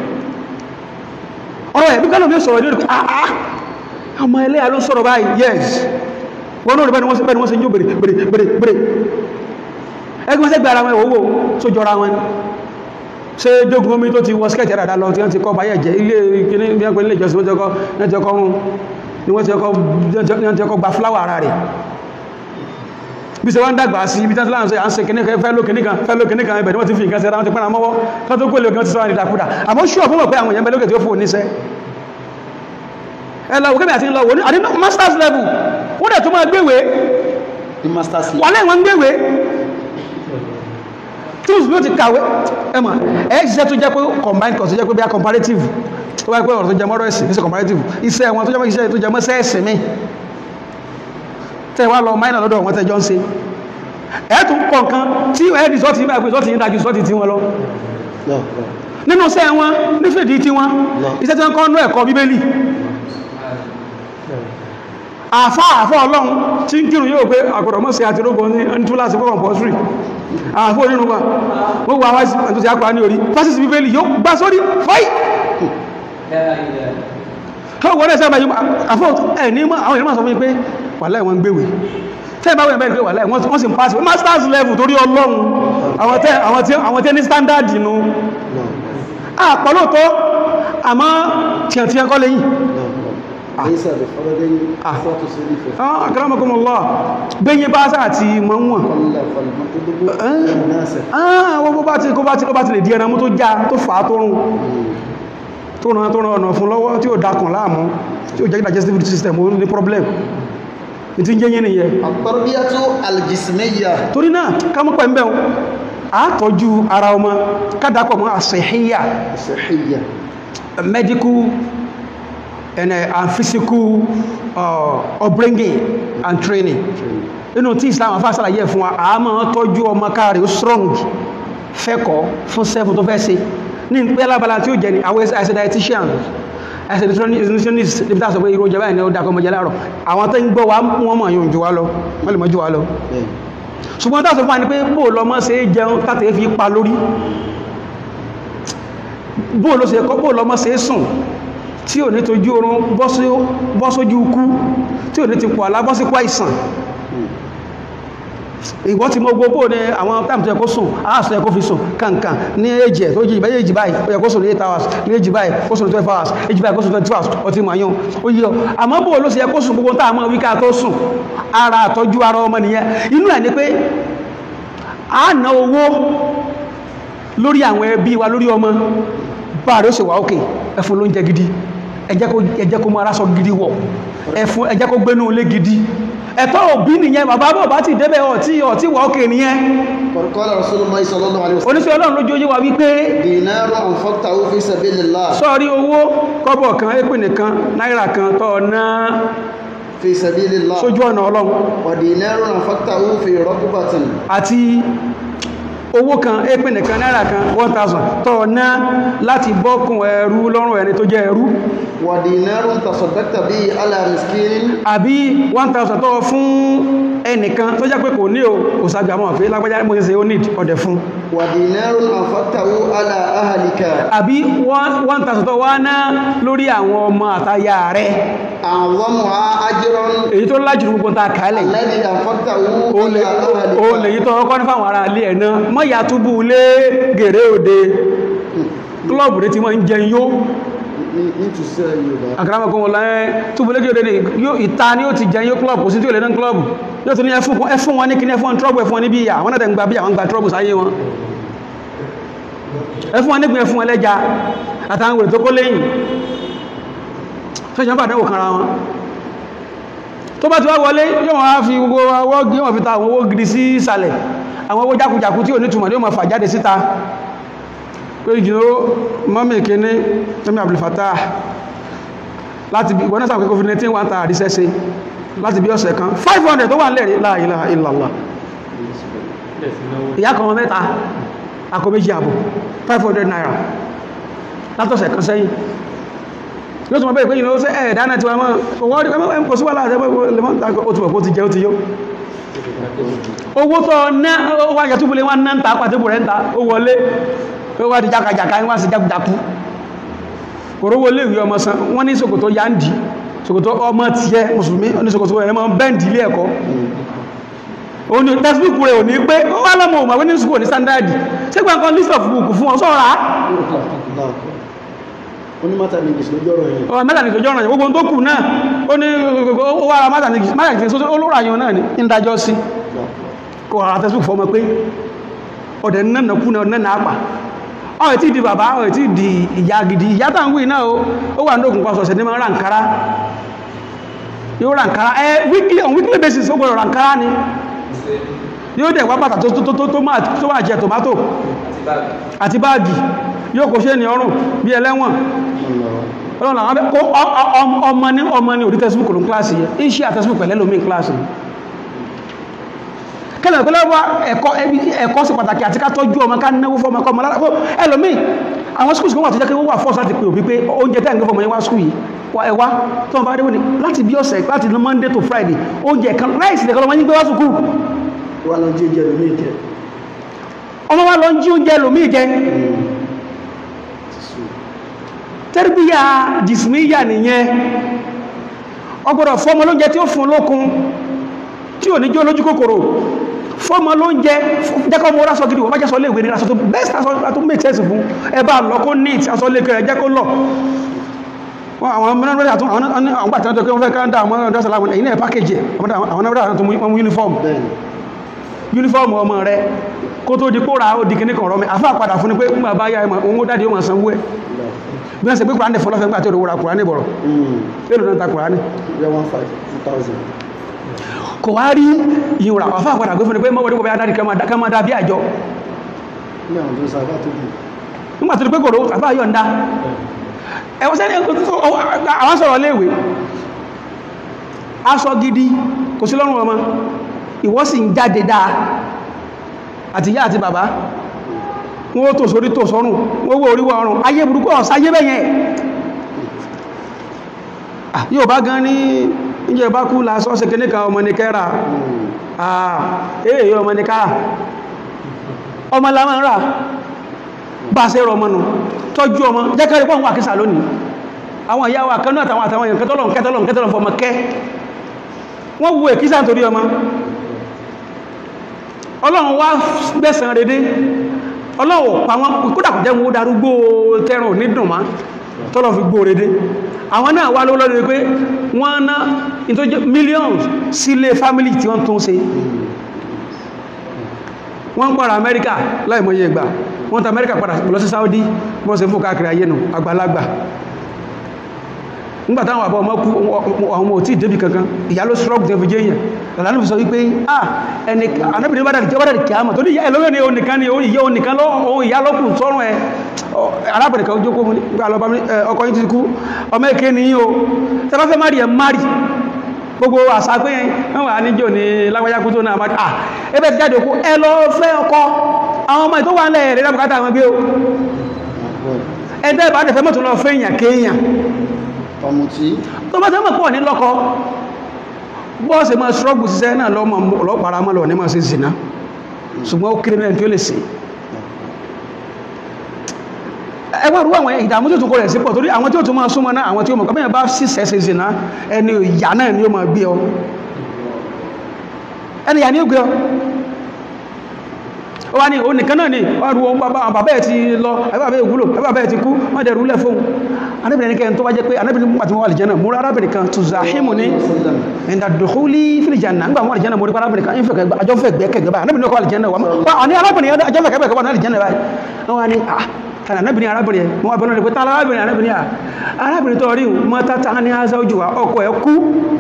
ọ̀rọ̀ ẹ̀ bí kálọ̀ mi sọ̀rọ̀ ní òdìkú àá ọmọ ẹlẹ́yà ló sọ̀rọ̀ báyìí yes wọ́n náà rí bẹ́ni wọ́n sí bẹ́ni wọ́n sí yóò bèrè bèrè bèrè bèrè ẹgbẹ́ sẹ́gbẹ́ ara wọn ìwòwò tó jọra wọn ṣe jogun omi tó ti wọ skẹ́ẹ̀tì ẹ̀ràdà lọ tí wọ́n ti kọ́ báyẹ̀ jẹ́ ilé kíní bí wọ́n pè nílé ìjọsìn wọ́n ti ọkọ́ ní ti ọkọ́ rún ni wọ́n ti ọkọ́ ní wọ́n ti ọkọ́ gba fúláwà ara rẹ̀ bí ṣe wọ́n dàgbà sí ibi tẹ́sí láàrín sọ à ń ṣe kìnnì kan fẹ́ ló kìnnì kan fẹ́ ló kìnnì kan ibẹ̀ ni wọ́n ti fi nǹkan ṣe ra wọn ti pẹ́ra mọ́wọ́ kan tó kólé kan ti sọ́ra ní ìdàkúdà àmọ́ ṣùọ́ fún mọ̀ pé àwọn èèyàn bẹ lókè tí ó fún oníṣẹ́ ẹ lọ òkè bí àti ń lọ wò ní àdínú masters level wọ́n dẹ̀ tó máa gbéwèé ní masters wà lẹ́yìn wọn gbéwèé tools bí ó ti kàwé ẹmọ̀ ẹ̀ ṣiṣẹ́ tó jẹ́ pé combined course tó jẹ́ pé bí a comparative tó wáyé pé ọ̀rọ̀ tó jẹ mọ́rọ̀ ẹ̀sìn ní ṣe comparative iṣẹ́ wọn tó jẹ́ pé iṣẹ́ tó jẹ mọ́ sẹ́ẹ̀sì mi tẹ́ wá lọ minor lọ́dọ̀ wọn tẹ́jọ́ ń ṣe ẹ̀ẹ́tùn kọ̀ọ̀kan tí ẹ̀ẹ́dì sọ́ọ̀tì nígbà pé sọ́ọ̀tì yìí dájú sọ́ọ̀tì tí wọn lọ lọ nínú iṣẹ́ wọn nífẹ̀ẹ́dì tí wọn iṣẹ́ tí wọ́n kọ́ nú ẹ̀kọ́ bíbélì àfá àfá ọlọ́run tí ń kírun yóò pé àgbọ̀dọ̀ mọ́ sí àti rógbọ́n ní ẹni tó láti fọ́kàn pọ̀sírì àfó onírúgbà wọ́n wà wáyé tó ti àpá ní orí pásìsì bíbélì yóò gbá sórí fọ́ì wọ́n rẹ̀ sábà yóò àfó ẹ̀ ní mọ́ àwọn ìrìnmọ̀ sọ fún mi pé wàláì wọ́n ń gbéwè tẹ́ bá wọ́n bẹ́ẹ̀ pé wàláì wọ́n sì ń pàṣẹ masters level torí ọlọ́run àwọn tẹ́ àwọn tẹ́ ní standard nù àpọ̀lọ́tọ́ àmọ́ tíyàntíyàn kọ́ lẹ́yìn ليس بفرد صوت سوري في ah akramakumullah bẹ́yẹ bá sáà ti mọ́ wọn قل فالمطلوب الناس ah wọ́n bó bá ti kó bá ti kó bá ti lè di ẹran mú tó já tó fà á tó rùn tó ràn tó ràn ọ̀nà fún lọ́wọ́ tí ó dákùn láàmú tí ó jẹ́ digestive system ó ní problem ní tí ń jẹ́ yẹn nìyẹn التربية الجسمية torí náà ká mọ́ pẹ̀ ń bẹ̀ a tọ́jú ara ọmọ kádàpọ̀ mọ́ àṣẹ̀híyà الصحية medical and, uh, and physical uh, upbringing and training inú tí islam afá sàlàyé fún wa a máa tọ́jú ọmọ káàrí ó strong fẹ́kọ̀ọ́ fún sẹ́fù tó fẹ́ ṣe ní pẹ́ lábala tí ó jẹ́ ni àwọn ẹsẹ̀ dietitian ẹsẹ̀ nutritionist níbi tá a sọ pé irú oúnjẹ báyìí ni ó dákọ̀ ọmọdé láàrọ̀ àwọn tó ń gbọ́ wa wọ́n mọ̀ yóò jù wá lọ wọ́n lè mọ̀ jù wá lọ ṣùgbọ́n tá a sọ fún wa ni pé bóò lọ mọ́ ṣe é jẹun tàtẹ́ fi pa lórí bóò lọ ṣe kọ́ bóò lọ mọ́ ṣe é sùn tí ò ní tójú oorun bọ́ sójú ikú tí ò ní ti pọ̀ alábọ́síkú àìsàn ìwọ́n ti mọ́ gbogbo ní àwọn táàmù tó yẹ kó sùn aláàsọ yẹ kó fi sùn kankan ní èjì ẹ̀ tó jí ìbáyé èjì báyìí ó yẹ kó sùn ní 8 hours ní èjì báyìí kó sùn ní 12 hours èjì báyìí kó sùn ní 22 hours ó ti mọ̀ yán ó yí ọ àmọ́ bó ló sì yẹ kó sùn gbogbo táàmù wíká tó sùn ara àtọ́jú ara ọmọ nìyẹn inú ẹ̀ ni pé a ná owó lórí àwọn ẹbí wa lórí ọmọ bá rẹ̀ ó sì wà ókè ẹfún ló ń jẹ gidi ẹjẹ́ kó mọ́ aráṣọ gidi wọ̀ ẹfún ẹjẹ́ kó gbénú ilé gidi ẹ̀tọ́ òbí nìyẹn bàbá bọ̀ bá ti débẹ̀ ọ̀tí ọ̀tí wà ókè nìyẹn قال رسول الله صلى الله عليه وسلم oníṣẹ́ ọlọ́run lójú oyé wa wípé دينار أنفقته في سبيل الله sọ́ọ̀rí owó kọ́bọ̀ kan épè nìkan náírà kan tọ́ ná في سبيل الله sójú ọ̀nà ọlọ́run ودينار أنفقته في رقبة àti owó kan épè nìkan náírà kan 1000 tọ́ ná láti bọ́kùn ẹrú lọ́rùn ẹni tó jẹ́ ẹrú ودينار تصدقت به على مسكين àbí 1000 tọ́ fún ẹnìkan tó jẹ́ pé kò ní o kò sábì àmọ́ àfẹ́ lágbàjá mo ṣe ó need ọ̀dẹ̀ fún ودينار أنفقته على أهلك àbí 1000 tọ́ wá ná lórí àwọn ọmọ àtayà rẹ̀ أعظمها أجرا èyí tó lájú gbogbo ta kàálẹ̀ yìí الذي أنفقته òun على أهلك lè yí tọ́ ọkọ́ ní fáwọn ará ilé ẹ̀ náà mọ́ ìyá túbú lé gèrè òde klọ́ọ̀bù rẹ̀ ti mọ́ ń jẹun yó nítòsí Yorùbá àkàràmọ̀kọ́ wọn láyé túbú lé gèrè yóò ìta ni ó ti jẹun yó klọ́ọ̀bù kò sí tí ò lè ná klọ́ọ̀bù yóò tún ní ẹfún wọn ní kíní ẹfún wọn trọ́bù ẹfún wọn ní bí ìyà àwọn náà tẹ̀ ń gba bí àwọn gba trọ́bù sáyé wọn ẹfún wọn nígbìn ẹfún wọn lẹ́ja àtàwọn wèrè tó kó lẹ́yìn ṣẹ́jọ́ bá dẹ́wò kanra wọn tó bá ti wá wọlé yóò wọ́n á fi gbogbo ọwọ́ gí wọ́n fi ta àwọn owó gidi sí ìsàlẹ̀ àwọn owó jákujàku tí ò ní túnmọ̀ ní ó ma fà jáde síta pé ìjìnà mọ́mí kíní tẹ́mí Abdulfatah láti bí ìwọ̀n sáà COVID-19 wà ń ta àrísẹ́sẹ́ láti bí ọ̀sẹ̀ kan 500 tó wà nílẹ̀ la ilaha illallah ìyá kan wọn mẹ́ta akọ méjì àbọ̀ 500 naira látọ̀sẹ̀ kan sẹ́yìn yóò tún mọ̀ bẹ́ẹ̀ pé ìlú ṣe ẹ̀ẹ̀dá náà ti wà mọ́ owó rí ẹmọ́ kò sí wà láàrẹ ó ti wọ̀ ti jẹ́ ó ti yó owó tó ná ó wá jẹ́ túbúlé wọ́n náà ń ta pàtíbù rẹ̀ ń ta ó wọlé ó wá di jákàjàká wọ́n sì jákùjákú òrówó lè rí ọmọ san wọ́n ní ṣòkòtò yá ń dì ṣòkòtò ọmọ tiẹ̀ mùsùlùmí ní ṣòkòtò ẹ̀rẹ́ mọ́ bẹ́ǹdì ilé ẹ̀kọ́ òní textbook rẹ̀ ò ní pé ó wá lọ́mọ òmàwé ní ṣùgbọ́n ní standard ṣé gbàǹkan list of book fún ọ sọ́ra onímọ̀ta ní ìgbésí lójú ọ̀rọ̀ yẹn ọ̀rọ̀ mẹ́ta ní ìjọjọ́ ọ̀rọ̀ gbogbo tó kù náà ó ní ó wá ara mẹ́ta ní ìgbésí olóòrò àyàn náà ní ìdájọ́ sí kò ara tẹ́sùn fọmọ pé ọ̀dẹ̀ nánà kú náà nánà àpà ọ̀rẹ́ tí di bàbá ọ̀rẹ́ tí di ìyá gidi ìyá tàn wí náà ó wà ní òkùnkùn ọ̀sọ̀ọ̀sẹ̀ ní máa rànkárá yóò rànkárá ẹ weekly on weekly basis ó gbọ́dọ̀ rànkárá ni yóò dẹ̀ wá bàtà tó tó tó tó máa tó máa jẹ tomato àti báàgì yóò kò ṣe ní ọrùn bí ẹlẹ́wọ̀n ọlọ́run àwọn abẹ́- kó ọ- ọ- ọmọ- ọmọ ní ọmọ ní orí tẹ́síbùkù ní kíláàsì yẹ iṣẹ́ àtẹ́síbùkù pẹ̀lẹ́ lómi kíláàsì kẹ́lẹ̀ pẹ́lẹ́ wá ẹ̀kọ́ ẹbí ẹ̀kọ́ sí pàtàkì àti ká tọ́jú ọmọ ká náwó fọ́mọ kọ́ ọmọ lára fún ẹlòmí àwọn skúls kan wà tó jẹ́ kí wọ́n wà fọ́ọ̀sì láti pè òbí pé oúnjẹ tẹ́ ǹgbẹ́ fọmọ yẹn wá skúl yìí wá ẹwà tó wọn bá dé wọ́n ni láti bí ọ̀sẹ̀ láti monday to friday oúnjẹ kan ráìsì nìkan lọ́mọ yín gbé wá sùkúl wà lọ jí oúnjẹ lómi ìjẹ ọmọ wa lọ ń jí oúnjẹ lòmí jẹ tẹ́rìbíyà jìsìmíyà nìyẹn ọgbọ̀dọ̀ fọ́mọ lóúnjẹ tí ó fún lókun tí ò ní jó lójú kòkòrò fọ́mọ lóúnjẹ jẹ́kọ́ mọ́ rásọ gidi wọ́n má jẹ́ sọ léèwé ní aṣọ tó best aṣọ tó make sense fún ẹbá lọ kó neat aṣọ lè kẹrẹ jẹ́ kó lọ Wọ́n- àwọn mẹ́rin àtún àwọn àwọn gbà tẹ́lẹ̀ tó kí wọ́n fẹ́ káńdà àwọn ọ̀dọ́ sàlámù ẹ̀yìn náà package ẹ̀ àwọn náà tó mú uniform bẹ́ẹ̀ni uniform ọmọ rẹ kó tó di kó ra ó di kíní kan rọmi àfá padà fún ni pé nígbà bá yá ẹmọ òun ó dáadé ó máa sanwó ẹ bí wọ́n ṣe pé kùránì fọlọ́fẹ́ gbà tí ó ra kùránì bọ̀rọ̀ èlò náà ta kùránì yẹ one five two thousand kò wá rí ìyún ra àfá padà gbé fún ni pé mọ́wọ́dé bọ́bá dáadé ká máa dá bí àjọ ní àwọn tó ń sábà tó dùn nígbà tó di pé kòrò àfá yọ̀ǹda ẹwọ́n sẹ́ni àwọn sọ̀rọ̀ léèwé aṣọ gidi kò sí lọ́rùn ọmọ ìwọ́ sì ń jáde dáa àti ìyá àti bàbá wọ́n tó sórí tó sọ́rùn wọ́n wó oríwọ̀ ọrùn ayé burúkú ọ̀sáyé bẹ́yẹn Ah, yóò bá gan ní ìjẹ bá kú lásọ́ sí kí níkan ọmọ ní kẹ́ra àà èyí ọmọ ní káà ọmọ la máa ń rà bá ṣe rọ ọmọ nù tọ́jú ọmọ jẹ́kẹ́rẹ́ pọ̀ ń wà kísà lónìí àwọn ìyá wa kanú àtàwọn àtàwọn èèyàn kẹtọ́lọ̀ kẹtọ́lọ̀ kẹtọ́lọ̀ fọmọ kẹ́ wọ́n wo èkísà nítorí ọmọ ọlọ́run wá gbẹ̀sàn rédé ọlọ́run pa wọn kódà kò jẹ́ wọn ó darúgbó tẹ́rùn onídùn má tọ́lọ̀ fi gbó rédé àwọn náà wá lówó lọ́dọ̀ pé wọ́n ná ìtọ́jú millions sílé family tí wọ́n tún ṣe wọ́n ń pàrà amẹ́ríkà láìmọye ìgbà wọ́n ta amẹ́ríkà padà lọ sí saudi wọ́n ṣe fún káàkiri ayé nù àgbàlagbà nígbàtá àwọn àbọ̀ ọmọ kú àwọn ọmọ òtí ìdébì kankan ìyá ló stroke jẹ́ fi jẹ́ èèyàn lọ́lánà fi sọ wípé ah ẹni anábìnrin bá dàrí jẹ́ bá dàrí kìámà tó ní ìyá ẹlọ́wọ́ ni onìkan ni ìyá onìkan lọ ohun ìyá lọ́kùn sọ́run ẹ arábìnrin kan jókòó fún nígbà lọ́ba ọkọ yìí ti kú ọmọ èké ni yín o tẹ́ bá fẹ́ má rí ẹ má rí gbogbo àṣà pé wọ́n wà níjò ní lágbàjá kú tó náà má ah ẹbẹ̀ ti jáde òkú ẹ lọ fẹ́ ọkọ àwọn ọmọ ìtó wà ń lẹ̀ rẹ̀ lábùkátà àwọn gbé o ẹ̀dẹ́ ìbá dẹ̀fẹ́ mọ́tò lọ fẹ́ èèyàn kéèyàn ọmùtí tó bá tẹ́mọ̀ pọ̀ ní lọ́kọ bọ́ọ̀sì máa ṣọ́gbù síṣẹ́ náà lọ́mọ ọlọ́pàá mọ́ lọ ní máa ṣe zìnà ṣùgbọ́n ó kéré mẹ́rin tí ó lè ṣe ẹwà rú àwọn ìdààmú tí ó tún kó rẹ̀ sí pọ̀ torí àwọn tí ó tún máa súnmọ́ náà àwọn tí ó mọ̀ kọ́mẹ́yàn bá síṣẹ́ ṣe zìnà ẹni ìyá náà ni ó máa gbé ọ ẹni ìyá ni ó gbé ọ ó wá ní òun nìkan náà ni ọrù ohun bàbá ẹ̀ ti lọ ẹbàbẹ̀ ìwúlò ẹbàbẹ̀ ẹ̀ ti kú wọ́n dẹ̀ rúlẹ̀ fóun anábìnrin kẹ́ tó wá jẹ́ pé anábìnrin mú àti wọ́n àlìjẹ́nà múra arábìnrin kan tó zahimu ní ìdàdùkúlí fìlìjànà nígbà wọ́n àlìjẹ́nà mórí arábìnrin kan ìfẹ́ àjọfẹ́ gbẹ́kẹ̀gbẹ́ báyìí anábìnrin kọ́ àlìjẹ́nà wà ní arábìnrin àjọfẹ́ gbẹ́kẹ̀gbẹ́ báyìí àlìjẹ́nà báyìí wọ́n wá ní ah tàbí anábìnrin arábìnrin wọ́n wá bẹ́ẹ̀ lọ́dẹ̀ pé tàbí arábìnrin arábìnrin à arábìnrin tó rí mọ́ tátà ní aṣá ojú wa ọkọ ẹ̀ kú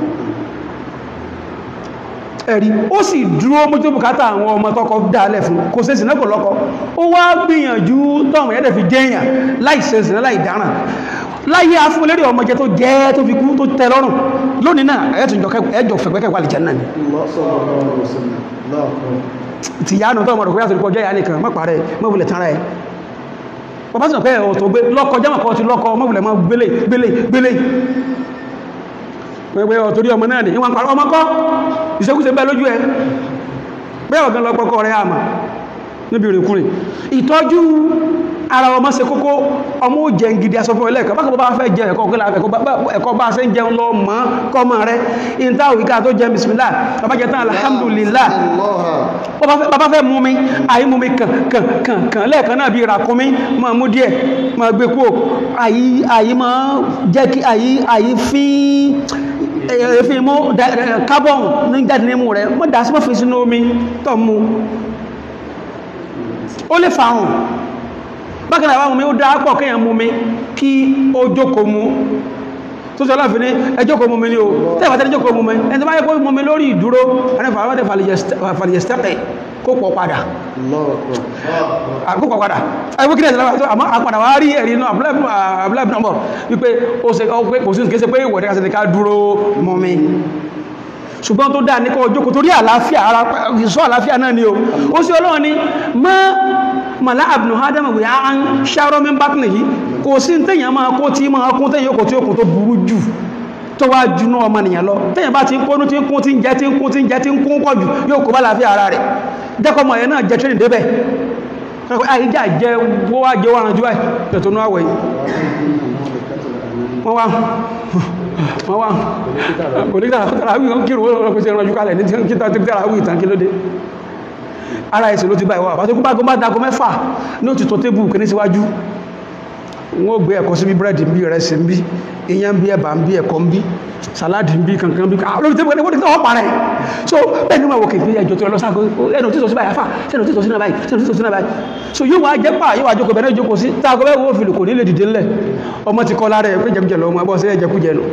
ẹ̀rí ó sì dúró mójú bùkátà àwọn ọmọ tọ́kọ dáalẹ̀ fún kò ṣe ìsìnà kò lọ́kọ ó wá gbìyànjú tọ́mù yẹ́dẹ̀ fi jẹ́yàn láì ṣe ìsìnà láì dáràn láyé afúnlérí ọmọ jẹ tó jẹ́ tó fi kú tó tẹ́ lọ́rùn lónìí náà ẹjọ fẹ̀gbẹ́kẹ̀ wà lè jẹ́ náà ni ti yánu tọ́mọ rẹ̀ kó yàtọ̀ ìpọ̀jọ́ ìyá nìkan mọ́ parẹ́ mọ́ wulẹ̀ tán rẹ̀ bàbá sì pẹ́ ọ̀tọ̀ gbé lọ́kọ jámà kọ́ ti lọ́kọ mọ́ wulẹ̀ mọ́ gbélé gbélé gbélé pẹ̀pẹ̀ ọ̀torí ọmọ náà ni ìwọ̀n pàrọ ọmọ kọ́ ìṣẹ́kúṣe bẹ́ lójú ẹ bẹ́ ọ̀gán lọ́pọ̀kọ́ rẹ̀ àmà níbi ìrìnkúrìn ìtọ́jú ara ọmọ ṣe kókó ọmọ ó jẹ gidi asọ́fún ẹlẹ́ẹ̀kọ́ bákan bá fẹ́ jẹ ẹ̀kọ́ bá ṣe ń jẹun lọ mọ́ kọ́mọ rẹ̀ ìta òwúká tó jẹ bismillah bàbá jẹ tán alhamdulillah bàbá fẹ́ mú mi àyí mú mi kàn kàn kàn kàn lẹ́ẹ̀kan náà bí ìràkúnmí ma mú díẹ̀ ma gbé kú àyí àyí ma jẹ́ kí àyí àyí fín èéfín mú carbon ní jáde nímú rẹ̀ mọ́ dá sí mọ́ fi sínú omi tọ́ mú ó lè fàrùn bákan náà àwọn omi ó dá pọ̀ kéèyàn mú mi kí ó jókòó mú tó sọ láàfin ní ẹjọ́kòó mú mi ní o tẹ́ẹ̀bà tẹ́lẹ̀ jókòó mú mi ẹni tó bá yẹ kó mú mi lórí ìdúró ẹni fàwọn fàlìyẹ̀stẹ́pẹ̀ kó pọ̀ padà àkókò padà ẹgbẹ́ kílẹ̀ ìsìláwà tó àmọ́ àpàdà wá rí ẹ̀rí inú abúlẹ́bì nọ́mbọ̀ wípé ó ṣe kò sí kése pé ìwọ̀dẹ́ kásẹ̀ ká dúró mọ́ mi ṣùgbọ́n tó dáa ní kọ́ ojókòó torí àlàáfíà ara ìṣọ́ àlàáfíà náà ni o ó sí ọlọ́run ni mọ́ mọ̀lá àbùnú ádámù wí á ń ṣàrọ́ mi bá tìǹyí kò sí téèyàn máa kó tí máa kún téèyàn yóò kó tí ó kún tó burú jù tó wá junú ọmọ nìyàn lọ téèyàn bá ti ń kónú tí ń kún tí ń jẹ tí ń kún tí ń jẹ tí ń kún pọ̀ jù yóò kó bá láàfíà ara rẹ̀ jẹ́kọ̀ọ́mọ ẹ̀ náà jẹ tírìn débẹ̀ àìjà jẹ wó wá jẹ wọ́n jú ẹ̀ tẹ̀tọ́ ní àwẹ̀ wọ́n wá wọ́n wá kò ní tàrà tàrà wí kí rò ó pèsè ìrànjú kalẹ̀ ní kí tàrà wí ìtàn kí ló dé ara ẹ̀sẹ̀ ló ti bá ìwà àbátó kúbá gómà dágó mẹ́fà ní ó ti tó tébù kì ní síwájú wọ́n gbé ẹ̀kọ́ sí bí búrẹ́dì ń bí rẹ̀ sí ń bí iyán ń bí ẹ̀bà ń bí ẹ̀kọ́ ń bí sàládì ń bí kankan bí lórí tébù ẹni wọ́n parẹ́ so bẹ́ẹ̀ ni wọ́n wò kèfé ẹjọ́ tó lọ sáà ẹnu títọ́ sí báyìí afá sẹ́nu títọ́ sí náà báyìí sẹ́nu títọ́ sí náà báyìí so yóò wá jẹ́ pà yóò wá jókòó bẹ̀rẹ̀ jókòó sí táàgó bẹ́ẹ̀ wọ́n fìlù kò ní lè dìde ńlẹ̀ ọmọ ti kọ́ lára ẹ̀ pé jẹkújẹ lọ ọmọ ẹbọ́ sí ẹjẹkújẹ nù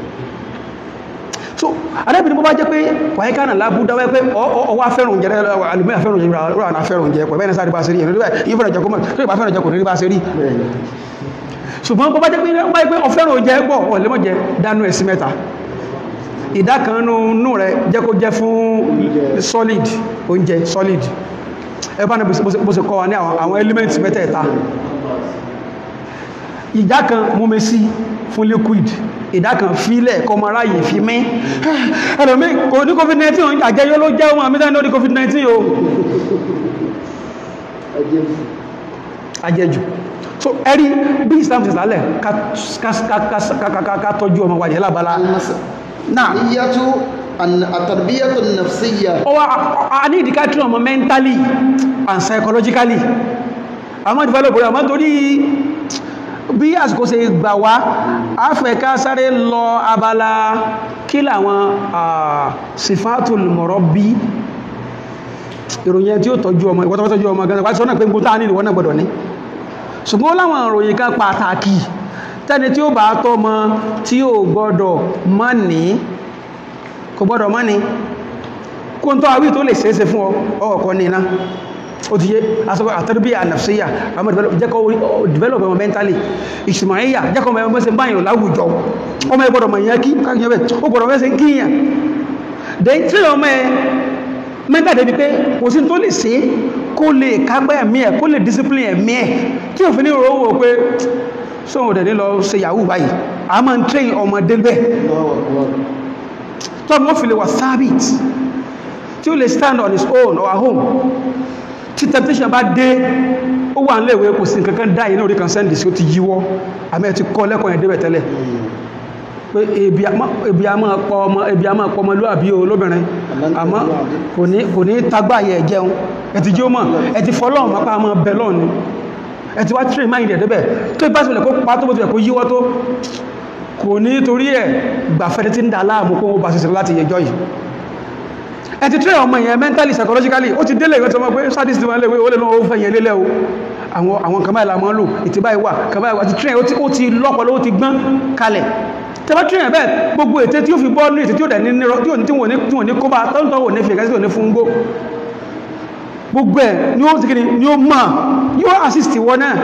so arábìnrin bó bá jẹ́ pé wàyí kánà lábú dáwẹ́ pé ọwá fẹ́ràn oúnjẹ alùmíà fẹ́ràn oúnjẹ rà náà fẹ́ràn oúnjẹ pẹ̀lú ẹ̀nà sáré bá ṣe rí ẹ̀nà yìí fẹ́ràn jẹ́kọ́ tó ìbá fẹ́ràn jẹ́kọ́ ní bá ṣe rí ṣùgbọ́n bó bá jẹ́ pé wáyé pé ọfẹ́ràn oúnjẹ pọ̀ ọ̀lẹ́mọ̀jẹ dánú ẹ̀sí mẹ́ta ìdá kan nú rẹ̀ jẹ́ kó jẹ́ fún solid oúnjẹ solid ẹ bá ní bó ṣe kọ́ wa ní àwọn element mẹ́tẹ̀ẹ̀ta ìdá kan mú mi sí fún liquid ìdá kan fílẹ̀ kọmọ ráyè fi mí ẹlòmí kò ní covid-19 àjẹyọ ló jẹ́ ọmọ àmìdá ní covid-19 o àjẹjù so ẹ̀rí bí Islam ti sàálẹ̀ ká tọ́jú ọmọ wàjẹ́ lábala náà níyàtú àtàrbíyàtù nàfsíyà ọwọ́ a ní ìdíká tí ọmọ mentally and psychologically àmọ́ develop rẹ̀ àmọ́ torí bí àsìkò ṣe gbà wá áfẹ́ká sáré lọ abala kí làwọn sifatul murabbi ìròyìn tí ó tọ́jú ọmọ ìwọ́n tọ́jú ọmọ gan wáṣọ́ náà pé gbótá ní ìwọ́n náà gbọ́dọ̀ ní ṣùgbọ́n láwọn ìròyìn kan pàtàkì tẹ́ni tí ó bá tọ́ mọ tí ó gbọ́dọ̀ mọ́ ní kò gbọ́dọ̀ mọ́ ní kó ń tọ́ àwí tó lè ṣeéṣe fún ọkọ̀ ní iná ó ti yé asọ́kọ̀ àtàrbíyà ànàfsíyà àmọ́ jẹ́kọ́ develop ọmọ mentally ìṣìmáyíyà jẹ́kọ́ ọmọ ẹgbẹ́ sẹ́ báyìí láwùjọ ọmọ ẹgbọ́dọ̀ mọ̀ ìyẹn kí káàkiri bẹ́ẹ̀ ó gbọ́dọ̀ mẹ́sẹ̀ kíyàn then tí ọmọ ẹ mẹ́ta débi pé kò sí tó lè ṣe kó lè kágbẹ́ ẹ̀mí ẹ̀ kó lè discipline ẹ̀mí ẹ̀ tí òfin ní ìrọ̀wọ̀ pé sóhun òdẹ̀ ní lọ ṣe yahoo báyìí a máa ń train ọmọdé bẹ́ẹ̀ tọ́mọ fi lè wà sábìt tí ó lè stand on his own or at home tí temptation bá dé ó wà níléèwé kò sí nǹkan kan dá yìí náà orí kan sẹ́ndì sí ó ti yíwọ́ àmì ẹ̀ ti kọ́ lẹ́kọ̀ọ́ yẹn débẹ̀ tẹ́lẹ̀ pé ebi a máa pọ ọmọ ebi a máa pọ ọmọlúwàbí o lóbìnrin àmọ́ kò ní kò ní tagbá yẹ jẹun ẹ ti jí ó mọ̀ ẹ ti fọlọ́run máa pa àmọ́ bẹ lọ́ọ̀ni ẹ ti wá train mind ẹ̀ débẹ̀ tó ipá sílẹ̀ kó pa tó bó tilẹ̀ kó yíwọ́ tó kò ní torí ẹ̀ gbàfẹ́ tí ń da láàmú kó bá ṣiṣẹ́ láti yẹjọ́ yìí ẹ ti train ọmọ yẹn mentally psychologically ó ti délé ìwé tí ọmọ pé sadist wọn léwé ó lè lọ́wọ́ ó fẹ́ yẹn lélẹ̀ o àwọn àwọn kan báyìí la máa ń lò ìtìbá ìwà kan báyìí wà ti train ó ti lọ́pọ̀lọ́ ó ti gbọ́n kalẹ̀ tẹ́bá train bẹ́ẹ̀ gbogbo ètè tí ó fi bọ́ ní ètè tí ó dẹ̀ ní nírọ tí ò ní tí wọ́n ní kó bá tọ́ntọ́ wò ní fi ẹ̀kẹ́ sí ò ní fún gbó gbogbo ẹ̀ ni ó ti kí ni ó mọ̀ yóò assist wọn náà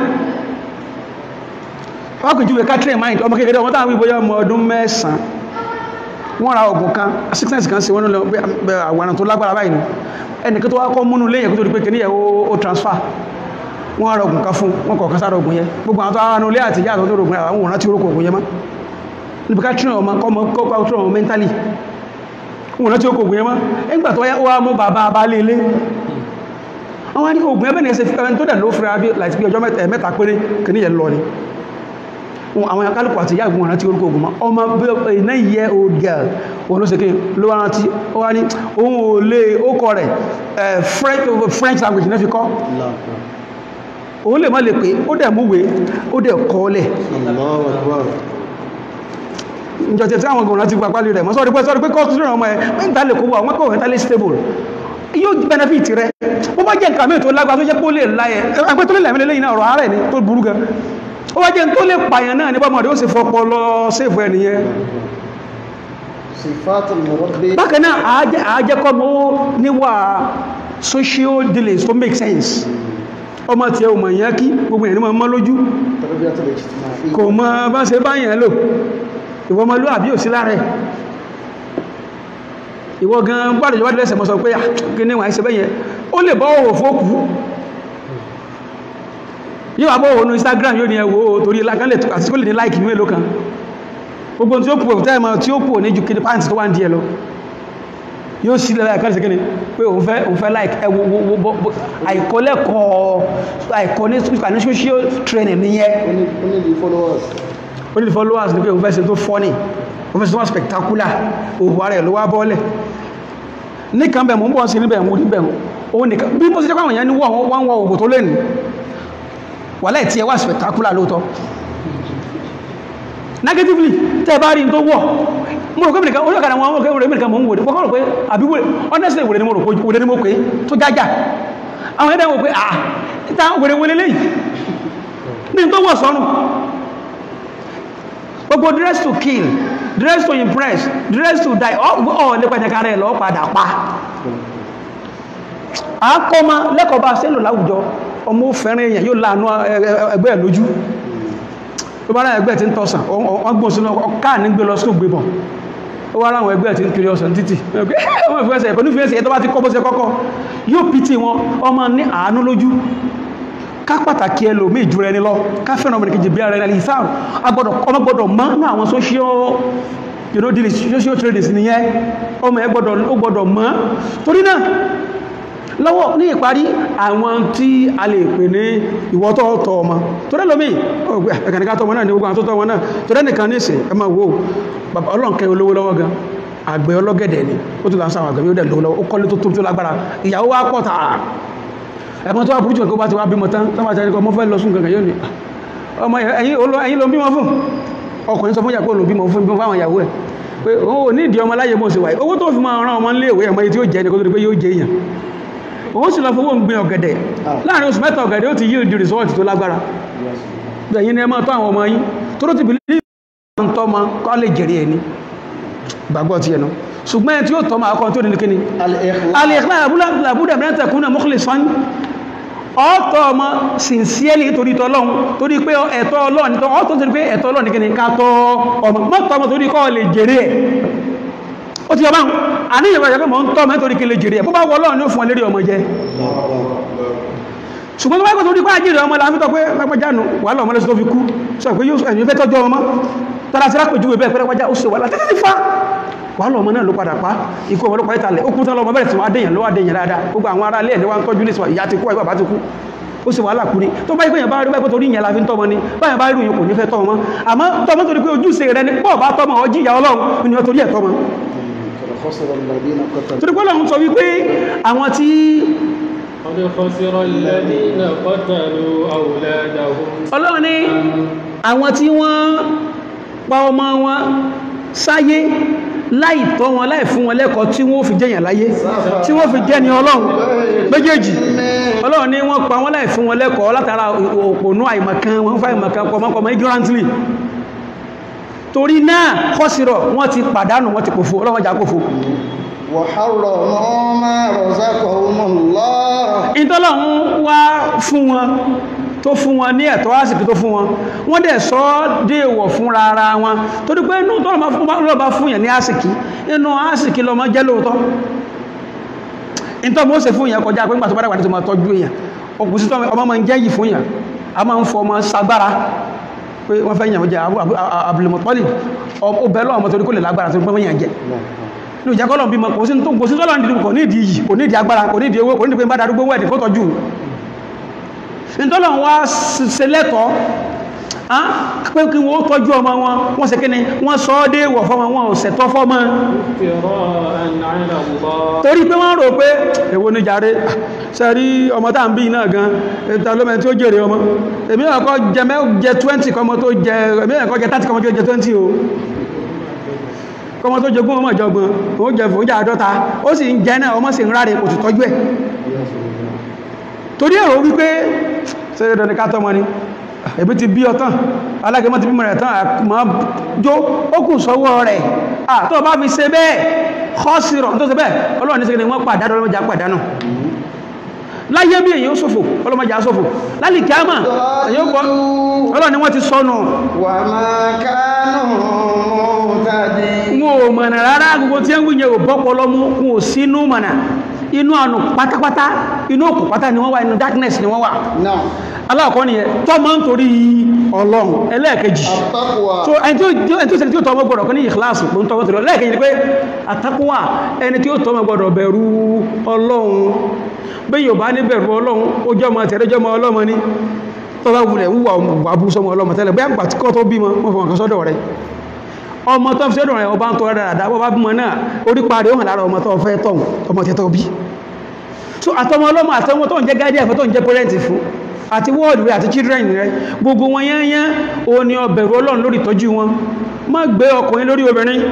wọ́n kò júwe ká train mind ọmọ kékeré ọmọ táwọn ìbòyá ọmọ ọdún mẹ́sàn-án wọ́n ra ọ̀gùn kan sickness kan sí wọ́n lọ àwọn tó lágbára báyìí ẹnìkan tó wá kọ́ múnú léyìn kó tó di pé kìíní yẹ ó transfer wọ́n ra ọ̀gùn kan fún wọ́n kọ̀ọ̀kan sára ọ̀gùn yẹn gbogbo àwọn tó ara nulẹ̀ àti ìyá àtọ́jú ọ̀gùn àwọn òun rántí orúkọ ọ̀gùn yẹn mọ́ níbi ká tún ọmọ kọ́mọ kọ́kọ́ tún ọmọ mentally òun rántí orúkọ ọ̀gùn yẹn mọ́ ẹgbà tó wá mú bàbá abálé ilé wọ́n wá ní oògùn ẹbẹ́ ní ẹsẹ̀ fífẹ́ tó dẹ̀ ló fira bí láti bí ọjọ́ mẹ́ta péré kìíní yẹn lọ ni àwọn akálùkù àti ìyá ìgbìmọ̀ rántí orúkọ ogun ọmọ iná yẹ old girl wọn ló sèké ló wá rántí ó wá ní ohun ò lè ókọ rẹ̀ french language náà fi kọ́ òun lè má lè pé ó dẹ̀ múwé ó dẹ̀ kọ́ lẹ̀ ìjọ tí àwọn gọ̀ọ̀nà ti pàpálì rẹ̀ mọ́ sọ́rí pé sọ́rí pé kọ́ọ̀tù rẹ̀ ọmọ ẹ̀ mẹ́ta lè kó wà wọ́n kọ́ mentally stable yóò benefit rẹ̀ bó bá jẹ́ nǹkan mí tó lágbà tó jẹ́ pé ó lè láyẹ̀ ẹgbẹ́ tó lè lẹ́mí lẹ́yìn náà ọ̀rọ̀ ààrẹ ni tó burú gan ó wá jẹ́ tó lè pààyàn náà ní bọ́mọdé ó sì fọpọ lọ sèfù ẹ̀ nìyẹn صفات المربي bákan náà àájẹ́ àájẹ́ kọ́ mọ́ níwà social dealings tó make sense ọmọ tí ẹ ò mọ̀ yẹn kí gbogbo ẹ̀ ní mọ́ lójú التربية الاجتماعية kò mọ bá ṣe bá yẹn lò ìwọ ọmọ lóàbí ò sí lára ẹ̀ ìwọ gan gbádùn ìjọba lẹ́sẹ̀ mọ́ sọ pé "Ah, kí ní wà ń ṣe bẹ́yẹn ó lè bọ́ òwò fókù yíò àbọ̀ òwò ní Instagram yóò ní ẹwọ́ torí lákàlẹ̀ àti kó lè ní láìkì mélòó kan gbogbo tí ó pò tẹ́ẹ̀mọ̀ tí ó pò ní ju kí ní pàǹtì tó wà ń díẹ̀ lọ yóò sí lẹ́la ẹ̀kọ́ ìsẹ́kẹ́ni pé òun fẹ́ òun fẹ́ like ẹwọ àìkọ́lẹ́kọ̀ọ́ àìkọ́ ní ní social training nìyẹn only only the followers ó ní followers ní pé òun fẹ́ ṣe tó funny òun fẹ́ ṣe tó wà spectacular òhun ara ẹ̀ ló wá bọ́ọ̀lẹ̀ nìkan bẹ̀ mọ́ ń bọ́ sí níbẹ̀ mú níbẹ̀ òun nìkan bí mo ṣe jẹ́ pàwọn èèyàn ní wọ́n wọ́n wọ́n ògùn tó lè ní wà láì tí ẹ wà spectacular lóòótọ́ negatively tẹ́ bá rí n tó wọ̀ mo rò pé mìíràn orí ọ̀kadà wọn ọmọ òkè mìíràn mọ̀ ń wòde fọ́kọ́ rò pé àbí wòde honestly wòde ni mo rò pé wòde ni mo pé tó jájá àwọn ẹ̀dá wò pé ah ìta wòde wòde lẹ́yìn ní tó wọ̀ sọ́run gbogbo dress to kill dress to impress dress to die ọ̀ nípa ẹ̀ka rẹ̀ lọ́ padà pa àákọ́mọ lẹ́kọ̀ọ́ bá sẹ́lò láwùjọ ọmọ fẹ́rin èèyàn yóò láàánú ẹgbẹ́ ẹ̀ lójú tó bá rá ẹgbẹ́ tí ń tọ́sàn wọ́n gbọ́n sínú káà ní gbé lọ sí ògbé bọ̀ ó wá ráwọn ẹgbẹ́ tí ń kiri ọ̀sán títì ọmọ ìfẹ́sẹ̀ ẹ̀kọ́ ní fẹ́sẹ̀ tó bá ti kọ́ bó ṣe kọ́kọ́ yóò pìtì wọn ọmọ ní àánú lójú ká pàtàkì ẹ lòmí ìjú ẹni lọ ká fẹ́ràn ọmọ ìkejì bí ara ẹni ìsáà agbọ́dọ̀ ọmọ gbọ́dọ̀ mọ́ ní àwọn social you know dealings social tradings nìyẹn ọmọ ẹ gbọ́dọ̀ ó gbọ́dọ̀ mọ́ torí náà lọ́wọ́ ní ìparí àwọn tí a lè pè ní ìwọ́tọ̀ ọ̀tọ̀ ọmọ tó rẹ́ lómi ẹ̀kànníká tọmọ náà ní gbogbo àwọn tó tọmọ náà tó rẹ́ nìkan nísìn ẹ máa wo bàbá ọlọ́nkẹ́ olówó lọ́wọ́ gan àgbẹ̀ ọlọ́gẹ̀dẹ̀ ni ó tún láǹsà àwọn àgbẹ̀ yóò dẹ̀ lówó lọ́wọ́ ó kọ́lé tó tóbi tó lágbára ìyàwó wa pọ̀ tààrà ẹ̀mọ́ tó wà burúkú kó bá ti wá bímọ tán tó bá ti rí kọ́ mọ́ fẹ́ lọ sún gangan yóò ní ọmọ ẹ̀yin ló ń bímọ fún ọkùnrin sọ fún ìyàpọ̀ ló ń bímọ fún fáwọn ìyàwó ẹ̀ pé òun ò ní ìdí ọmọ láyé mọ́ sí wáyé owó tó fi máa rán ọmọ nílé ìwé ẹ̀mọ́ yìí tí ó jẹ́ ní kó tó di pé yóò jẹ́ èèyàn òun sì lọ fowó ń gbin ọ̀gẹ̀dẹ̀ láàrin oṣù mẹ́ta ọ̀gẹ̀dẹ̀ ó ti yí di rìsọ́ọ̀tì tó lágbára ẹ̀yin ni ẹ máa tọ́ àwọn ọmọ yín tó ló ti bìlí ń tọ́ ọmọ kọ́ lè jèrè ẹni gbàgbọ́ ti ẹnu ṣùgbọ́n ẹni tí ó tọ́ ọmọ akọ́ tó ní kíni al-ikhlas làbúdà mẹ́rin tẹ̀kún náà mukhlisan ọ̀tọ̀ ọmọ sincerely torí tọ́lọ́run torí pé ẹ̀tọ́ ọlọ́run tó ọ̀tọ̀ torí pé ẹ̀tọ́ ọlọ́run ní kíni ká tọ́ ọmọ mọ́tọ́ ọmọ torí kọ́ lè jèrè ẹ̀ ó ti ọba àníyàn ìwọ̀n ìyàgbẹ́ mọ̀ ń tọ́ mẹ́torí kí lè jèrè ẹ̀ bó bá wọ́lọ́ ní ó fún ọlérí ọmọ jẹ́ ṣùgbọ́n tó bá gbọ́ torí pé àjírí ọmọ láàfíntọ́ pé lápẹjánu wà lọ́mọ lẹ́sọ́ tó fi kú sọ pé yóò ẹ̀yìn fẹ́ tọ́jú ọmọ tọ́lá sí rápẹ̀júwẹ̀ bẹ́ẹ̀ pẹ́rẹ́pẹ́já ó ṣe wà láti ti fa wà lọ́mọ náà ló padà pa ikú ọmọ ló pa ìtàlẹ̀ ó kú tán lọ́mọ bẹ̀rẹ̀ tí wọ́n adéyàn ló adéyàn dáadáa gbogbo àwọn ará ilé ẹ̀ ní wọ́n ń tọ́jú ní ìyá ti kú àìbà bá ti kú ó sì wàhálà kú ni tó bá ìpéyàn bá rí báyìí torí ìyẹn la fi ń tọ́mọ ni báyìí bá rí ìyẹn kò ní fẹ́ tọ́mọ àmọ́ tọ́mọ torí pé ojúṣe rẹ ni pọ̀ bá tọ́mọ ọjí ìyá ọlọ́run ni wọ́n torí ẹ̀ tọ́mọ torí pé ọlọ́run sọ wípé àwọn tí قد خسر الذين قتلوا أولادهم ọlọ́run ní àwọn tí wọ́n pa ọmọ wọn sáyé láì tọ́ wọn láì fún wọn lẹ́kọ̀ọ́ tí wọ́n fi jẹ́yàn láyé tí wọ́n fi jẹ́ ni ọlọ́run méjèèjì ọlọ́run ní wọ́n pa wọn láì fún wọn lẹ́kọ̀ọ́ látara òpònú àìmọ̀kan wọn fà ìmọ̀kan kọmọkọmọ ignorantly torí náà kọ́sìrọ̀ wọ́n ti pàdánù wọ́n ti pòfo ọlọ́run jà pòfo وحرموا ما رزقهم الله ìtọ́lọ́run wá fún wọn tó fún wọn ní ẹ̀tọ́ àsìkò tó fún wọn wọ́n dẹ̀ sọ ọ́ déèwọ̀ fúnra ara wọn torí pé inú tọ́lọ́ bá fún yẹn ní àsìkí inú àsìkí lọmọ jẹ́ lóòótọ́ ìtọ́ mọ́ ṣe fún yẹn kọjá pé nígbà tó bá dàgbà tó máa tọ́jú èèyàn òkùnsí tó ọmọ máa ń jẹ́ yìí fún yẹn a máa ń fọ ọmọ sagbára pé wọ́n fẹ́ yàn jẹ́ abúlùmọ̀tọ́lì ó bẹ̀ lọ́wọ́ ọmọ torí kó lè lágbára tó gbọ́n yàn jẹ́ ní ìjẹ́ kọ́lọ̀ bímọ kò sí tó kò sí tọ́lọ̀ ní kò ní ìdí yìí kò ní ìdí agbára kò ní ìdí owó kò ní ìdí pé bá darúgbó wẹ́ẹ̀dì kó tọ́jú ìtọ́lọ̀ wá ṣe lẹ́tọ̀ọ́ pé kí wọ́n tọ́jú ọmọ wọn wọ́n ṣe kíni wọ́n sọ ọ́ dé wọ̀ fọ́mọ wọn ò ṣẹ̀tọ́ fọ́mọ torí pé wọ́n rò pé èwo ní jàre ṣe rí ọmọ tá ń bí náà gan ẹta lọ́mọ tí ó jèrè ọmọ èmi náà kọ́ jẹ mẹ́ jẹ 20 kọmọ tó jẹ èmi náà kọ́ jẹ 30 kọmọ tó jẹ 20 o kọmọ tó jogún ọmọ ìjọgbọn ó jẹ fún oúnjẹ àádọ́ta ó sì ń jẹ náà ọmọ sì ń ráre kò sì tọ́jú ẹ̀ torí èrò wípé ṣẹ́rẹ́ dọ́ni ká tọ́mọ ni ẹ̀bí ti bí ọtán alágẹmọ́ ti bímọ rẹ̀ tán àmọ́ jó ó kù sọ́wọ́ rẹ̀ à tó bá fi ṣe bẹ́ẹ̀ kọ́sìrọ̀ tó ṣe bẹ́ẹ̀ ọlọ́run ní sẹ́kẹ̀ẹ́ wọ́n pàdánù ọlọ́mọjà pàdánù láyé bí èyàn ṣòfò ọlọ́mọjà ṣòfò lálì kíámà èyàn kọ́ ọlọ́run ni wọ́n ti sọnù وما كانوا مهتدين wọn ò mọ̀nà rárá gbogbo tí ń wíyẹ ò bọ́pọ̀ lọ́mú wọn ò sínú mọ̀nà inú ànù pátápátá inú òkú pátá ni wọ́n wà inú darkness ni wọ́n wà نعم aláàkọ́ nìyẹn tọ́ máa ń torí ọlọ́run ẹlẹ́ẹ̀kejì التقوى so ẹni tí ó ẹni tí ó ṣe tí ó tọ́ ọmọ gbọ́dọ̀ kọ́ ní ìkìláàsì ló ń tọ́ ọmọ lẹ́ẹ̀kejì ni pé àtàkùnwà ẹni tí ó tọ́ ọmọ gbọ́dọ̀ bẹ̀rù ọlọ́run bí yóò bá ní bẹ̀rù ọlọ́run ó jẹ́ ọmọ tẹ̀lé jẹ́ ọmọ ọlọ́mọ ní tó bá wulẹ̀ wúwà wà bú sọmọ ọlọ́mọ tẹ́lẹ̀ bí àgbà tí kọ́ tó bímọ wọ́n fọwọ́n kan sọ́dọ̀ rẹ̀ ọmọ tó fi sọ́dọ̀ rẹ̀ ọba ń tọ́ dáadáa bọ́ bá bímọ náà orí parí ó hàn lára ọmọ tó fẹ́ tọ̀ ọmọ tẹ́tọ́ bí so àtọmọ ọlọ́mọ àtọmọ tó ń jẹ́ guardian fún tó ń jẹ́ parent fún àti wọ́ọ̀dù rẹ̀ àti children rẹ̀ gbogbo wọn yányán o ní ọbẹ̀rù ọlọ́run lórí ìtọ́jú wọn má gbé ọkùnrin lórí obìnrin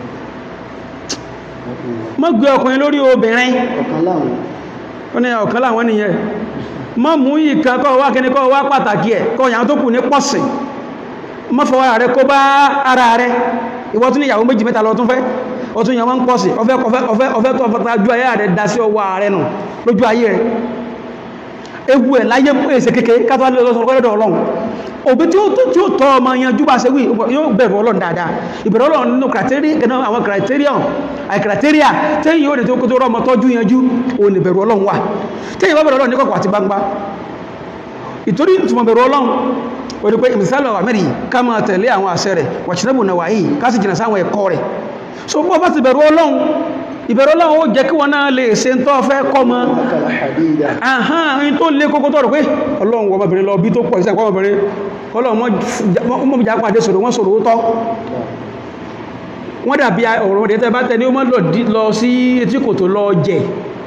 má gbé ọkùnrin lórí obìnrin ọ̀kan láwọn ó ní ọ̀kan láwọn nìyẹn má mú ìkan kọ́ wá kíní kọ́ wá pàtàkì ẹ̀ kọ́ yàn tó kù ní pọ̀sìn má fọwọ́ rẹ̀ kó bá ara rẹ̀ ìwọ tún ní ìyàwó méjì mẹ́ta lọ tún fẹ́ ó tún yàn wọ́n ń pọ̀sìn ọfẹ́ ọfẹ́ ọfẹ́ ọfẹ́ tó ọfẹ́ ju ayé rẹ̀ dá sí ọwọ́ rẹ̀ nù lójú ayé rẹ̀ ewu ẹ̀ láyé èsè kékeré kátó wá lọ́sọ̀rọ̀ kọ́lẹ́dọ̀ ọlọ́run òbí tí ó tó tí ó tọ́ ọmọ yanjú bá ṣe wí yóò bẹ̀rù ọlọ́run dáadáa ìbẹ̀rù ọlọ́run nínú criteria gẹ̀nà àwọn criterion àì criteria tẹ́yìn yóò lè tó kó tó rọ́ ọmọ tọ́jú yanjú òun ní bẹ̀rù ọlọ́run wà tẹ́yìn bá bẹ̀rù ọlọ́run ní kọ̀kọ̀ àti gbangba ìtorí ìtumọ̀ bẹ̀rù ọlọ́run ó ní pé ìmìsálọ̀ àmẹ́rì ká máa tẹ̀lé àwọn àṣẹ rẹ̀ wàṣínàbù náà wáyé ká sì jìnà sáwọn ẹ̀kọ́ rẹ̀ so bọ́ bá ti bẹ̀rù ọlọ́run ìbẹ̀rù ọlọ́run ó jẹ́ kí wọn náà lè ṣe ń tọ́ fẹ́ kọ́ mọ́ kàlà hadida ahán ẹni tó lé kókó tọ́rọ pé ọlọ́run wọ ọmọbìnrin lọ bí tó pọ̀ ìsẹ́ ọmọbìnrin ọlọ́run mọ́ jà pàdé sọ̀rọ̀ wọ́n sọ̀rọ̀ ó tọ́ wọ́n dàbí ọ̀rọ̀ ọ̀dẹ́ tẹ́ bá tẹ́ ní ó mọ́ lọ sí etí kò tó lọ jẹ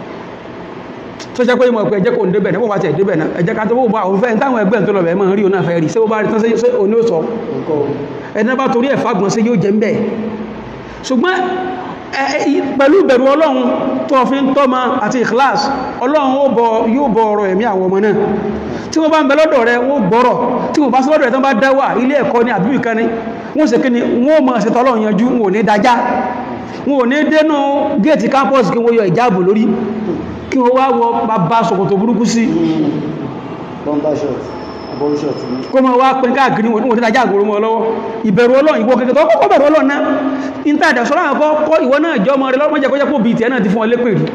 tó jẹ́ pé ìmọ̀ pé ẹjẹ́ kò ń débẹ̀ náà wọ́n bá tẹ̀ débẹ̀ náà ẹjẹ́ ká tó bó bá òun fẹ́ táwọn ẹgbẹ́ tó lọ bẹ̀ mọ́ rí òun náà fẹ́ rí sí ó bá rí tán sí òní ó sọ ẹni bá torí ẹ̀fà gbọ́n sí yóò jẹ́ ń bẹ̀ ṣùgbọ́n pẹ̀lú ìbẹ̀rù ọlọ́run tó fi ń tọ́mọ àti ìkìláàsì ọlọ́run ó bọ yóò bọ ọ̀rọ̀ ẹ̀mí àwọn ọmọ náà tí wọ́n bá ń bẹ lọ́dọ̀ rẹ wọ́n gbọ́rọ̀ tí wọ́n bá sí lọ́dọ̀ rẹ tán bá dáwà ilé ẹ̀kọ́ ní àbíbì kan ní wọ́n sì kíni wọ́n mọ̀ ṣe tọ́lọ́run yanjú wọn ò ní dájá wọn ò ní dénú géètì campus kí wọ́n yọ ìjáàbò lórí kí wọ́n wá wọ bàbá ṣòkòtò burúkú sí bomber shot bomb shot ni kó mọ̀ wá pín káàkiri wọn ò ní dájá àgbòrò mọ́ lọ́wọ́ ìbẹ̀rù ọlọ́run ìwọ kẹkẹ tó kọ́kọ́ bẹ̀rù ọlọ́run náà ìntàdà sọ́rọ̀ àwọn kọ́ ìwọ náà jọ ọmọ rẹ lọ́mọdé kọjá pò bìí tẹ́ náà ti fún ọ lépè rí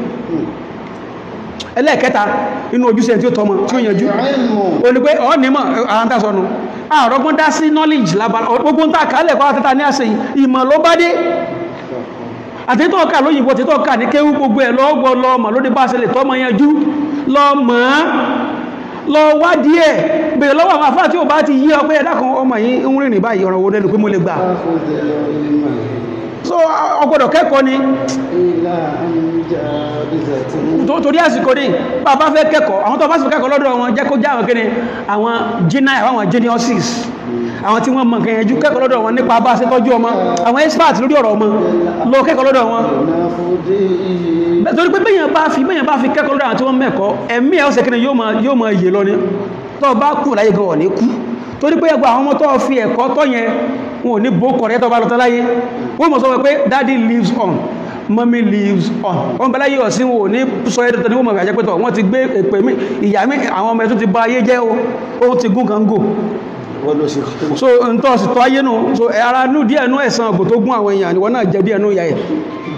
ẹlẹ́ẹ̀kẹta inú ojúṣe tí ó tọmọ tí ó yanjú ilmu o ní pé ọ nímọ̀ àwọn tàà sọnù àrọ́gbọ́n dá sí knowledge lábára gbogbo ń tà kálẹ̀ kọ́ àtẹ́ta ní àṣẹ ìmọ̀ ló bá dé àtẹ́tọ́ ọ̀ká lóyìnbó tẹ́tọ́ ọ̀ká ní kéwú gbogbo ẹ̀ lọ́gbọ́ lọ́mọ̀ lórí bá ṣe lè tọ́mọ yanjú lọ́mọ̀ lọ wádìí ẹ̀ bèèrè lọ́wọ́ àwọn afá tí ó bá ti yí ọ pé ẹ̀dá kan ọmọ yìí ń rìnrìn báyìí ọ̀rọ̀ wo lẹ́nu pé mo lè gbà fáfọ́dẹ̀ ilmà so ọgbọ́dọ̀ kẹ́kọ̀ọ́ ni ilá àmìjà bízàtí tó- torí àsìkò ní bàbá fẹ́ kẹ́kọ̀ọ́ àwọn tó bá sì kẹ́kọ̀ọ́ lọ́dọ̀ wọn jẹ́ kó já àwọn kíni àwọn genius àwọn geniuses àwọn tí wọ́n mọ̀ nǹkan yẹn jú kẹ́kọ̀ọ́ lọ́dọ̀ wọn nípa bá ṣe tọ́jú ọmọ àwọn expert lórí ọ̀rọ̀ ọmọ lọ kẹ́kọ̀ọ́ lọ́dọ̀ wọn náfọ́dẹ̀ ihe Bẹ́ẹ̀ torí pé bẹ́yàn bá fi bẹ́yàn bá fi kẹ́kọ̀ọ́ lọ́dọ̀ àwọn tí wọ́n mẹ́kọ̀ọ́ ẹ̀mí ẹ̀ ọ̀sẹ̀ kíni yóò máa yóò máa yè lọ ni tó bá kú láyé gan ọ̀ ní kú torí pé ẹgbà àwọn ọmọ tó fi ẹ̀kọ́ tọ́ yẹn wọn ò ní bó kọ̀rẹ́ tó bá lọ tán láyé wọ́n mọ̀ sọ pé daddy lives on mommy lives on wọ́n bẹ láyé ọ̀sìn wọn ò ní sọ ẹ́ tó ní wọ́n mọ̀ àjẹ́ pẹ́tọ̀ wọ́n ti gbé èpè mí ìyá mi àwọn ọmọ ẹ̀ tó ti ba ayé jẹ́ o ó ti gún kan gò wọ́n ló ṣe kọ́ so n tó sì tọ́ ayé nù so ẹ̀ ara nú díẹ̀ nú ẹ̀sán ọgbò tó gún àwọn èèyàn ni wọ́n náà jẹ díẹ̀ nú ìyá ẹ̀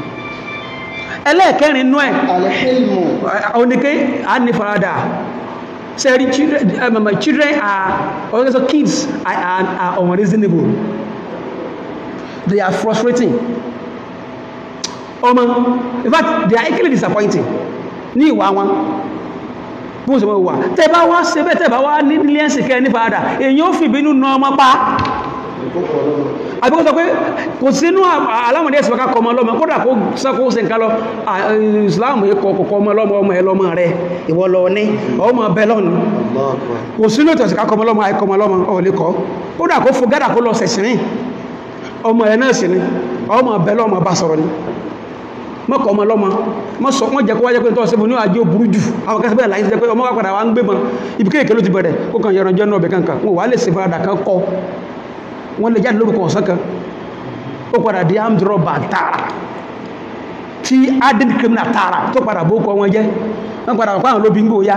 ẹlẹ́ẹ̀kẹrin nú ẹ̀ alhilmu onike a ní farada sẹ́rí children um, um, children are also kids are, are, are unreasonable they are frustrating ọmọ in fact they are equally disappointing ní ìwà wọn bó ṣe mọ́ wà tẹ́ bá wá ṣe bẹ́ tẹ́ bá wá ní nílé ẹ̀sìn kẹ́ ní farada èyí ó fìbínú na ọmọ pa ìkókò lọ́wọ́ àbíkọ́ sọ pé kò sínú alámọ̀dé ẹ̀sìn ká kọmọ lọ́mọ kódà kó sọ́kó ṣe nǹkan lọ à- Islam yìí kọ kọ̀kọ́ ọmọ lọ́mọ ọmọ ẹ lọ́mọ rẹ ìwọ lọ ní ọmọ bẹ́lọ́nù Allah akbar kò sínú ìtọ̀sí ká kọmọ lọ́mọ àìkọmọ lọ́mọ ọ̀lẹ́kọ́ kódà kó fò gádà kó lọ sẹ̀sìnrìn ọmọ ẹ̀ náà sì ni ọmọ ọbẹ̀ lọ́mọ bá sọ̀rọ̀ ni mọ́kọ̀ ọmọ lọ́mọ mọ́ sọ wọ́n jẹ́ kó wájẹ́ pé tọ́ sẹ́fún ní àjẹ́ òburú jù àwọn kẹsẹ̀ bẹ́ẹ̀ láyé ti jẹ́ pé ọmọ wá padà wá ń gbé mọ́ ibi kéèké ló ti bẹ̀rẹ̀ kó kàn yẹran jẹ́ náà bẹ̀ kankan wọn wà lè ṣe farada kan kọ́ wọ́n lè jáde lórúkọ ọ̀sán kan ó padà di armed robber tààrà tí added criminal tààrà tó padà bó kọ wọn jẹ́ wọ́n padà wọ́n pàwọn lóbi ń gbò ya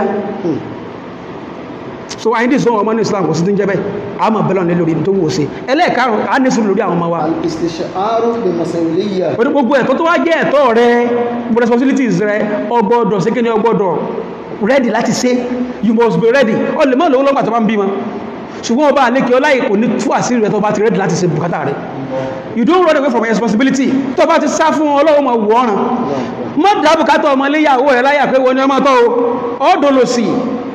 so àyíndì sọ ọmọ ní Islam kò sí ti ń jẹ́ bẹ́ẹ̀ àmọ́ bẹ́lọ̀ ní lórí tó wò sí ẹlẹ́ẹ̀karùn á ní sùn lórí àwọn ọmọ wa al-istisharu bi masuliyya pẹ̀lú gbogbo ẹ̀tọ́ tó wá jẹ́ ẹ̀tọ́ rẹ gbogbo responsibilities rẹ ọgbọ́dọ̀ sí kíni ọgbọ́dọ̀ ready láti ṣe you must be ready ọ lè mọ́ lówó lọ́gbà tó bá ń bímọ ṣùgbọ́n ọba àlékè ọláyè kò ní tú àṣírí rẹ tó bá ti ready láti ṣe bùkátà rẹ you don't run away from your responsibility tó bá ti sá fún ọlọ́run mọ̀ wọ́ ọ̀ràn mọ́ dá bùkátà ọmọ iléyàwó rẹ láyà pé wọ́n ni ọmọ tọ́ o ọ́ dolo sí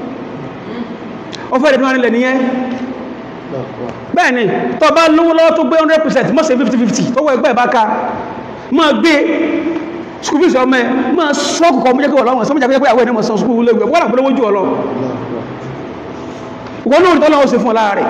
ọfẹ́ ìdẹ́nu nílẹ̀ nìyẹn bẹ́ẹ̀ ni tó bá lówó lọ́wọ́ tó gbé 100% mọ́ sí 50-50 tó wọ ẹgbẹ́ ìbáka máa gbé skul fees ọmọ ẹ máa sọ́ọ̀kù kọ́ mọ́jẹ́ kí wọ́n lọ́wọ́ sọ́mọ́jẹ́ pé àwọn ẹ̀nẹ́mọ̀ sọ skul lẹ́gbẹ̀ wọ́n àpẹẹrẹ wójú ọlọ wọ́n lóòrùn tọ́lọ́wọ́ sí fún ọlá rẹ̀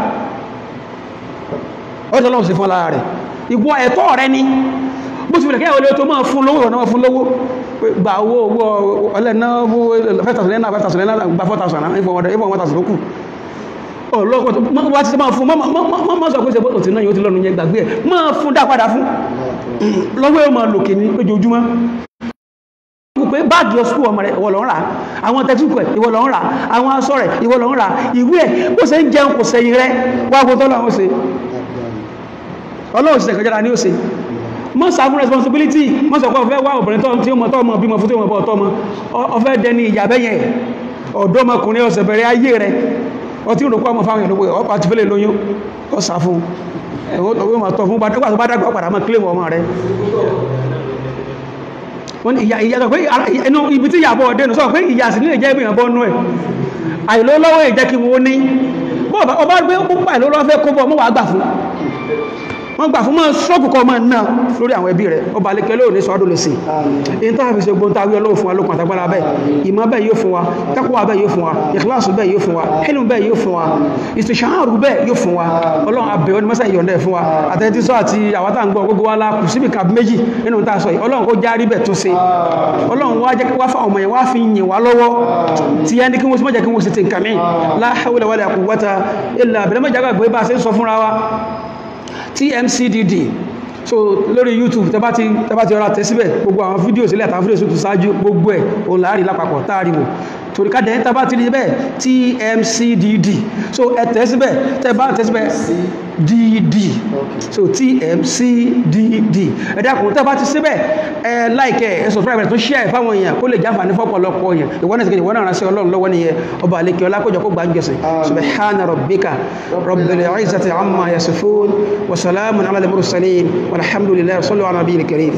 ó tọ́lọ́wọ́ sí fún ọlá rẹ̀ ìwọ ẹ̀tọ́ rẹ ni bó ti bẹ̀rẹ̀ kẹ́ olè tó máa fún lówó ọ̀nà fún lówó gba owó owó ọlẹ́nà 5,000 naira 5,000 naira gba 4,000 naira ìfọ̀n 1,000 lókù ọlọ́pọ̀ wá ti máa fún mọ́ sọ pé ṣe bó ti náà yóò ti lọ́nu yẹn gbàgbé ẹ̀ máa fún dá padà fún lọ́wọ́ yóò máa lòkè ní lójoojúmọ́ pé báàgì ọsùkú ọmọ rẹ̀ ìwọ ló ń rà àwọn tẹ́tùkù ẹ̀ ìwọ ló ń rà àwọn aṣọ rẹ̀ ìwọ ló ń rà ìwé ẹ̀ bó ṣe ń jẹun kò sẹ́yìn rẹ̀ wá gbogbo tọ́lọ́run ṣe ọlọ́run ṣe kọjára ní ó ṣe mọ́ sá fún responsibility mọ́ sọ pé ọ̀fẹ́ wá obìnrin tó tí ó mọ̀ tọ́ ọmọ bímọ fún tí ó mọ̀ bọ́ ọ̀tọ́ ọmọ ọ̀fẹ́ dẹni ìyàbẹ́yẹn ọ̀dọ́mọkùnrin ọ̀sẹ̀ bẹ̀rẹ̀ ayé rẹ̀ ọtí ń rògbọ́ ọmọ fáwọn ìlú ọ̀pá ti fẹ́lẹ̀ lóyún ọ sá fún ẹ̀wọ́n ma tọ́ fún bá tó bá dàgbà padà mọ́ kílèmù ọmọ rẹ̀ wọ́n ni ìyá sọ pé ẹnu ibi tí ìyàbọ̀ ọdẹ́nu sọ pé ìyà sí nílẹ̀ jẹ́ ìgbìyàn bọ́ nú ẹ̀ àìlólọ́wọ́ ìjẹ́ kí wọ́n ní ọba gbé púpà ìlólọ́wọ́ fẹ́ kó bọ́ mọ́ wà gbà fún wọ́n gbà fún mọ́ ṣọ́pù kọ́ mọ́ náà lórí àwọn ẹbí rẹ̀ ọba alẹ́kẹ́ lóò ní sọ́dọ̀ lè sí in tó àfi ṣe gbóhun tàbí ọlọ́wọ́ fún wa lókun àtàgbára bẹ́ẹ̀ ìmọ̀ bẹ́ẹ̀ yóò fún wa taqwa bẹ́ẹ̀ yóò fún wa ìkíláàsù bẹ́ẹ̀ yóò fún wa hẹ́lù bẹ́ẹ̀ yóò fún wa ìsìṣàárù bẹ́ẹ̀ yóò fún wa ọlọ́run abẹ́ ọ ní mọ́sá ìyọ̀ndẹ̀ fún wa àtẹ́tí sọ àti àwátà ń gbọ́ gbogbo wa la kù síbi kàbí méjì nínú tá a sọ yìí ọlọ́run kó járí bẹ̀ tó ṣe ọlọ́run wá jẹ́ wá fún ọmọ yẹn wá fi yìn wá lọ́wọ́ tí yẹn ní kí wọ́n sì mọ́jà kí wọ́n sì ti nǹkan mí la hawla wala quwwata illa billah mọ́jà gbàgbé bá a ṣe ń sọ fúnra wa tmcdd so lórí youtube tẹbá ti tẹbá ti ọ̀rá tẹ́ síbẹ̀ gbogbo àwọn fídíò sílẹ̀ àtàwọn fídíò tó ṣáájú gbogbo ẹ̀ òun láàrí lápapọ̀ táàríwò torí ká dẹ̀ẹ́ tẹbá ti rí bẹ́ẹ̀ tmcdd so ẹ tẹ́ síbẹ̀ tẹbá tẹ́ síbẹ̀ dd so tmcdd ẹ dákun tẹbá ti síbẹ̀ ẹ láìkẹ́ ẹ subscribe ẹ tó share ẹ fáwọn èèyàn kó lè jáfà ní fọ́pọ̀lọpọ̀ èèyàn ìwọ́n náà ìwọ́n náà ránṣẹ́ ọlọ́run lọ́wọ́ nìyẹn ọba àlekè ọlákọjọ kó gbàǹjẹsẹ̀ subhana rabbika rabbil izzati amma yasifun wa salamun ala al-mursalin walhamdulillahi sallu ala nabiyil karim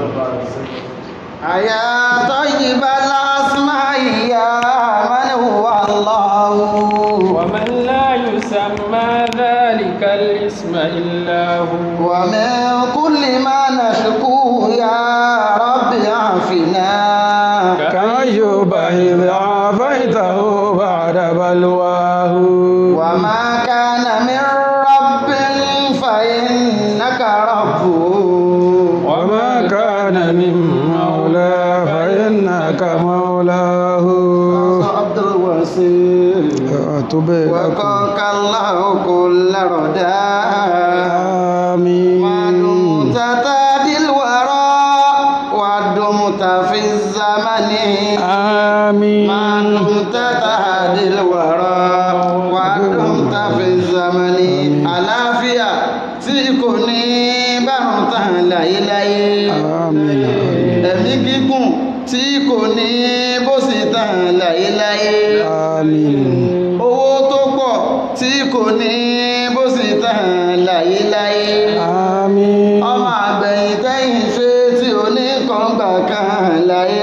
أيا طيب الأسماء يا من هو الله ومن لا يسمى ذلك الاسم إلا هو ومن كل ما نشكوه يا رب عافنا كأيوب إذ عافيته بعد بلواه وما كان من رب فإنك ربه وما كان من مولى فإنك مولاه عبد الوسيل أتوب وقاك الله كل رداء ما آمين دمت تهدي الورى ودمت في الزمن ما آمين دمت تهدي الورى ودمت في الزمن àlàáfíà tí kò ní bárùn tán láyéláyé آمين ẹ̀mí gígùn tí kò ní bó sì tán láyéláyé آمين owó tó pọ̀ tí kò ní bó sì tán láyéláyé آمين ọmọ àgbẹ̀yìn tẹ́yìn ṣe tí ò ní kọ̀ǹgbà kan láyé